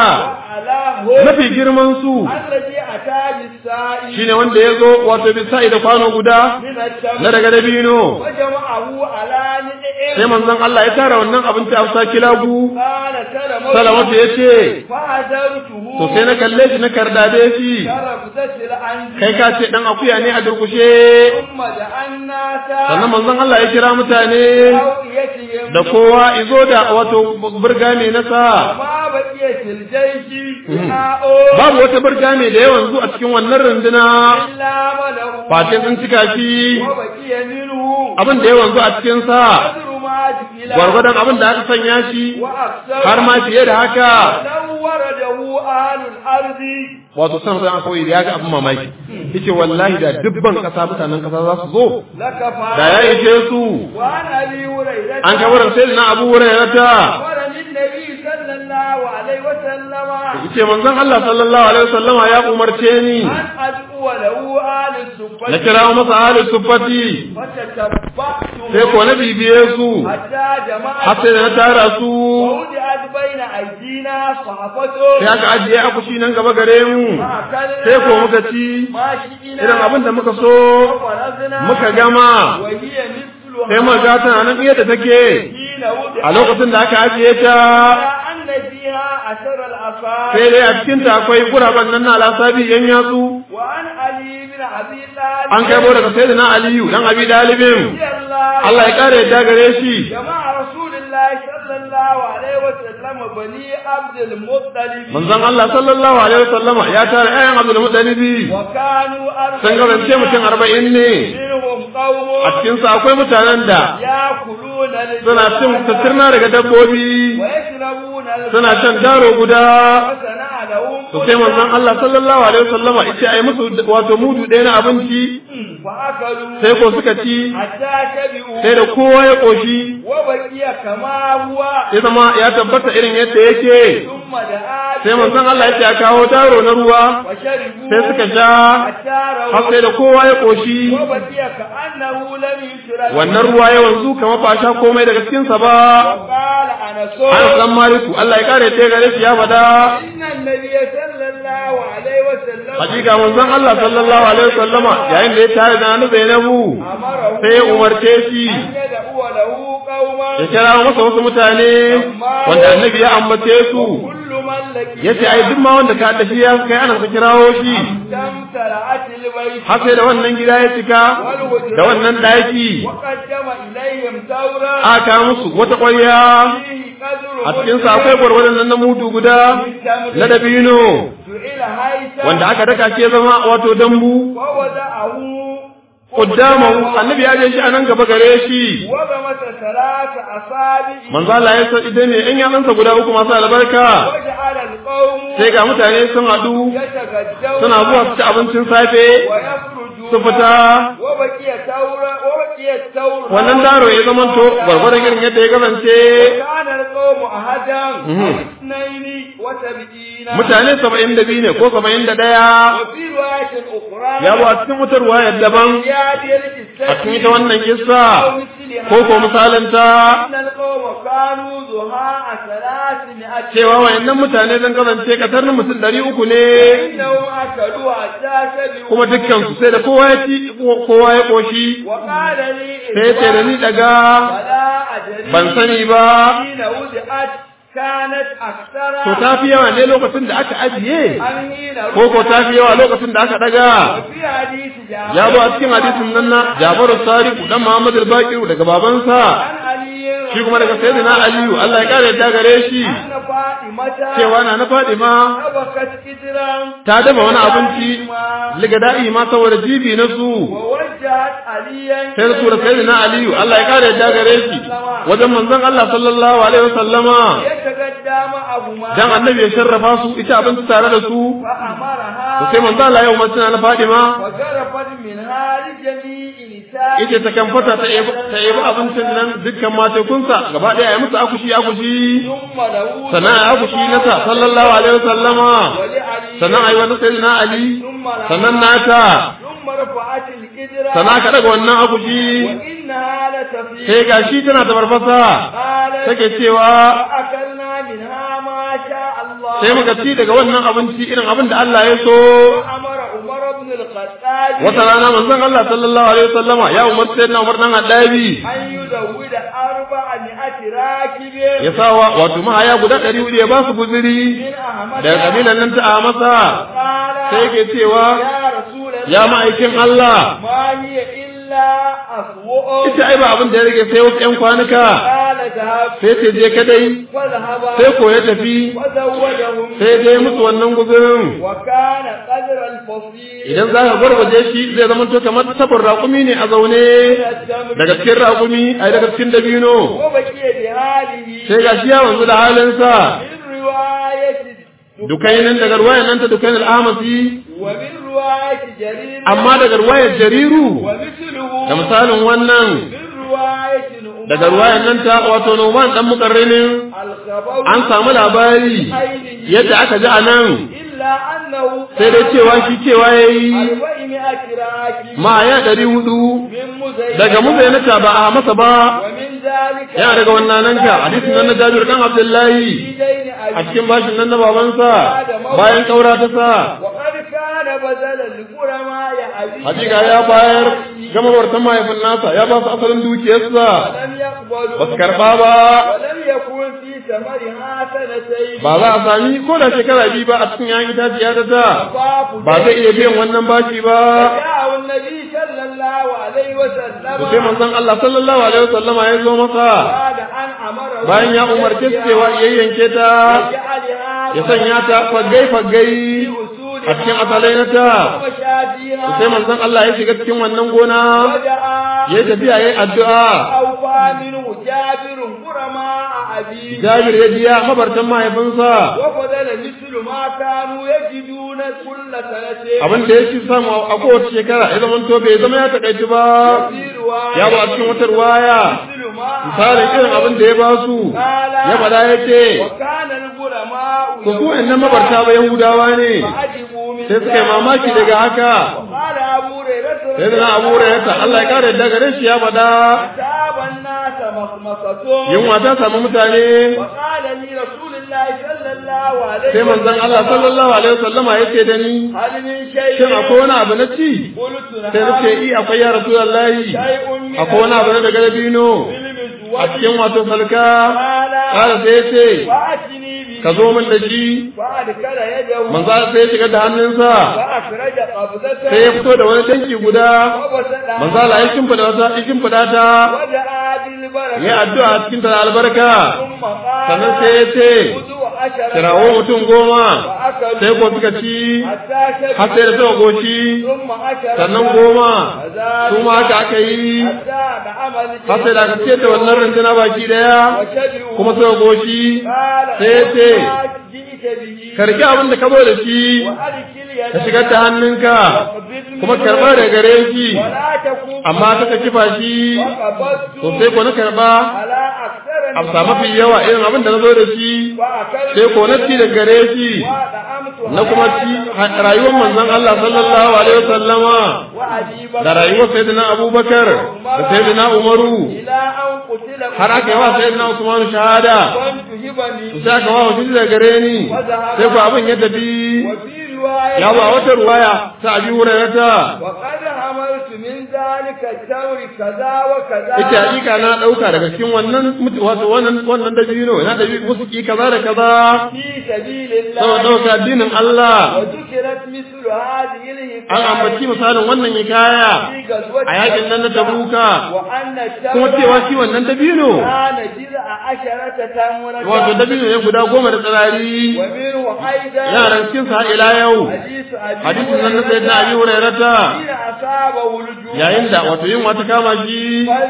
وعلاه mafi girman su الذي أتى بالسائل shine wanda ya zo wato bisa'i da kwano guda من na التمر daga dabino وجمعه على sai ندئ manzon Allah ya tara wannan abinci a sa kilagu قال سلمة salamatu ya ce فعذرته to sai na kalle shi na kardade shi كربتة الأنجي kai ka ce dan akuya ne a durkushe ثم جعلنا sannan manzon Allah ya kira mutane أوئيتهم da kowa izo da wato burga mai nasa وما بقيت الجيش وعاء babu wata burga mai da yawan zu a cikin wannan runduna إلا ملأ face sun cika shi وبقي منه abin da yawan zu a cikin sa قدر ما جئل gwargwadon abin da aka sanya shi وأكثر har ma fiye da haka لو ورده أهل الأرض wato san sai aka koyi da ya ga abin mamaki yace wallahi da dubban kasa mutanen kasa za su zo لكفى da ya ishe su وعن أبي هريرة an kabarar sai na Abu Hurairah أمرني النبي صلى الله عليه وسلم yace manzon Allah sallallahu alaihi wasallama ya umarce ni أن أدعو له أهل السفة na kirawo masa ahlus suffati فتتبعتهم sai ko na bibiye su حتى جمعت har sai da na tara su ووضعت بين أيدينا صحفة sai aka ajiye akushi nan gaba gare mu فأكلنا sai ko muka ci ما شئنا irin abin da muka so وفرزنا muka gama وهي مثلها sai muka ga tana nan iya da take حين وضعت a lokacin da aka ajiye ta أن فيها أثر الأصابع sai dai a cikin ta akwai guraben nan na alasabi yan yatsu وعن علي بن أبي طالب an kai daga sayyidina aliyu dan abi dalibin رضي الله Allah ya kare yadda gare shi جمع رسول الله صلى الله عليه وسلم بني عبد المطلب manzon Allah sallallahu alaihi wasallama ya tara ayyan Abdul Muttalibi وكانوا sun gabance mutum arba'in ne منهم قوم a cikin sa akwai mutanen da يأكلون suna cin tattirna daga dabbobi ويشربون suna shan daro guda وصنع لهم to sai manzon Allah sallallahu alaihi wasallama yace ai musu wato mudu ɗaya na abinci فأكلوا sai ko suka ci حتى شبعوا sai da kowa ya koshi وبقي كما هو ya zama ya tabbata irin yadda yake ثم دعا sai manzon Allah yace a kawo daro na ruwa وشربوا sai suka sha حتى har رووا sai da kowa ya koshi وبقي كأنه لم يشرب wannan ruwa ya wanzu kamar ba sha komai daga cikin sa ba وقال أنس Anas dan Maliku Allah ya kare ta gare shi ya fada إن النبي صلى الله عليه وسلم hakika manzon Allah sallallahu alaihi wasallama yayin da ya tare da Nana Zainabu sai ya umarce shi ya kira masa wasu mutane wanda annabi ya ambace su ya ce ai duk ma wanda ka da shi ya kai ana ka kirawo shi har sai da wannan gida ya cika da wannan daki aka musu wata ƙwarya a cikin sa akwai gwargwadon nan na mutu guda na dabino wanda aka daka ke zama wato dambu Kuddamahu annabi ya je shi anan gaba gare shi manzo Allah ya san idan ne in ya dansa guda uku masu albarka sai ga mutane sun haɗu suna zuwa su ci abincin safe su fita wannan daro ya zama to gwargwadon irin yadda ya kasance mutane saba'in da biyu ne ko saba'in da ɗaya ya bu a cikin wutar wayar daban a cikin ita wannan kissa ko ko misalanta cewa wayannan mutane zan kasance katarnin mutum ɗari uku ne kuma dukkan su sai da kowa ya ci kowa ya koshi sai ya ce da ni daga ban sani ba To ta fi yawa ne lokacin da aka ajiye, ko ko ta fi yawa lokacin da aka daga. Ya zo a cikin hadisin nan na Jafaru Sariku dan Muhammad al-Baqir daga babansa. Shi kuma daga Sayyidina Aliyu Allah ya kare ta gare shi. Cewa na na Fadima ta dafa wani abinci ligada'i ma saboda jibi na su. Sai da tura Sayyidina Aliyu Allah ya kare ta gare shi. Wajen manzon Allah sallallahu alaihi wasallama. dan annabi ya sharrafa su ita abinci tare da su to sai manzo Allah ya umarci na Fadima yace ta kan fata ta yi ta yi abincin nan dukkan matekunsa gaba daya ya musu akushi akushi sannan ya akushi na ta sallallahu alaihi wasallama sannan ayi wani sayyidina Ali sannan nata sana ka daga wannan akushi sai ga shi tana da farfasa take cewa sai muka ci daga wannan abinci irin abin da Allah ya so wata rana manzon Allah sallallahu alaihi wasallama ya umarci sayyidina Umar dan Haddabi ya sawa wato mahaya guda ɗari hudu ya ba su guziri daga kabilan nan ta masa sai ke cewa ya ma'aikin Allah ita ai ba abin da ya rage sai wasu ‘yan kwanuka sai ce je kadai sai ko ya tafi sai dai musu wannan guzurin idan za ka gwargwaje shi zai zama to kamar tabar raƙumi ne a zaune daga cikin raƙumi ai daga cikin dabino sai ga shi ya wanzu da halinsa dukainin daga ruwayan nan ta dukainin al'amasi amma daga ruwayar jariru da misalin wannan daga ruwayan nan ta wato noman dan mukarrinin an samu labari yadda aka ji a nan sai dai cewa shi cewa ya yi ma ya ɗari hudu daga muzainata ba a masa ba yana daga wannan nan ka hadisin nan na jabir kan abdullahi a cikin bashin nan na babansa bayan kaura ta sa hakika ya bayar gama wartan mahaifin nasa ya ba su asalin dukiyarsa ba su karɓa ba ba za a sami ko da shekara biyu ba a cikin yayin itaciya ta ta ba zai iya biyan wannan bashi ba to sai manzon Allah sallallahu alaihi wasallam ya zo masa bayan ya umarce cewa yayyanke ta ya sanya ta fagai fagai a cikin asalai na ta sai manzon Allah ya shiga cikin wannan gona ya tafiya yayin addu'a Jabir ya biya mabartan mahaifinsa abin da yake samu a kowace shekara ya zama to bai zama ya takaici ba ya ba a cikin wata ruwaya misalin irin abin da ya ba su ya fada ya ce ku ku nan mabarta ba yahudawa ne sai suka yi mamaki daga haka sai da na abu ta Allah ya kare daga gare shi ya fada مخمصة yunwa ta samu mutane وقال لي رسول الله صلى الله عليه sai manzon Allah sallallahu alaihi wasallama yace da ni هل من شيء shin akwai wani abu na ci قلت sai na ce نعم i akwai ya rasulullahi شيء من akwai wani abu na daga dabino a cikin wato salka ƙara sai ya ce فأتني به ka zo min da shi فأدخل يده manzo sai ya shiga da hannunsa فأخرج قبضته sai ya fito da wani tanki guda وبسطها manzo Allah ya shimfida wata ya shimfida ta ودعا بالبركة ya addu'a cikin ta da albarka ثم قال sannan sai ya ce خذوا عشرة kirawo mutum goma فأكلوا sai ko suka ci حتى شبعوا har sai da suka goci ثم عشرة sannan goma فذلك su ma haka aka yi حتى نعم har sai da aka ciyar da wannan runduna baki daya وشبعوا kuma suka goci قال sai ya ce وما جئت به karki abin da ka zo da shi وأدخل يدك ka shigar da hannunka وقبض kuma منه karba da gare shi ولا تكون amma ta ka kifa shi وقبضت to sai ko na karba على أكثر a samu fi yawa irin abin da na zo da shi وأكلت sai ko na ci da gare shi وأطعمت na kuma ci rayuwar manzon Allah sallallahu alaihi wasallama وأجيب da rayuwar sayyidina Abubakar da sayyidina Umaru إلى أن قتل har aka yi wa sayyidina Usman shahada كنت هبني to sai aka wa shi da gare ni sai ko abin ya tafi وفي رواية ya ba wata ruwaya ta abi hurairata وقد حملت من ذلك التمر كذا وكذا ita hakika na dauka daga cikin wannan mutu- wato wannan wannan dabino na da musuki kaza da kaza في سبيل saboda الله dauka addinin Allah وذكرت مثل هذه الحكاية an ambaci misalin wannan hikaya في غزوة a yakin nan na Tabuka وأن kuma cewa التمر shi wannan dabino كان جزء عشرة تمرة wato dabino ne guda goma da tsirari ومنه أيضا yaran cikin sa har ila yau حديث أبي hadisin nan na sayyidina Abi هريرة Hurairata حين أصابه الجوع yayin da wato yin wata kama shi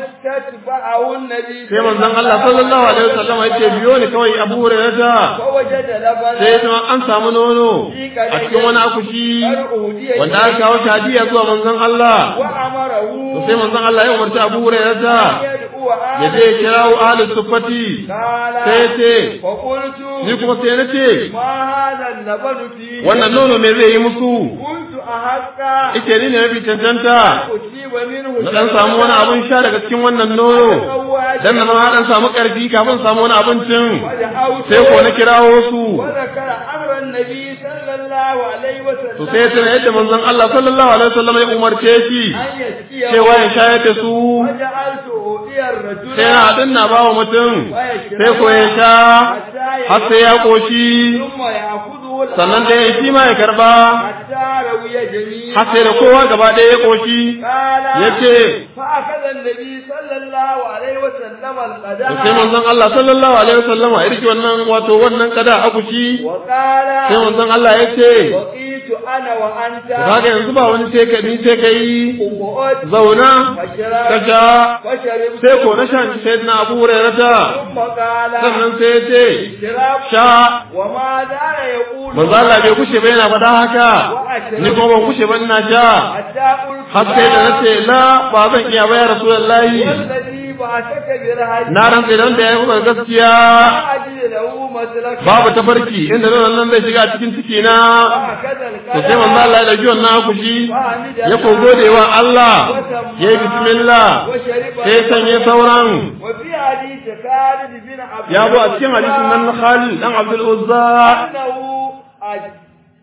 فاستتبعه النبي sai manzon Allah sallallahu alaihi wasallam ya ce biyo ne kawai Abu Hurairata فوجد لبنا sai ya an samu nono a cikin wani akushi wanda aka kawo shi hadiya zuwa manzon Allah وأمره to sai manzon Allah ya umarci Abu Hurairata يدعو ya je ya kirawo ahlus suffati قال sai ya ce فقلت ni kuma sai na ce ما هذا اللبن فيه wannan nono me zai yi musu كنت أحق ike ni ne mafi cancanta أصيب منه na dan samu wani abin sha daga cikin wannan nono dan na ma dan samu karfi kafin samu wani abincin sai ko na kirawo su وذكر أمر النبي صلى الله عليه وسلم to sai ya tana yadda manzon Allah sallallahu alaihi wasallam ya umarce shi أن يسقيه cewa ya shayar da su وجعلت أؤتي الرجل sai na haɗin na bawa mutum sai ko ya sha har sai ya koshi ثم يأخذه sannan da ya shi ma ya karba حتى روي جميعا har sai da kowa gaba ɗaya ya koshi قال yace فأخذ النبي صلى الله عليه وسلم to القدح sai manzon Allah sallallahu alaihi wasallam ya riki wannan wato wannan kada akushi وقال sai manzon Allah ya ce وقيت أنا وأنت kaga yanzu ba wani sai ka ni sai ka yi وقعد zauna وشرب ka sha وشربت sai ko na shan sai na Abu Hurairata ثم قال sannan sai ya ce اشرب sha وما زال يقول manzo Allah bai kushe ba yana faɗa haka ni kuma ban kushe ba ina sha حتى قلت har sai da nace la ba zan iya ba ya rasulullahi والذي بعثك برهج na rantsa da wanda ya yi gaskiya ما أجد له مسلكا babu tafarki inda nan nan zai shiga cikin ciki na وهكذا to sai manzo الكلام Allah ya dauki wannan akushi فحمد ya ko gode wa Allah ya yi bismillah وشرب sai ya sanye sauran وفي حديث خالد بن عبد ya zo a cikin hadisin nan na Khalid dan Abdul Uzza أنه أج-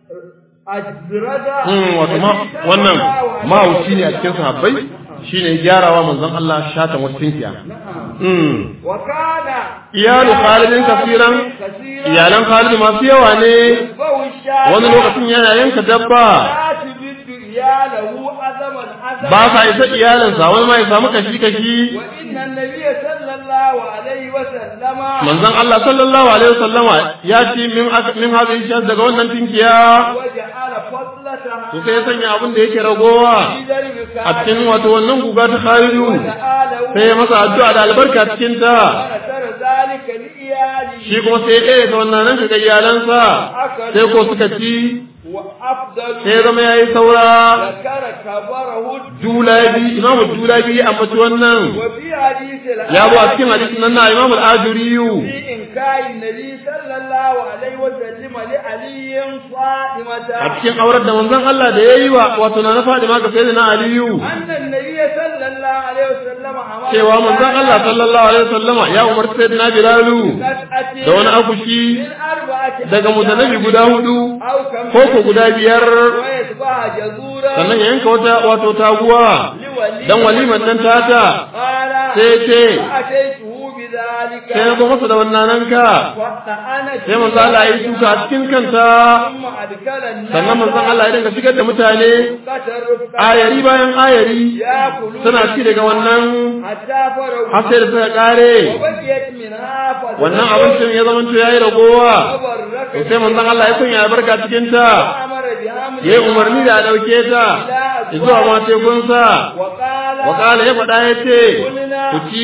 أجرد Hmm, wato ma wannan mahauci ne a cikin sahabbai shine gyarawa manzon Allah shatan wasu tinkiya hmm وكان iyalu Khalidin kasiran كثيرا iyalan Khalid masu yawa ne يتبع الشاة wani lokacin yana yanka dabba لا تبد إياله أزما أزما ba sa isa iyalinsa wani ma ya samu kashi kashi وإن النبي صلى الله عليه وسلم manzon Allah sallallahu alaihi wasallama ya ce min ak- min hadin shi daga wannan tinkiya وجعل فضلتها to sai ya sanya abin da yake ragowa في درب a cikin wato wannan guga ta Khalidu وجعله sai ya masa addu'a da albarka cikin ta ونشر ذلك لإياله shi kuma sai ya ɗaya ga wannan nan ga iyalansa sai ko suka ci وأفضل sai ya zama yayi saura ذكر كبره julabi imamu julabi ya ambaci wannan وفي حديث ya zo a cikin hadisin nan na imamu al-ajuriyu في نكاح النبي صلى الله عليه وسلم لعلي فاطمة a cikin aurar da manzon Allah da yayi wa wato na Fadima ga sayyidina Aliyu أن النبي صلى الله عليه وسلم أمر cewa manzon Allah sallallahu alaihi wasallama ya umarci sayyidina Bilalu قطعة da wani akushi من أربعة daga mutanabi guda hudu أو كم ko ko guda biyar ويتبع جزورا sannan ya yanka wata wato taguwa لولي dan waliman nan tata قال sai ce فأتيته بذلك sai na zo masa da wannan nanka وأنا sai manzon Allah ya yi shuka a cikin kanta ثم أدخل الناس sannan manzon Allah ya dinga shigar da mutane قتل رفقة ayari bayan ayari يأكلون suna ci daga wannan حتى فروا har sai da suka kare وبقيت منها فضل wannan abincin ya zama ya yi ragowa وبركت to sai manzon Allah ya sanya albarka cikin ta وأمر بحمل ya yi umarni da a ɗauke ta zuwa ma tekunsa وقال wa ƙala ya faɗa ya ce ku ci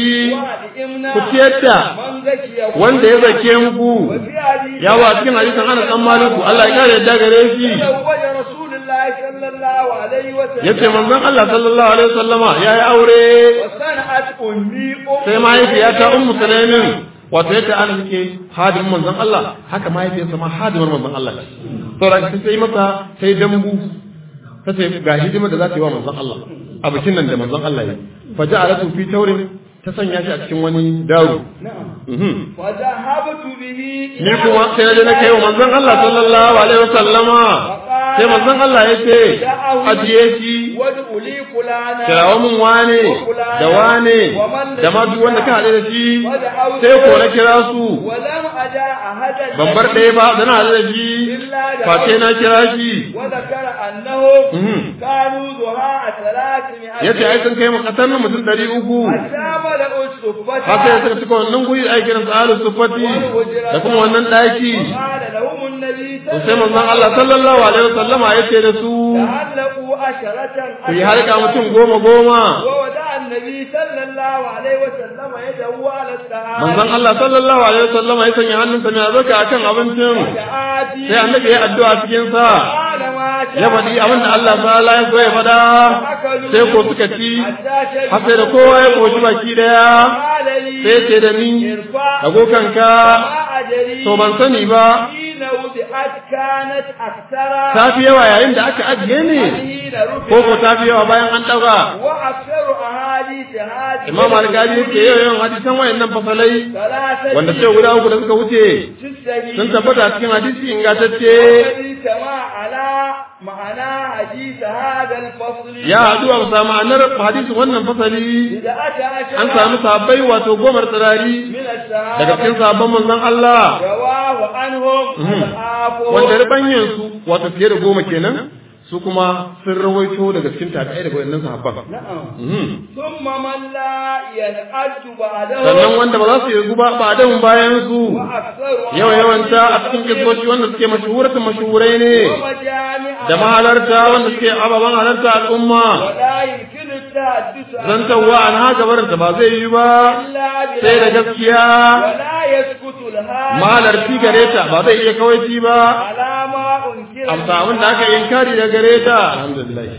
ku ciyar da من زكي wanda ya zake muku وفي حديث ya wa cikin hadisin ana dan maliku Allah ya kare yadda gare shi تزوج رسول الله صلى الله عليه وسلم yace manzon Allah sallallahu alaihi wasallama ya yi aure وصنعت أمي أم sai mahaifiyata ummu sulaimin wato yadda ana suke hadimin manzon Allah haka mahaifiyarsa ma hadimar manzon Allah ce saboda ta sai masa sai dambu ta ce ga hidimar da za ta yi wa manzon Allah a bikin nan da manzon Allah ya fa ja'alatu fi taurin ta sanya shi a cikin wani daro نعم Mhm. وذهبت به ni kuma sai na je na kai wa manzon Allah sallallahu alaihi wasallama sai manzon Allah ya ce ajiye shi وادعوا لي فلانا kirawo mun wane da wane da ma duk wanda ka haɗe da shi sai ko na kira su ولم أدع أحدا ban bar ɗaya ba da na haɗe da shi face na kira shi وذكر أنهم Mhm. كانوا ذهاء ثلاثمائة ya ce ai sun kai makatar na mutum ɗari uku حتى ملأوا الصفة haka ya suka cika wannan guri ai kiran tsarin sufati da kuma wannan ɗaki قال لهم النبي to sai manzon Allah sallallahu alaihi wasallama ya ce da su تعلقوا عشرة ku yi harka mutum goma goma وودع النبي صلى الله عليه وسلم يده على الطعام manzon Allah sallallahu alaihi wasallama ya sanya hannunsa mai albarka akan abincin وآتي sai annabi ya addu'a cikin sa قال ما شاء ya faɗi abin da Allah ta'ala ya so ya faɗa أكلوا sai ko suka ci حتى شربوا har sai da kowa ya koshi baki daya قال لي sai ce da ni ارفع dago kanka ما أدري to ban sani ba حين وضعت كانت أكثر ta fi yawa yayin da aka ajiye ne حين ko ko رفعت ta fi yawa bayan an ɗaga وأكثر أحاديث هذه imam alƙali yake yau yawan hadisan wayannan fasalai ثلاثة wanda ce guda uku da suka wuce تستهي sun tabbata cikin hadisi ingantacce والذي كما على معنى حديث هذا الفصل ya haɗu a bisa ma'anar hadisin wannan fasali إذا أتى عشر an samu sahabbai wato gomar tsirari من الصحابة daga cikin sahabban manzon Allah رواه عنهم Mhm. الآفو wanda ribanyen su wato fiye da goma kenan su kuma sun rawaito daga cikin tabi'ai daga wannan sahabban نعم Mhm. ثم من لا ينعد بعده sannan wanda ba za su yi guba ba da bayan su وأكثر yawa yawanta a cikin kisoshi wanda suke mashuhuratun mashuhurai ne ومجامع da mahalarta wanda suke ababen halarta al'umma ولا يمكن التحدث عنه zantawa an haka barinta ba zai yi ba إلا sai da بالعدل. gaskiya ولا يسكت الهادي mahalarci gare ta ba zai iya kawaici ba على ما أنكر amsa abin da aka yi inkari da gare ta alhamdulillah